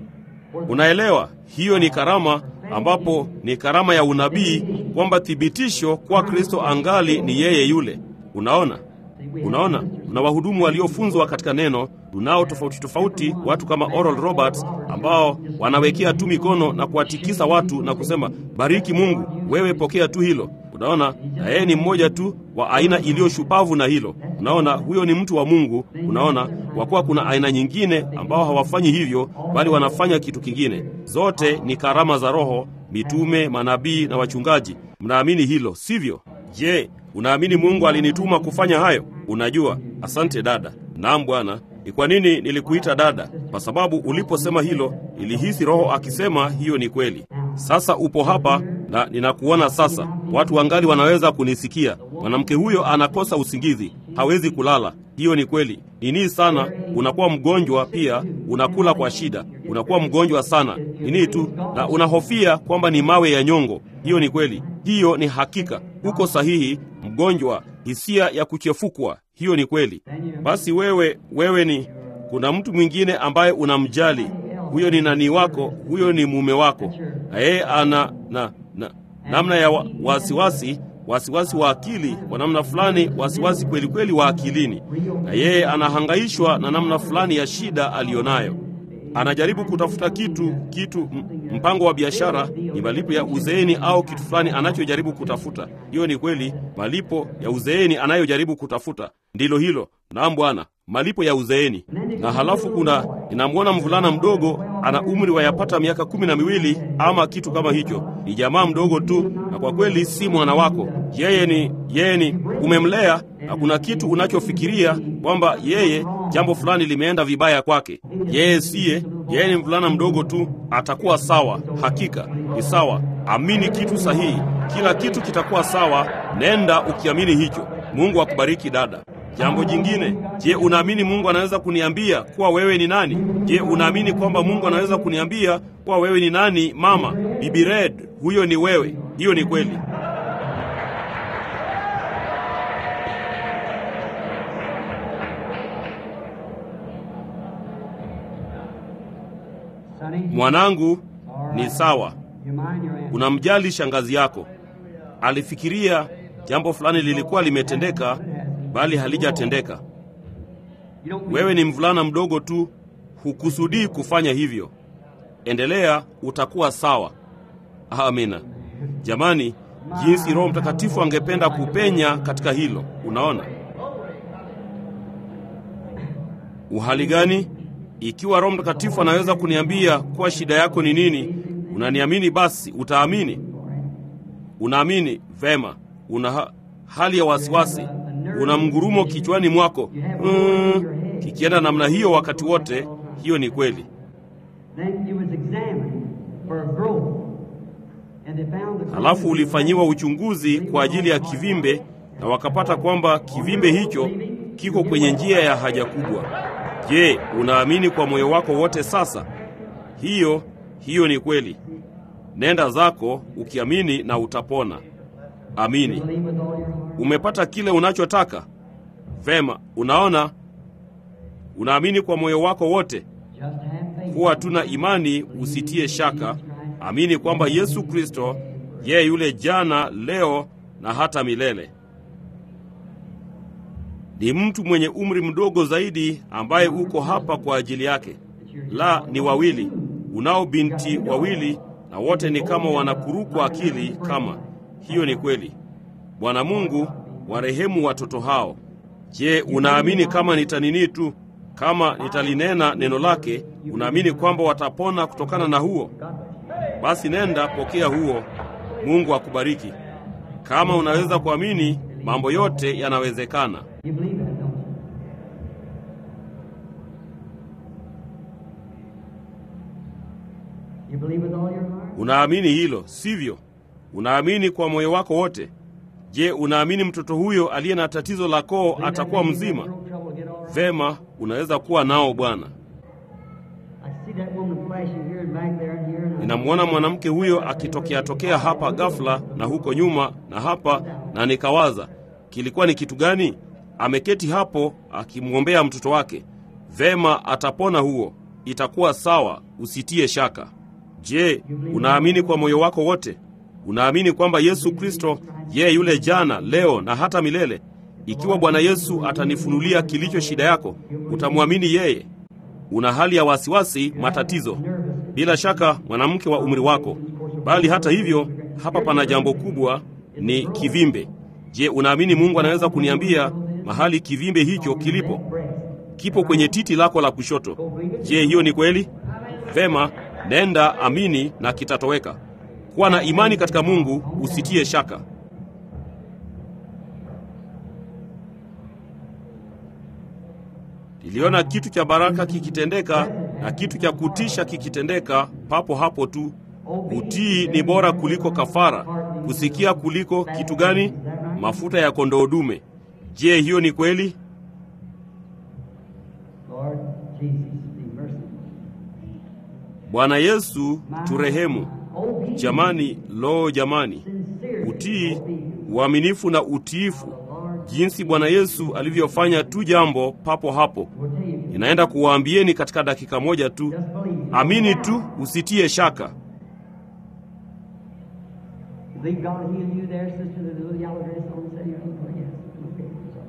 Speaker 2: For the-
Speaker 1: Unaelewa, hiyo ni karama, ambapo ni karama ya unabii, kwamba thibitisho kwa Kristo angali ni yeye yule. Unaona, unaona, tuna wahudumu waliofunzwa katika neno, tunao tofauti tofauti, watu kama Oral Roberts ambao wanawekea tu mikono na kuwatikisa watu na kusema bariki Mungu, wewe pokea tu hilo. Unaona, na yeye ni mmoja tu wa aina iliyo shupavu na hilo. Unaona, huyo ni mtu wa Mungu. Unaona, kwa kuwa kuna aina nyingine ambao hawafanyi hivyo, bali wanafanya kitu kingine. Zote ni karama za Roho, mitume, manabii na wachungaji. Mnaamini hilo, sivyo? Je, unaamini Mungu alinituma kufanya hayo? Unajua, asante dada. Naam Bwana. Ni kwa nini nilikuita dada? Kwa sababu uliposema hilo, ilihisi Roho akisema hiyo ni kweli. Sasa upo hapa na ninakuona sasa. Watu wangali wanaweza kunisikia. Mwanamke huyo anakosa usingizi, hawezi kulala. Hiyo ni kweli. Nini sana, unakuwa mgonjwa pia, unakula kwa shida, unakuwa mgonjwa sana. Nini tu na unahofia kwamba ni mawe ya nyongo. Hiyo ni kweli. Hiyo ni hakika. Uko sahihi, mgonjwa, hisia ya kuchefukwa. Hiyo ni kweli. Basi wewe, wewe ni kuna mtu mwingine ambaye unamjali. Huyo ni nani wako, huyo ni mume wako, na yeye ana na, na namna ya wa- wasiwasi wasiwasi wa akili kwa namna fulani, wasiwasi kweli kweli wa akilini, na yeye anahangaishwa na namna fulani ya shida aliyonayo. Anajaribu kutafuta kitu kitu, m- mpango wa biashara, ni malipo ya uzeeni au kitu fulani anachojaribu kutafuta. Hiyo ni kweli, malipo ya uzeeni anayojaribu kutafuta ndilo hilo. Naam Bwana, malipo ya uzeeni. Na halafu kuna ninamwona mvulana mdogo, ana umri wa yapata miaka kumi na miwili ama kitu kama hicho. Ni jamaa mdogo tu, na kwa kweli si mwana wako. Yeye ni yeye ni umemlea, na kuna kitu unachofikiria kwamba yeye jambo fulani limeenda vibaya kwake. Yeye siye, yeye ni mvulana mdogo tu, atakuwa sawa. Hakika ni sawa. Amini kitu sahihi, kila kitu kitakuwa sawa. Nenda ukiamini hicho. Mungu akubariki dada. Jambo jingine, je, unaamini Mungu anaweza kuniambia kuwa wewe ni nani? Je, unaamini kwamba Mungu anaweza kuniambia kuwa wewe ni nani? Mama, Bibi Red, huyo ni wewe. Hiyo ni kweli.
Speaker 2: Sonny,
Speaker 1: Mwanangu, ni sawa.
Speaker 2: you mind your answer?
Speaker 1: Unamjali shangazi yako. Alifikiria jambo fulani lilikuwa limetendeka, bali halijatendeka.
Speaker 2: You don't
Speaker 1: Wewe ni mvulana mdogo tu, hukusudii kufanya hivyo. Endelea, utakuwa sawa. Amina. Jamani, jinsi Roho Mtakatifu angependa kupenya katika hilo. Unaona uhali gani? Ikiwa Roho Mtakatifu anaweza kuniambia kuwa shida yako ni nini, unaniamini, basi utaamini. Unaamini vema, una ha hali ya wasiwasi, una mgurumo kichwani mwako mm, kikienda namna hiyo wakati wote. Hiyo ni kweli.
Speaker 2: Then you was examined for growth. And they found the
Speaker 1: Halafu ulifanyiwa uchunguzi kwa ajili ya kivimbe na wakapata kwamba kivimbe hicho kiko kwenye njia ya haja kubwa. Je, unaamini kwa moyo wako wote sasa? Hiyo hiyo ni kweli. Nenda zako ukiamini na utapona. Amini.
Speaker 2: believe with all your heart.
Speaker 1: Umepata kile unachotaka? Vema, unaona, unaamini kwa moyo wako wote.
Speaker 2: Just have faith.
Speaker 1: Kuwa tuna imani, usitie shaka. Amini kwamba Yesu Kristo yeye yule jana, leo na hata milele. Ni mtu mwenye umri mdogo zaidi ambaye uko hapa kwa ajili yake. La, ni wawili. Unao binti wawili na wote ni kama wanakurukwa akili kama. Hiyo ni kweli. Bwana Mungu, warehemu watoto hao. Je, unaamini kama nitanini tu kama nitalinena neno lake, unaamini kwamba watapona kutokana na huo? Basi nenda pokea huo. Mungu akubariki. Kama unaweza kuamini, mambo yote yanawezekana.
Speaker 2: You believe that, don't you? You believe with all your heart?
Speaker 1: Unaamini hilo, sivyo? Unaamini kwa moyo wako wote. Je, unaamini mtoto huyo aliye na tatizo la koo atakuwa mzima? Vema, unaweza kuwa nao Bwana.
Speaker 2: I see that woman flashing here and back there and here. And I-
Speaker 1: Ninamwona mwanamke huyo akitokea tokea hapa ghafla na huko nyuma na hapa, na nikawaza kilikuwa ni kitu gani? Ameketi hapo akimwombea mtoto wake. Vema, atapona huo, itakuwa sawa, usitie shaka. Je, unaamini kwa moyo wako wote? Unaamini kwamba Yesu Kristo yeye yule jana, leo na hata milele? Ikiwa Bwana Yesu atanifunulia kilicho shida yako, utamwamini yeye? Una hali ya wasiwasi, matatizo, bila shaka mwanamke wa umri wako, bali hata hivyo, hapa pana jambo kubwa, ni kivimbe. Je, unaamini Mungu anaweza kuniambia mahali kivimbe hicho kilipo? Kipo kwenye titi lako la kushoto. Je, hiyo ni kweli? Vema, nenda amini na kitatoweka. Kuwa na imani katika Mungu, usitie shaka. Niliona kitu cha baraka kikitendeka na kitu cha kutisha kikitendeka papo hapo tu. Utii ni bora kuliko kafara, kusikia kuliko kitu gani? Mafuta ya kondoo dume. Je, hiyo ni kweli?
Speaker 2: Lord Jesus, be merciful.
Speaker 1: Bwana Yesu turehemu.
Speaker 2: Obedience,
Speaker 1: Jamani, lo jamani,
Speaker 2: sincere
Speaker 1: utii,
Speaker 2: obedience.
Speaker 1: uaminifu na utiifu, jinsi Bwana Yesu alivyofanya tu jambo papo hapo.
Speaker 2: We'll tell you.
Speaker 1: Ninaenda kuwaambieni katika dakika moja tu.
Speaker 2: Just believe.
Speaker 1: Amini tu, usitie shaka.
Speaker 2: Believe God will heal you there, sister, the little yellow dress on the city. Oh, yes. Okay.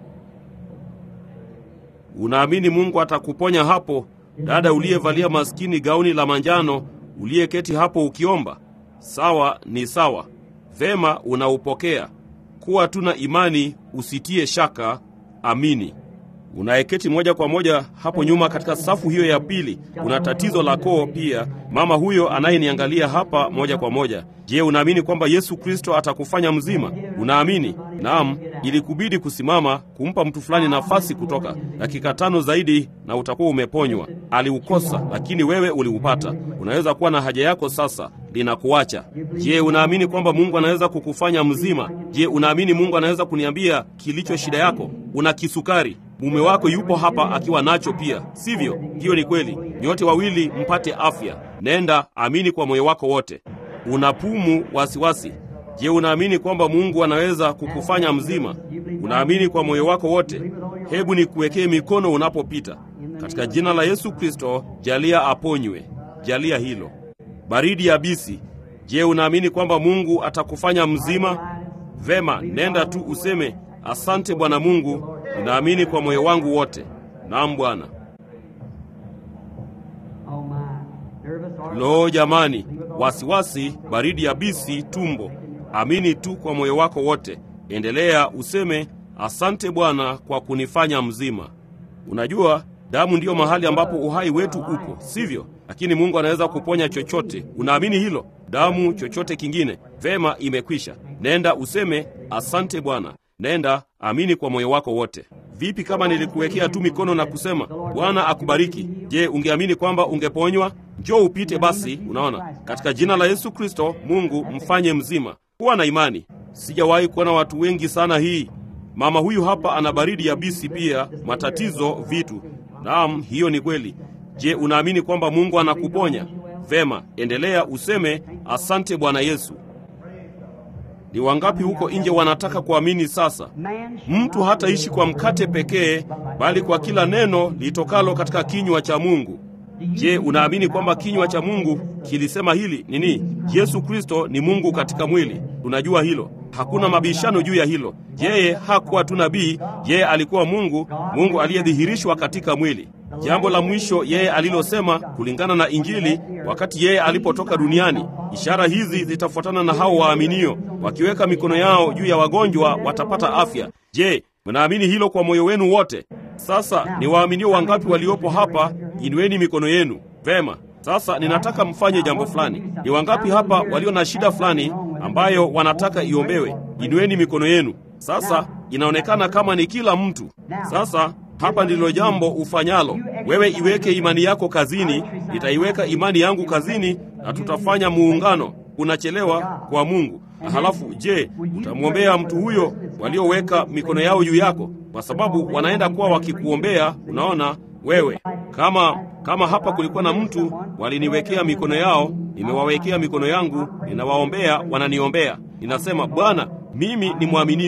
Speaker 1: Unaamini Mungu atakuponya hapo, dada uliyevalia maskini gauni la manjano, uliyeketi hapo ukiomba? Sawa, ni sawa. Vema, unaupokea. Kuwa tu na imani, usitie shaka. Amini. Unayeketi moja kwa moja hapo nyuma katika safu hiyo ya pili, una tatizo la koo pia. Mama huyo anayeniangalia hapa moja kwa moja, je, unaamini kwamba Yesu Kristo atakufanya mzima? Unaamini? Naam, ilikubidi kusimama kumpa mtu fulani nafasi kutoka dakika tano zaidi na utakuwa umeponywa. Aliukosa, lakini wewe uliupata. Unaweza kuwa na haja yako sasa, linakuacha. Je, unaamini kwamba Mungu anaweza kukufanya mzima? Je, unaamini Mungu anaweza kuniambia kilicho shida yako? Una kisukari, mume wako yupo hapa akiwa nacho pia, sivyo? Hiyo ni kweli. Nyote wawili mpate afya. Nenda, amini kwa moyo wako wote. Una pumu, wasiwasi. Je, unaamini kwamba Mungu anaweza kukufanya mzima? Unaamini kwa moyo wako wote? Hebu nikuwekee mikono unapopita. Katika jina la Yesu Kristo, jalia aponywe. Jalia hilo. Baridi yabisi. Je, unaamini kwamba Mungu atakufanya mzima? Vema, nenda tu useme, asante Bwana Mungu, ninaamini kwa moyo wangu wote. Naam Bwana.
Speaker 2: Oh, my. Nervous heart.
Speaker 1: Lo jamani, wasiwasi, baridi yabisi, tumbo. Amini tu kwa moyo wako wote. Endelea useme, asante Bwana kwa kunifanya mzima. Unajua, damu ndiyo mahali ambapo uhai wetu upo, sivyo? Lakini Mungu anaweza kuponya chochote. Unaamini hilo? Damu, chochote kingine. Vema, imekwisha. Nenda useme, asante Bwana. Nenda, amini kwa moyo wako wote. Vipi kama nilikuwekea tu mikono na kusema, Bwana akubariki? Je, ungeamini kwamba ungeponywa? Njoo upite basi. Unaona, katika jina la Yesu Kristo, Mungu mfanye mzima. Kuwa na imani. Sijawahi kuona watu wengi sana hii. Mama huyu hapa ana baridi yabisi pia, matatizo, vitu. Naam, hiyo ni kweli. Je, unaamini kwamba Mungu anakuponya? Vema, endelea useme, asante Bwana Yesu. Ni wangapi huko nje wanataka kuamini sasa?
Speaker 2: Man shall
Speaker 1: Mtu
Speaker 2: not
Speaker 1: hataishi
Speaker 2: live
Speaker 1: kwa
Speaker 2: by
Speaker 1: mkate
Speaker 2: bread
Speaker 1: pekee,
Speaker 2: alone, but by
Speaker 1: bali kwa
Speaker 2: every
Speaker 1: kila
Speaker 2: word
Speaker 1: neno litokalo katika kinywa cha Mungu. Je, unaamini kwamba kinywa cha Mungu kilisema hili nini? Yesu Kristo ni Mungu katika mwili. Tunajua hilo, hakuna mabishano juu ya hilo. Yeye hakuwa tu nabii, yeye alikuwa Mungu, Mungu aliyedhihirishwa katika mwili. Jambo la mwisho yeye alilosema kulingana na Injili wakati yeye alipotoka duniani, ishara hizi zitafuatana na hao waaminio, wakiweka mikono yao juu ya wagonjwa watapata afya. Je, mnaamini hilo kwa moyo wenu wote? Sasa ni waaminio wangapi waliopo hapa? Inueni mikono yenu. Vema. Sasa ninataka mfanye jambo fulani. Ni wangapi hapa walio na shida fulani ambayo wanataka iombewe? Inueni mikono yenu. Sasa inaonekana kama ni kila mtu. Sasa hapa ndilo jambo ufanyalo. Wewe iweke imani yako kazini, nitaiweka imani yangu kazini na tutafanya muungano. Unachelewa kwa Mungu. Na halafu je, utamwombea mtu huyo walioweka mikono yao juu yako? Kwa sababu wanaenda kuwa wakikuombea, unaona wewe. Kama kama hapa kulikuwa na mtu waliniwekea mikono yao, nimewawekea mikono yangu, ninawaombea, wananiombea. Ninasema, Bwana, mimi ni mwaminio.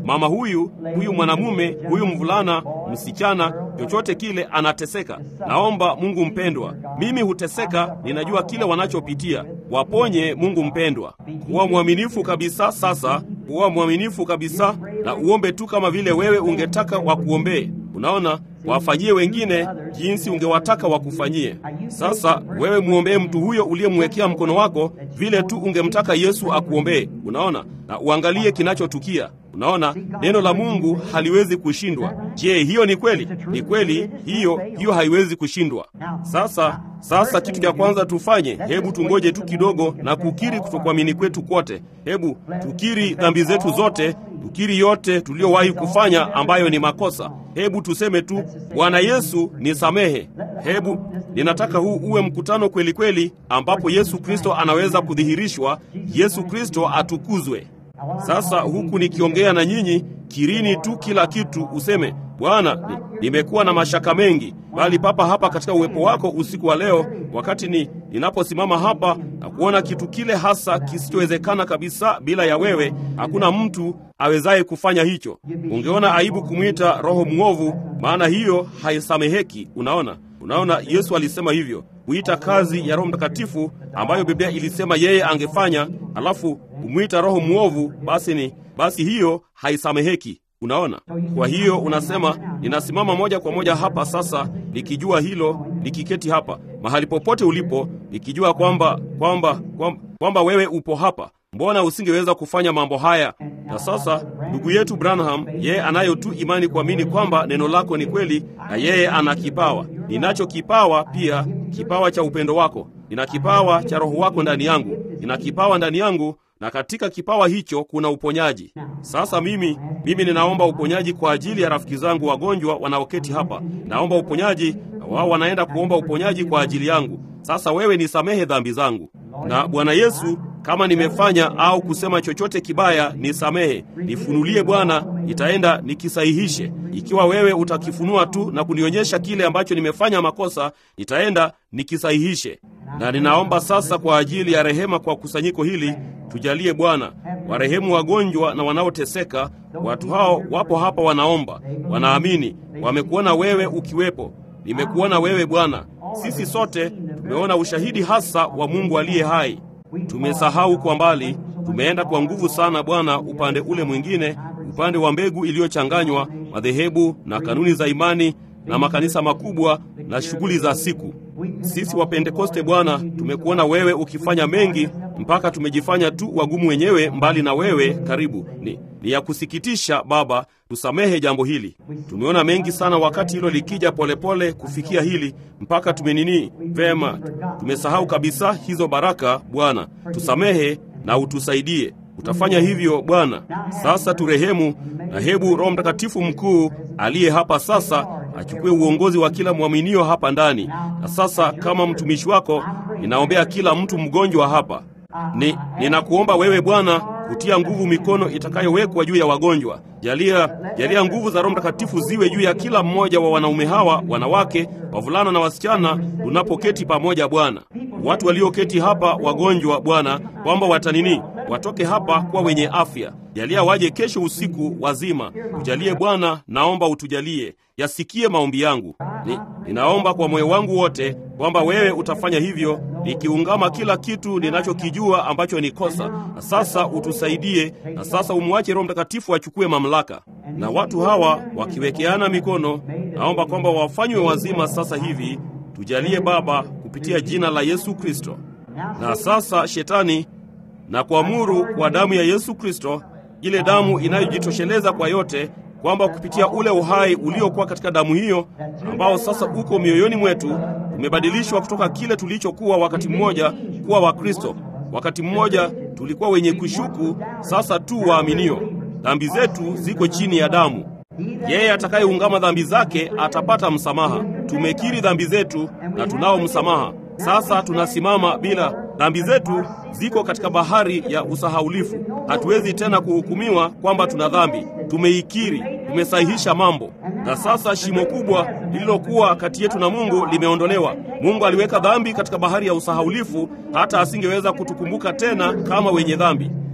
Speaker 1: mama huyu, huyu mwanamume, huyu mvulana, msichana, chochote kile anateseka. Naomba Mungu mpendwa, mimi huteseka, ninajua kile wanachopitia. Waponye Mungu mpendwa. Kuwa mwaminifu kabisa sasa, kuwa mwaminifu kabisa na uombe tu kama vile wewe ungetaka wakuombee. Unaona, wafanyie wengine jinsi ungewataka wakufanyie. Sasa wewe mwombee mtu huyo uliyemwekea mkono wako vile tu ungemtaka Yesu akuombee. Unaona, na uangalie kinachotukia. Unaona, neno la Mungu haliwezi kushindwa. Je, hiyo ni kweli? Ni kweli, hiyo hiyo haiwezi kushindwa. Sasa sasa, kitu cha kwanza tufanye, hebu tungoje tu kidogo na kukiri kutokuamini kwetu kwote. Hebu tukiri dhambi zetu zote, tukiri yote tuliyowahi kufanya ambayo ni makosa. Hebu tuseme tu, Bwana Yesu nisamehe. Hebu ninataka huu uwe mkutano kweli kweli, ambapo Yesu Kristo anaweza kudhihirishwa, Yesu Kristo atukuzwe. Sasa huku nikiongea na nyinyi, kirini tu kila kitu, useme Bwana, nimekuwa na mashaka mengi, bali papa hapa katika uwepo wako usiku wa leo, wakati ni ninaposimama hapa na kuona kitu kile hasa kisichowezekana kabisa bila ya wewe, hakuna mtu awezaye kufanya hicho. Ungeona aibu kumwita roho mwovu, maana hiyo haisameheki. Unaona, unaona, Yesu alisema hivyo kuita kazi ya Roho Mtakatifu ambayo Biblia ilisema yeye angefanya, alafu kumwita roho mwovu, basi ni basi hiyo haisameheki. Unaona, kwa hiyo unasema ninasimama moja kwa moja hapa sasa, nikijua hilo, nikiketi hapa mahali popote ulipo, nikijua kwamba kwamba kwamba, kwamba wewe upo hapa. Mbona usingeweza kufanya mambo haya? Na sasa ndugu yetu Branham, yeye anayo tu imani kuamini kwamba neno lako ni kweli, na yeye ana kipawa. Ninacho kipawa pia, kipawa cha upendo wako. Nina kipawa cha Roho wako ndani yangu, nina kipawa ndani yangu na katika kipawa hicho kuna uponyaji. Sasa mimi mimi ninaomba uponyaji kwa ajili ya rafiki zangu wagonjwa wanaoketi hapa. Naomba uponyaji na wao wanaenda kuomba uponyaji kwa ajili yangu. Sasa wewe nisamehe dhambi zangu, na Bwana Yesu, kama nimefanya au kusema chochote kibaya, nisamehe, nifunulie Bwana, nitaenda nikisahihishe. Ikiwa wewe utakifunua tu na kunionyesha kile ambacho nimefanya makosa, nitaenda nikisahihishe. Na ninaomba sasa kwa ajili ya rehema kwa kusanyiko hili, tujalie Bwana, warehemu wagonjwa na wanaoteseka. Watu hao wapo hapa, wanaomba, wanaamini, wamekuona wewe ukiwepo. Nimekuona wewe Bwana. Sisi sote tumeona ushahidi hasa wa Mungu aliye hai. Tumesahau kwa mbali, tumeenda kwa nguvu sana Bwana, upande ule mwingine, upande wa mbegu iliyochanganywa, madhehebu na kanuni za imani na makanisa makubwa na shughuli za siku. Sisi wa Pentekoste Bwana, tumekuona wewe ukifanya mengi mpaka tumejifanya tu wagumu wenyewe mbali na wewe karibu. Ni, ni ya kusikitisha Baba, tusamehe jambo hili. Tumeona mengi sana wakati hilo likija polepole pole kufikia hili mpaka tumenini vema, tumesahau kabisa hizo baraka. Bwana, tusamehe na utusaidie. Utafanya hivyo Bwana. Sasa turehemu, na hebu Roho Mtakatifu mkuu aliye hapa sasa achukue uongozi wa kila mwaminio hapa ndani. Na sasa kama mtumishi wako, ninaombea kila mtu mgonjwa hapa. Ni ninakuomba wewe Bwana kutia nguvu mikono itakayowekwa juu ya wagonjwa. Jalia, jalia nguvu za Roho Mtakatifu ziwe juu ya kila mmoja wa wanaume hawa, wanawake, wavulana na wasichana, tunapoketi pamoja Bwana. Watu walioketi hapa wagonjwa Bwana, kwamba watanini watoke hapa kuwa wenye afya. Jalia waje kesho usiku wazima. Ujalie Bwana, naomba utujalie. Yasikie maombi yangu. Ni, ninaomba kwa moyo wangu wote kwamba wewe utafanya hivyo, nikiungama kila kitu ninachokijua ambacho ni kosa. Na sasa utusaidie, na sasa umwache Roho Mtakatifu achukue mamlaka. Na watu hawa wakiwekeana mikono, naomba kwamba wafanywe wazima sasa hivi. Tujalie Baba, kupitia jina la Yesu Kristo. Na sasa Shetani, na kuamuru kwa damu ya Yesu Kristo, ile damu inayojitosheleza kwa yote kwamba kupitia ule uhai uliokuwa katika damu hiyo ambao sasa uko mioyoni mwetu, tumebadilishwa kutoka kile tulichokuwa wakati mmoja kuwa Wakristo. Wakati mmoja tulikuwa wenye kushuku, sasa tu waaminio. Dhambi zetu ziko chini ya damu. Yeye atakayeungama dhambi zake atapata msamaha. Tumekiri dhambi zetu na tunao msamaha. Sasa tunasimama bila dhambi zetu ziko katika bahari ya usahaulifu. Hatuwezi tena kuhukumiwa kwamba tuna dhambi. Tumeikiri, tumesahihisha mambo, na sasa shimo kubwa lililokuwa kati yetu na Mungu limeondolewa. Mungu aliweka dhambi katika bahari ya usahaulifu, hata asingeweza kutukumbuka tena kama wenye dhambi.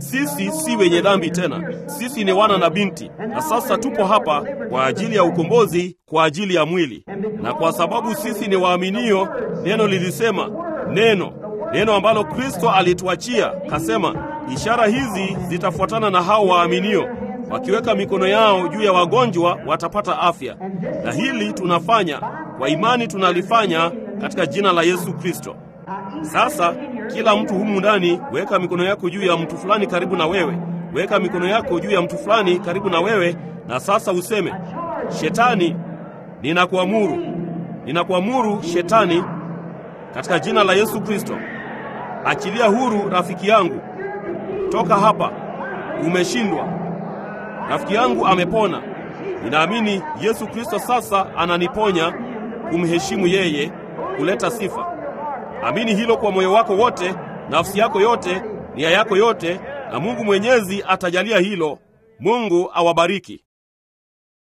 Speaker 1: Sisi si wenye dhambi tena, sisi ni wana na binti, na sasa tupo hapa kwa ajili ya ukombozi, kwa ajili ya mwili. Na kwa sababu sisi ni waaminio, neno lilisema, neno neno ambalo Kristo alituachia, kasema, ishara hizi zitafuatana na hao waaminio, wakiweka mikono yao juu ya wagonjwa watapata afya. Na hili tunafanya kwa imani, tunalifanya katika jina la Yesu Kristo. Sasa kila mtu humu ndani, weka mikono yako juu ya mtu fulani karibu na wewe, weka mikono yako juu ya mtu fulani karibu na wewe, na sasa useme, Shetani, ninakuamuru, ninakuamuru Shetani, katika jina la Yesu Kristo, achilia huru rafiki yangu, toka hapa, umeshindwa. Rafiki yangu amepona. Ninaamini Yesu Kristo sasa ananiponya, kumheshimu yeye, kuleta sifa. Amini hilo kwa moyo wako wote, nafsi yako yote, nia yako yote, na Mungu Mwenyezi atajalia hilo. Mungu awabariki.